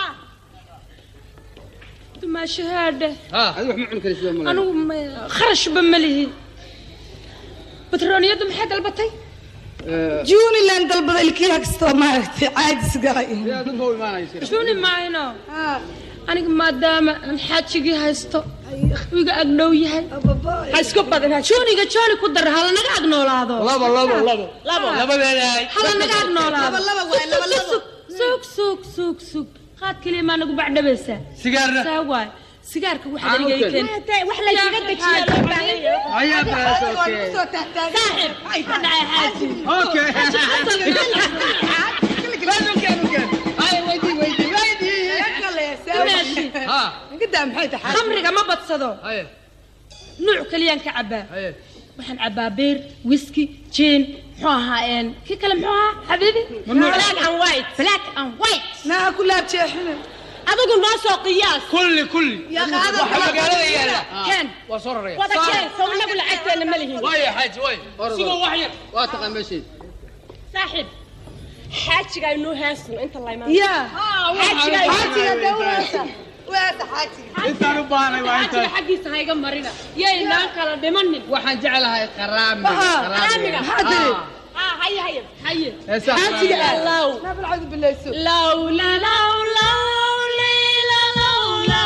dumaashi haadhe adigu wax ma cuni karaysid ma anigu ma- kharashba ma lihi batrooniyaddu maxay dalbatay juniland dalbada ilkiya kastoo maaragtay caajis galay juni maayno aniga maadaama aan xaajigii haysto iga agdhow yahay ha isku badin juniga joni ku dar hala naga ag noolaado labo labo labo labo labadeedahay hala naga ag noolaado Laba, laba waay, laba, laba. sug sug sug sug qaad keliya maa nagu bacdhabaysaa sigaarna saa waay sigaarka waxa Aan u aniga keen. keen wax la isaga dejiyaa loo baahan yahay. Ayaa baas, okay. saaxib ay ka dhacay xaaji Okay. Dumaashi. iga daa maxay tahay khamriga ma badsado nuuc kaliyaan ka cabaa waxaan cabaa beer whisky jin muxuu ahaa een kii kale muxuu ahaa xabiibi black and white black and white naa ku laab jeexina adigu noo soo qiyaas kulli kulli Ya qaada waxa magaalada yaala keen waa soo raraya wada keen soo inagu lacagteena ma lihin waaya xaaji waay sigoo wax yar waa taqaan meesheed saaxiib xaajiga inuu heesno inta la imaan Ya. xaajiga xaajiga dee u heesa u heesa xaajiga intaan u baahnay waa xaajiga intaan xaggiisa hayga marina yaynaan kala dhimanin waxaan jeclahay qaraamiga qaraamiga. maxaa tiri ah haye haye haye heesaa xaajiga qaraamiga. low naa balcadu bilayso lowla lowla leyla lowla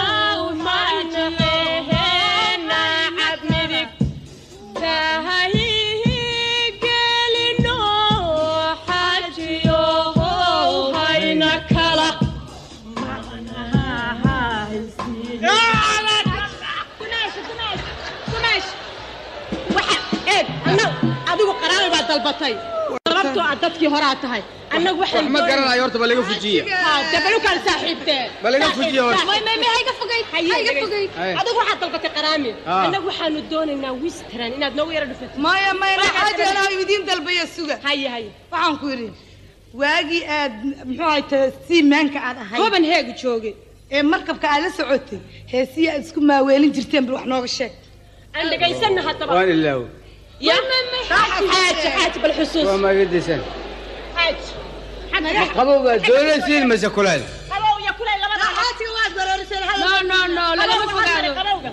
majleheena cabmidig tahayihi gelino xajiyo hayna kala adigu qaraami baa dalbatay sababtoo ah dadkii horaa tahay annagu waxaan wax ma garanayo horta ba laga fujiya dabalukaan saaxiibteen Ma laga fujiyo horta. may may may hayga fogayd hayga fogayd Haye. adigu waxaad dalbatay qaraami Ah. annagu waxaanu doonaynaa wistran inaad noogu yara dhufatid maya maya Waxaa xaajiga jira- anaa idiin dalbaya suga haye haye waxaan ku yidhi waagii aad muxuu ahay ta siimaanka aad ahayd toban heegu joogay ee markabka aad la socotay heesiya aad isku maaweelin jirteen bal wax nooga sheeg aan dhegaysanna haddaba waan ilaawo ya xaaji xaaji bal xusuus waa maagadiisan xaaji qabowga doonaysiin mase kuleel qabow iyo kulay labada xaajiga waad barooriseen no no no lagama fogaado qabowga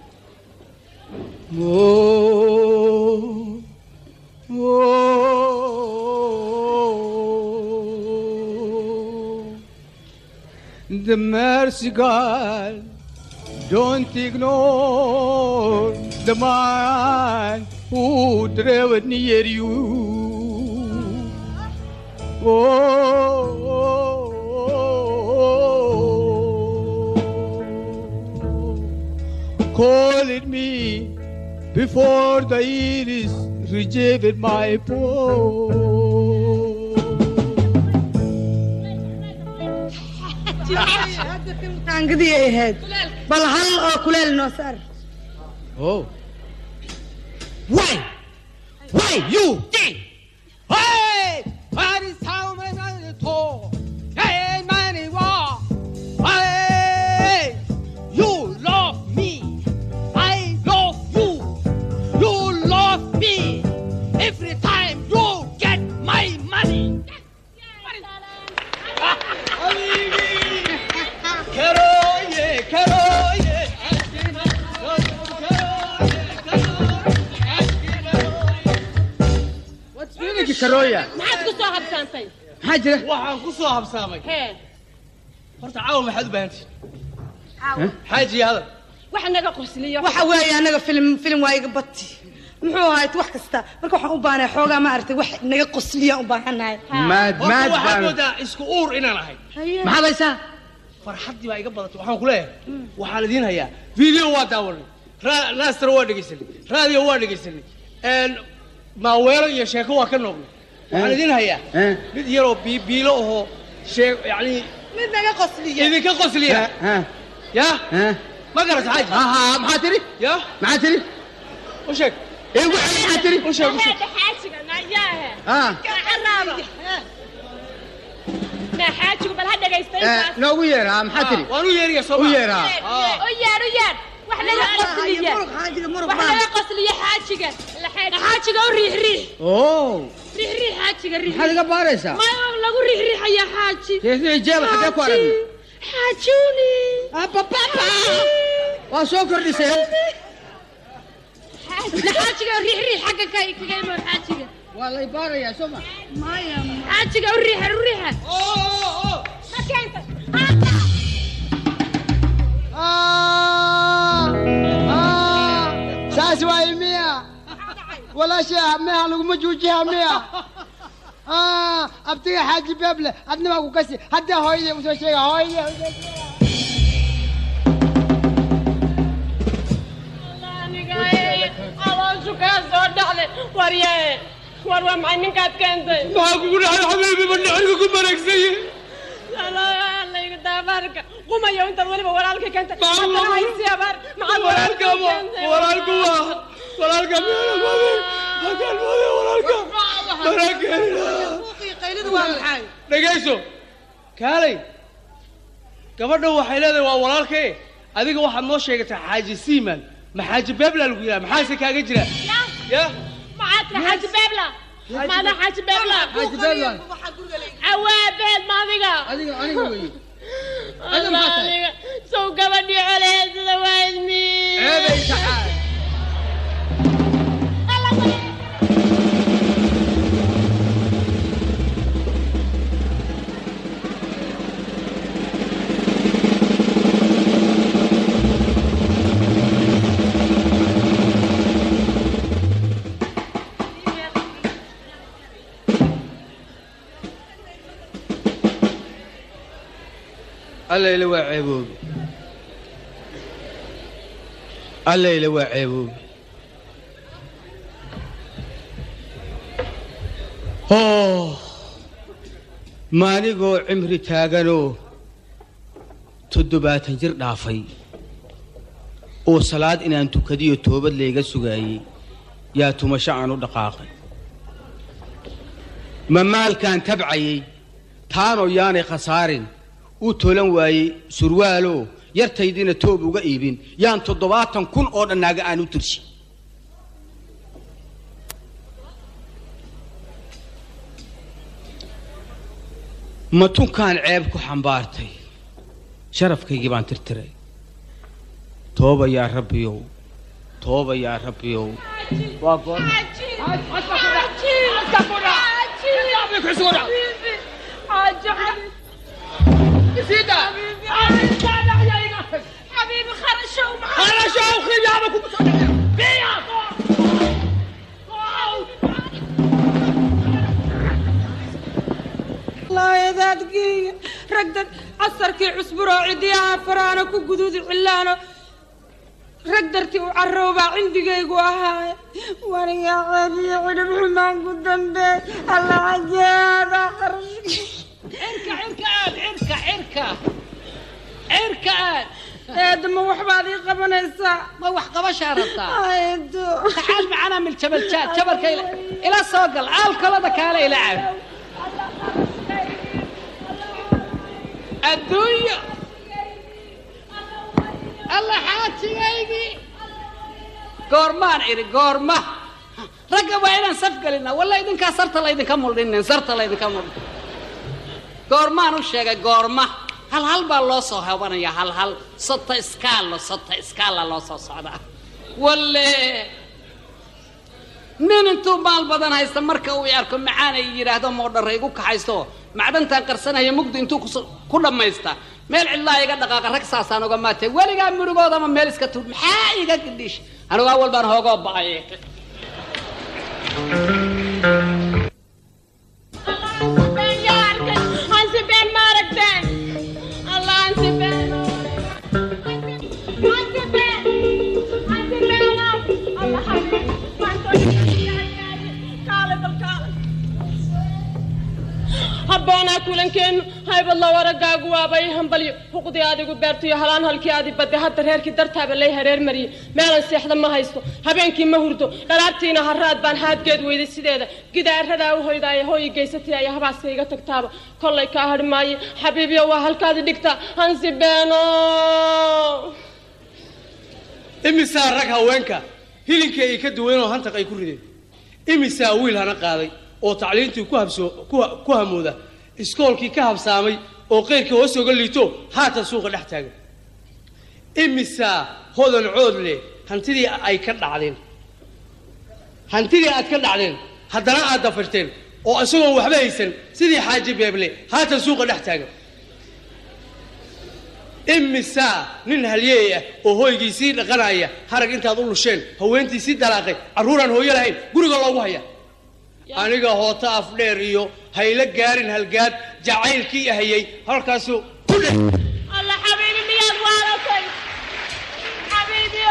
The mercy God, don't ignore the man who traveled near you. Oh, call it me before the iris rejected my poor. hadda taangadii ay ahayd bal hal oo kuleel noo saar Oh. Why? Why you? Hey! What is how many tall? Hey, money war. Hey! You love me. I love you. You love me. Every time you get my money. Karoye, karoye. fiilinki karooya maxaad ku soo habsaantay maxaa jira waxaan ku soo habsaamay hee horta caawa maxaad u baahantihin xaaji hadal wax naga qosliyo waxa weeye anaga filim filim waa iga bati muxuu ahayd wax kasta marka waxaan u baahnay xoogaa ma aragtay wax naga qosliya u baahanahay maad horta maad waxaad baan moodaa isku uur inaan ahay maxaad haysaa farxaddii baa iga badatay waxaan ku leeyahay waxaan idiin hayaa video waa daawanay ra- naastara waa dhegaysanay raadiyo waa dhegaysanay een, maaweelo iyo sheeko waa ka noognay waxaan idiin hayaa Eh? mid yaroo bii- biilo ahoo shee yani mid naga qosliya idinka qosliya Ha, ya ha. ma garata xaaji ha ha maxaa tiri ya maxaa tiri u sheeg ee waxa maxaa tiri u sheeg u sheeg هذا حاجة نياها ha كعرابة ما حاجة بل هذا Eh, جايستين noogu yeer ha maxaa tiri waan u yeeriya soo u maa yeer ha ويار ويار واحنا لا قصلية muruq xaajiga muruq واحنا baan لا قصلية حاجة حاجة وريح ريح oo ريح ريح حاجة ريح maxaad iga baaraysaa ما لقوا ريح ريح يا حاجي keesii jeeba xagee ku aragnay حاجوني waa soo kordhiseen حاجة ريح ريح حاجة كاي كاي ما حاجة waa lay baarayaa soo ma حاجة وريح وريح ما كانت saas waaye miya walaasha meha laguma juujiha miya abtiga xaaji beeble adnibaa ku kasi hadda hooyadee usoo sheega hooyadee usoo sheega أوان شو كان صور دخل وريا وروا مع إنك كنتي maxaa kugu dhacay xabiibi ma dhacay ku maragsay لا لا الله يقطع بارك qumayo intaad weliba walaalka keenta haddana haysi abaar maxaad walaalka walaalku waa walaalka walaalka dhegayso kaalay gabadha waxay leedahay waa walaalkee adiga waxaad noo sheegataa xaaji siiman ma xaaji beebla lagu yidhaha maxaase kaaga jira ya maxaad tiri xaaji beebla maada xaaji beebla xaaji beebla awaabeed ma adiga adiga aniga weye Allah, aniga sow gabadhii coleheysada waa idmi ceebay taxaay allayle waa ceeboobe allayle waa ceeboobe oh maaligoo cimri taaganoo toddobaatan jir dhaafay oo salaad inaan tukadiyo toobad layga sugaayey yaa tumasho aan u dhaqaaqay ma maalkaan tabcayey taanoo yaanay khasaarin u tolan waayey surwaaloo yartaydiina toob uga iibin yaan toddobaatan kun oo dhannaaga aan u tirsi ma tunkaan ceeb ku xambaartay sharafkaygii baan tirtiray tooba yaa rabbiyow tooba yaa rabbiyow waa goor حبيبي خرشوا خرشوا خيابكم الله يدادقي رقدت عصركي عصبرو عديها فرانا كو قدود علانا رقدرتي وعروبة عندي قيقوا هاي وانا يا عيني عرب حمان قدام بيت الله عجيب خرش عركة عركة عركة عركة عركة ايدما وحبادي قبنيسا ما وح قبشها ربطا ايدو تعال معنا من الجبل جات جبل كيلا إلى سوقل عال كل هذا كالا يلعب الدنيا الله حاتي غيبي قورمان عيري قورما رقب وين نسفق لنا ولا إذن كسرت الله إذن كمل لنا سرت الله إذن كمل قورمان وشيء قورما هل هل بالله صو هوانا يا هل هل صت إسكال صت إسكال الله صو صعدا ولا nin intuu maal badan haysta marka uu arko macaana yidhaahdo moodhara igu kaxaysto macdantan qarsanaya mugdi intuu kus- ku dhammaysta meel cidlaa iga dhaqaaqa rag saasaan uga maatay weligaa murugoodama meel iska tuur maxaa iga gidhiish anigu awal baan hoogoo ba'ay Hansi Ben Marakten. Allah Hansi Ben. Hansi Ben. Hansi Ben. Allah Hansi. Kaale bal kaale. habboonaa kulankeennu haybadla waragaagu waabay hambalyo xuqdii adigu beertiyo halaan halkii adi badde hadda reerkii dartaaba lay hareer mariyey meelan seexda ma haysto habeenkii ma hurdo dharaartiina haraad baan haadgeed weyday sideeda gidaaradaa u hoydaaye hooyi geysatay ayaa habaaska iga tagtaaba kollay kaa hadhi maaye xabiibyo waa halkaadi dhigta hansi beeno imisaa rag haweenka hilinkii ay ka duwanoo hantaq ay ku rideen imisaa wiil hana qaaday oo tacliintii ku habsoo ku ha- ku hamooda iskoolkii ka habsaamay oo qeyrkii hoos oga liito haatan suuqa dhex taagan imisaa hodan cood leh hantidii ay ka dhacdeen hantidii aad ka dhacdeen haddana aad dafirteen oo isagoon waxba haysan sidii xaaji beeble haatan suuqa dhex taagan imisaa nin halyeey ah oo hooygiisii dhaqanaya harag intaad u lusheen haweentii dalaaqay carruuraan hooyo lahayn guriga loogu haya aniga hoota afdheer iyo hayla gaarin halgaad jacaylkii ahayey halkaasu ku dheh Allah xabiibi miyaad waalatay xabiibiyo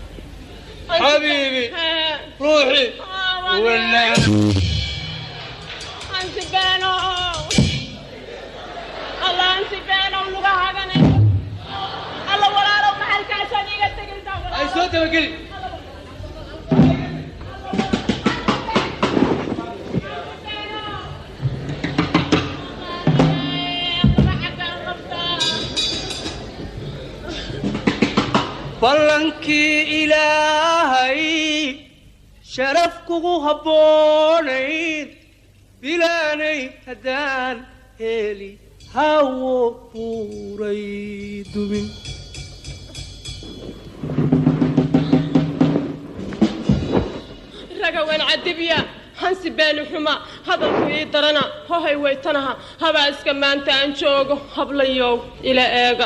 xabiibi ruuxi wanaag beenow alla ansi beenow luga haganay alla walaalow maxalkaasaan iga tegaysaa ay soo dabageli ballankii ilaahay sharaf kugu habboonayd bilaanay haddaan heli hawo buuray dumin ragawan cadibya hansi beeni xuma hadalku ii darana hohay waytanaha habaaska maanta aan joogo hablayow ila eega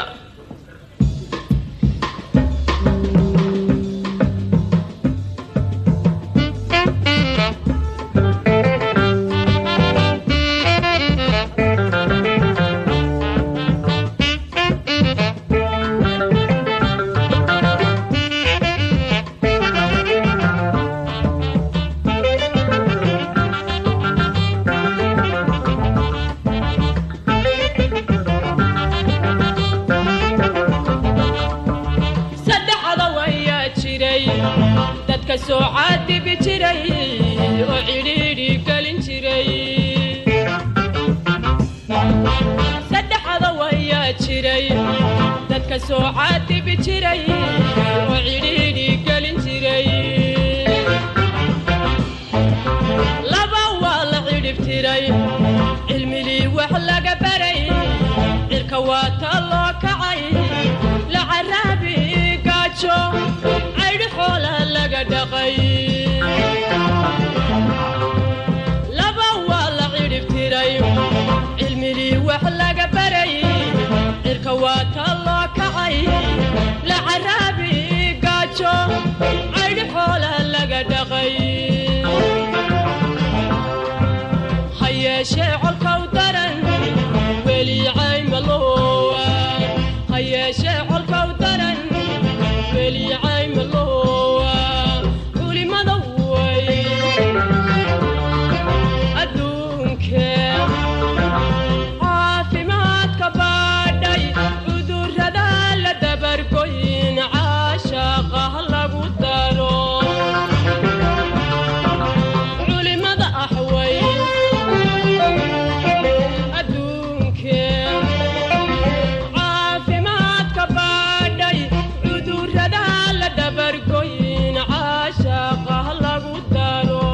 saddexda wayaa jiray dadka soo caadibi jiray oo cidhiidhi gelin jiray saddexda wayaa jiray dadka soo caadibi jiray oo cidhiidhi gelin jiray laba waa la cidhib tiray cilmilii wax laga baray cirka waa ta loo kacay la caraabi gaajo caydhi xoola laga dhaqay laba waa la cidhib tiray cilmilii wax laga baray cirka waa ta loo kacay la caraabi gaajo caydhi xoola laga dhaqay ha yeeshee colkaw daran weli caymalowa ha yeeshee colkaw daran weli caymalowa culimada way adduunke caafimaadka baadhay cudurrada la dabargoyn caashaqa lagu daro culimada axway adduunke caafimaadka baadhay cudurrada la dabargoyn caashaqa lagu daro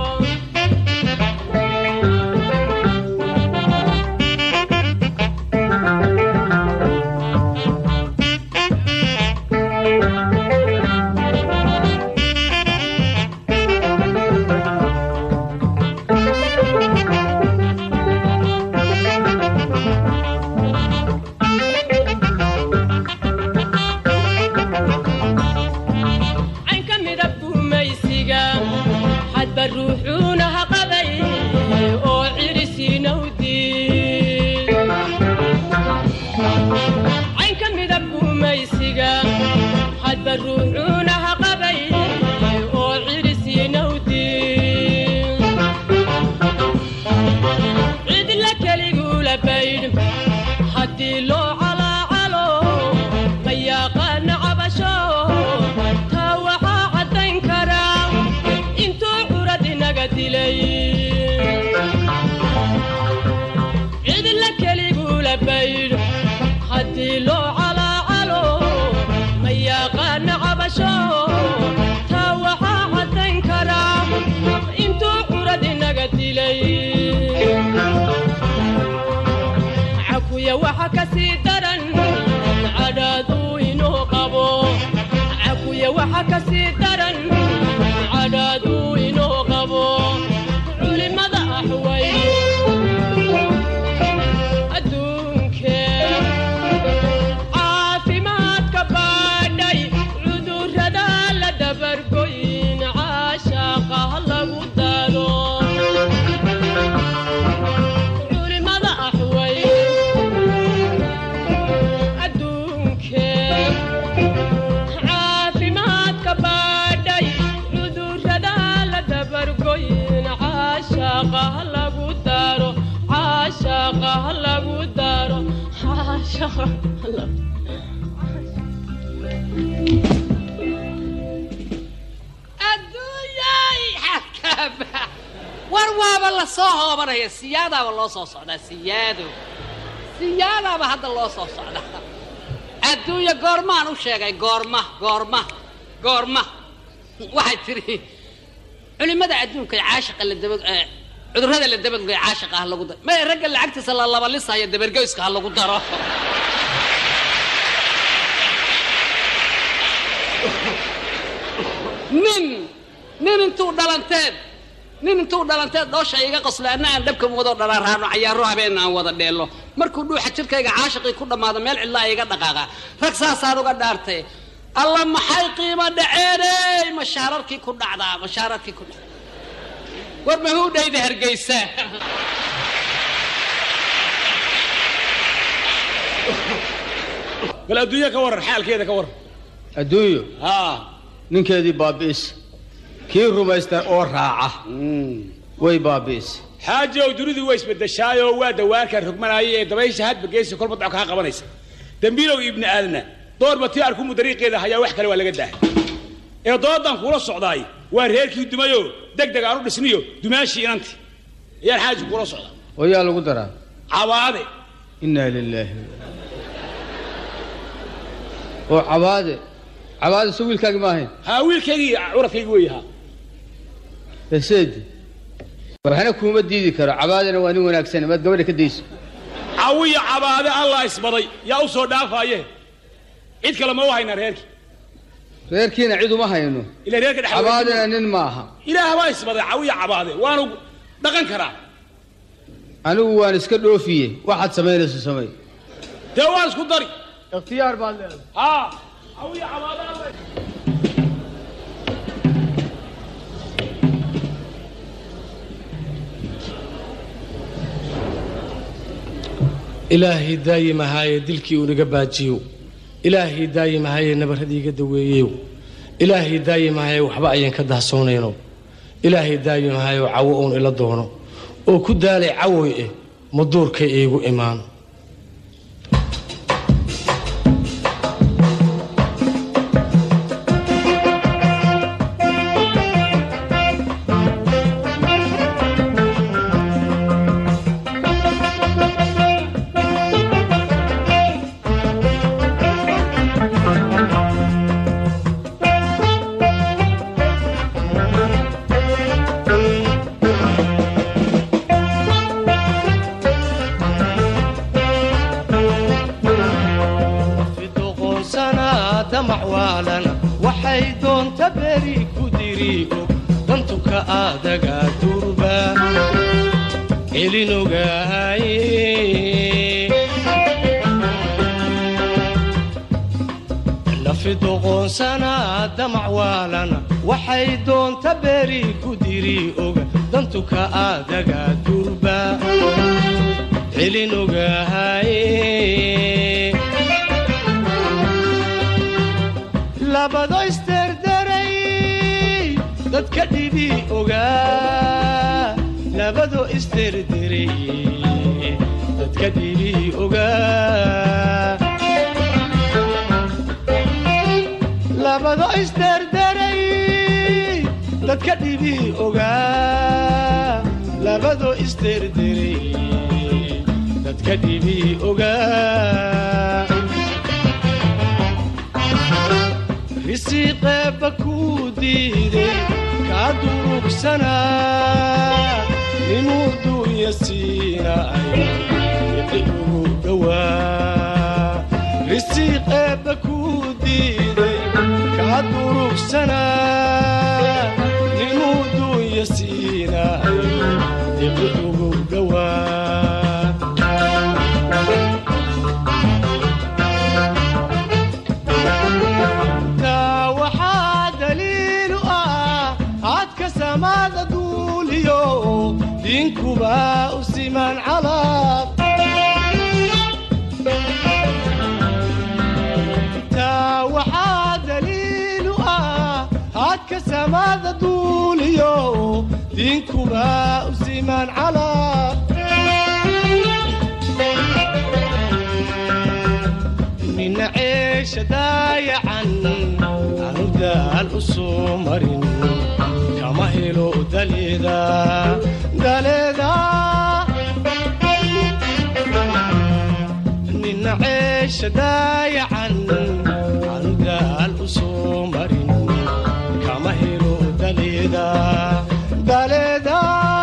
caynka midab gumaysiga hadba ruuxuuna ha qaday oo cirisiinawdi caynka midab gumaysiga hadba ruuxuuna ha qaday oo cirisiinawdi cidla keligula baydh haddii loo calaacalo ma yaqaana cabasho taa waxaa caddayn karaa intuu curad inaga dilay cidla keligula baydh haddii loo calaacalo ma yaqaana cabasho taa waxaa caddayn karaa intuu curad inaga dilay cakuya waxa ka sii daran cadhaaduu inuu qabo cakuya waxa ka sii daran cadhaaduu inuu qabo culimada axway adduunke caafimaadka baadhay cudurrada la dabargoyn caashaqa lagu daro culimada axway adduunke caafimaadka baadhay caashaqa lagu daro caashaqa adduunyay xakaba war waaba la soo hoobanaya siyaadaaba loo soo socdaa siyaado siyaadaaba hadda loo soo socdaa adduunya goormaan u sheegay goorma goorma goorma waxay tiri culimada adduunka ee caashaqa la daba ee cudurrada la dabagoy caashaqa ha lagu daro may ragga lacagtiisa la labalisaya dabargoyska ha lagu daro nin nin intuu dhalanteed nin intuu dhalanteed dhoosha iga qoslo anna aan dhabka wado dharaaraano cayaaro habeen aan wada dheello markuu dhuuxa jirkayga caashaqii ku dhammaado meel cidlaa iga dhaqaaqa rag saasaan uga dhaartay alla maxay qiimo dhaceeney mashaararkii ku dhacdaa mashaararkii ku dhacdaa war mahuudhayda hargeysa bal adduunya ka waran xaalkeeda ka waran adduunyo ninkeedii baabi'is kii rumaysta oo raaca way baabi'is xaaji ow dunidu waa isbedeshaayoo waa dawaarkaan rogmanaya ee dabaysha hadba geesi kolba doc kaa qabanaysa dembiilow ibni aadna doorba tii arkumu dariiqeeda hayaa wax kale waa laga daahay ee doodan kuula socdaay waa reerkii dumayoo deg deg aan u dhisniyo dumaashii inanti ayaan xaaji kuula socdaa oo yaa lagu daraa cabaade innaa lilaahi oo cabaade cabaade so wiilkaagi ma ahayn haa wiilkaygii curadkaygii wey haa eseedi waxna kuuma diidi karo cabaadena waa nin wanaagsan maad gabadha ka dayso cawiya cabaade allah isbaday yaa u soo dhaafaaye cid kale ma u haynaa reerkii reerkiina cid uma hayno ila reerka dhex cabaadena nin ma aha ilaah baa isbaday cawiya cabaade waanu dhaqan karaa anigu waan iska dhoofiye waxaad samaynayso samay dee waan isku dari ikhtiyaar baad leedahay haa cawiya cabaade allah ilaahay daayimahaaye dilkii unaga baajiyo ilaahay daayimahaaye nabarradii iga daweeyeyo ilaahay daayimahaaye waxba ayaan ka dahsoonayno ilaahay daayimahaaye cawo uun ila doono oo ku daalay cawoy eh maduurkay iigu imaan fidoqoonsanaa damac waalana waxay doonta beri ku diriigo dantuka aadaga durba celinogaaye nafidoqoonsanaa damac waalana waxay doonta beri ku diri oga dantuka aadaga durba celinogaaye labado isderderay dadka dhibi ogaa labado isderderay dadka dhibi ogaa labado isderderay dadka dhibi ogaa labado isderderay dadka dhibi ogaa risiiqeebba kuu diiday kaa durugsanaa ninuu duunya siinay iqi ugu dhowaa risiiqeebba kuu diiday kaa durugsanaa ninuu duunya siinay iqi ugu dhowaa taa waxaa daliilu ah hadka samaada duuliyo diinkuba u siman calaab taa waxaa daliilu ah hadka samaada duuliyo diinkuba u siman calaab ceesha daayacan aanu daal u soo marin kama helo daleeda daleeda nina ceesha daayacan aanu daal u soo marin kama helo daleeda daleeda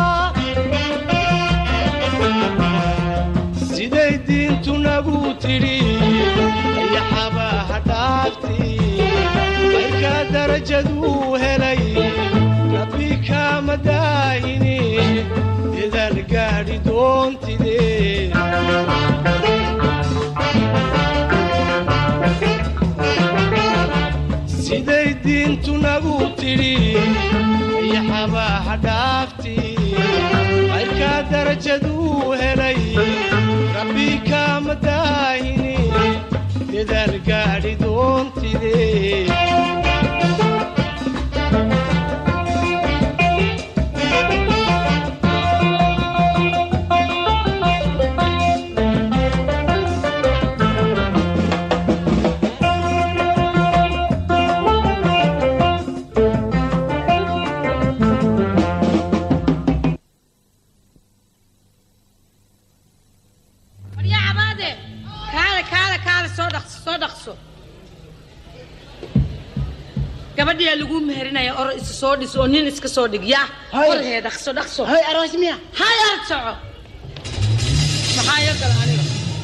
siday diintu nagu tidhi ayaxabaha dhaafti marka darajaduu helay rabbi kaama daahini dadaal gaadhi doontide siday diintu nagu tidhi ayaxabaha dhaafti marka darajaduu helay rabbi kaama daahini dadaal gaadhi doontide waryaa cabaade kaale kaale kaale soo dhaqso soo dhaqso gabadhiyaa lagu meherinaya oro isu soo dhis oo nin iska soo dhig yaa orhee dhaqso dhaqso hay aroos miya hay aad soco maxaa iyo gala aniga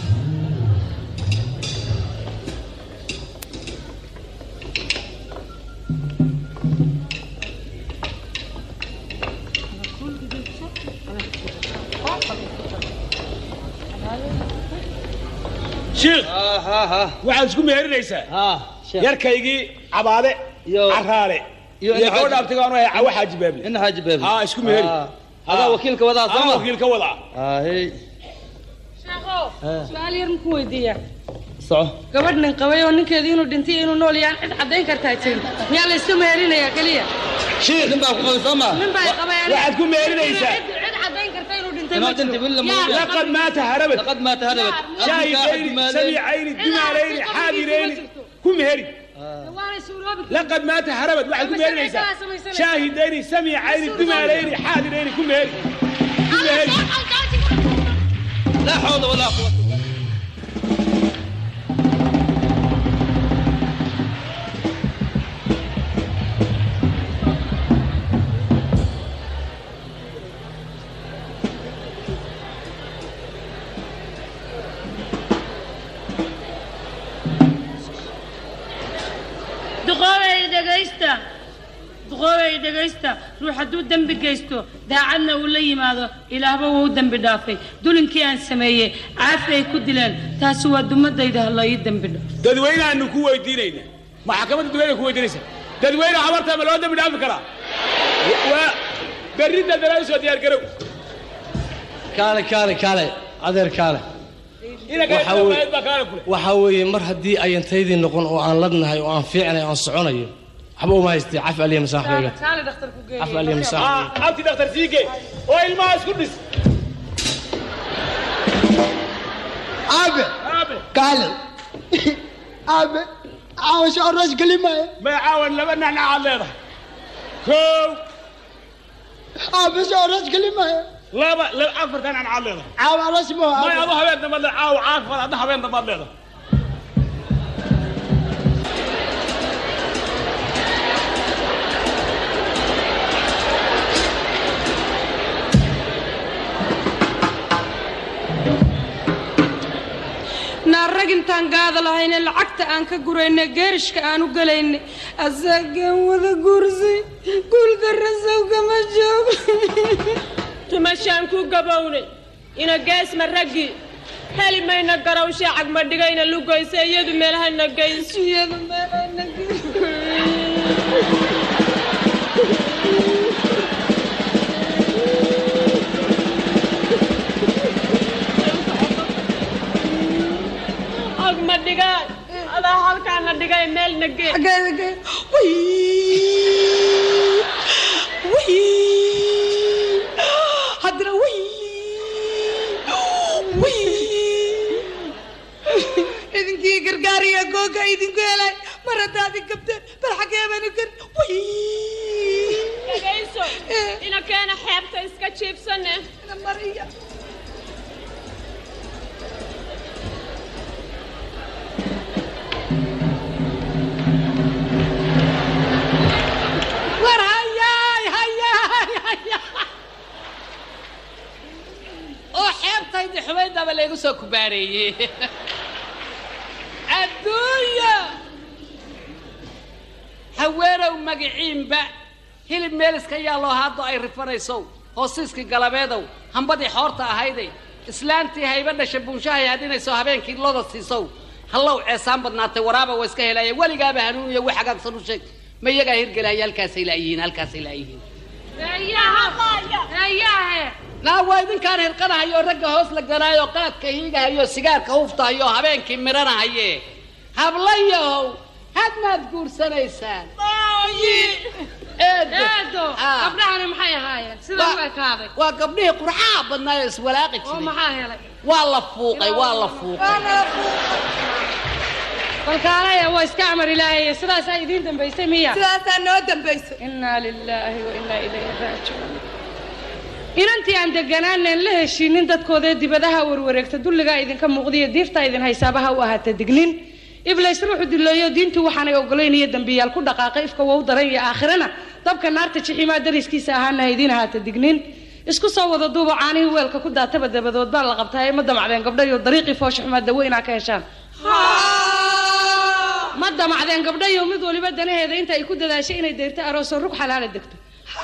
shiikh waxaad isku meherinaysaa yarkaygii cabaade caraale iyo gabadha abtigaanu ahay cawo xaaji baable ina xaaji baable haa isku meheri adaa wakiilka wadaa soo Anaa ma wakiilka wadaa ahey sheekhow su-aal yar muku weydiiyaa soco gabadh nin qabay oo ninkeedii inuu dhintay iyo inuu nool yahay cid caddayn kartaa jirin miyaa la isu meherinayaa keliya shiikh nin baa ku qabay soo ma nin baa qabay waxaad ku meerinaysaa cid cid caddayn karta inuu dhintay inuu ma dhintay jiro willa ma Yaa, oga. laqad maata harabad laqad maata harabad shaahidayni samicayni dimaalayni xaadirayni ku meheri waana suuroobi laqad maata harabad waxaad ku meherinaysaa shaahidayni samicayni dimaalayni xaadirayni ku meheri ku meheri laa xawla walaa quwata duqoobay dhegaysta duqoobay dhegaysta ruux hadduu dembi geysto daacadna uu la yimaado ilaahba wuu u dembi dhaafay dulinkii aan sameeyey caafi ay ku dileen taasi waa dumadayda ha la ii dembi dhaafo dadweynaanu ku weydiinayna maxkamadda dadweyne ku weydiinaysa dadweyne habarta ma loo dembi dhaafi karaa waa berrinta dalaa soo diyaar garow kaale kaale kaale adeer kaale ina Waxa weye- kale baa kaala kule waxaa weeye mar haddii ayan taydii noqon oo aan ladnahay oo aan fiicnay oo aan soconayo waxba uma haystay caf aliya masaaxbayga kaale dhakhtar ku geeyay caf aliya masaaxbayga abti dhakhtar siige oo ilmaha isku dhis aabe aabe kaale aabe caawasho aroos geli maayo may caawan laba nacnacaad leedahay kow aabe sho aroos geli maayo laba laba afartan nacnacaad leedahay caawa aroos ma may adu habeen dambaad leedahay caawa caafimad adna habeen dambaad leedahay naa rag intaan gaada lahayne lacagta aan ka gurayne geerishka aan u galayne asagaan wada guursay guuldarrasow kama joogo tumashaan ku gabownay ina geesma raggii heli mayna garawshe cagma dhigayna lugoyse iyadu meelhana geyso iyadu meelhana agma dhigaan adaa halkaana dhigay meelna gee haddana wy wy idinkii gar gaariya googa idinku helay mar haddaad i gabteen bal xaggee baan u gari dhagayso ina keena xeebta iska jiibsane mariya war hayaay hayaay hayaay oo xeebtaydi xumaydaba laygu soo kubaareeyey adduunya haweenow magiciinba hilib meeliska yaaloo haaddo ay rifanaysow hoosiiskii galabeedow hambadii xoorta ahayday islaantii hayba dhasha buunshahay hadinayso habeenkii loda siisow hallow ceesaan badnaatay waraaba waa iska helaya weligaaba hanuuniya wax hagaagsan u sheeg ma iyagaa hirgelaya halkaasay laayihiin halkaasay laayihiin naa waa idinkaan hirqanahayo ragga hoos la ganaayo qaadka hiigahayo sigaarka huftahayo habeenkii midhanahaye hablayahow had maad guursanaysaan eedo eedo gabdhahani maxay ahaayeen sida u ekaaday waa gabdhihii qurxaha badnaayo iswalaaqi oo jiray maxaa helay waa la fuuqay waa la fuuqay balkaalaya waa iska amar ilaahay sidaasaa idiin dambaysay miya sidaasaa noo dambaysay innaa lilaahi wa innaa ilayhi raajicuun inantii aan deganaanen la heshiinin dadkoodee dibadaha warwareegta dulligaa idinka muuqdiyo diiftaa idin haysaabaha u ahaata dignin iblays ruuxu dileeyo diintu waxaanay ogolayn iyo dembiyaal ku dhaqaaqay ifka wow daran iyo aakhirana dabka naarta jiximaa dariskiisa ahaana ha idiin ahaata dignin isku soo wada duubo caanihii weelka ku daataba dabadood baa la qabtaa ee ma damacdeen gabdhayo dariiqii foosha xumaa dawo inaa ka heshaan ma damacdeen gabdhayo mid waliba danaheeda inta ay ku dadaashay inay deyrto aroosoo rug xalaala degto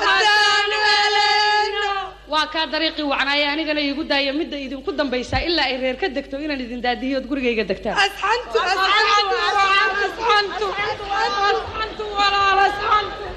waa kaa dariiqii wacnaaye anigana iigu daaya midda idinku dambaysaa ilaa ay reer ka degto inaan idin daadiyood gurigayga degtaan asxantu asxantu asxantu asxantu walaal asxantu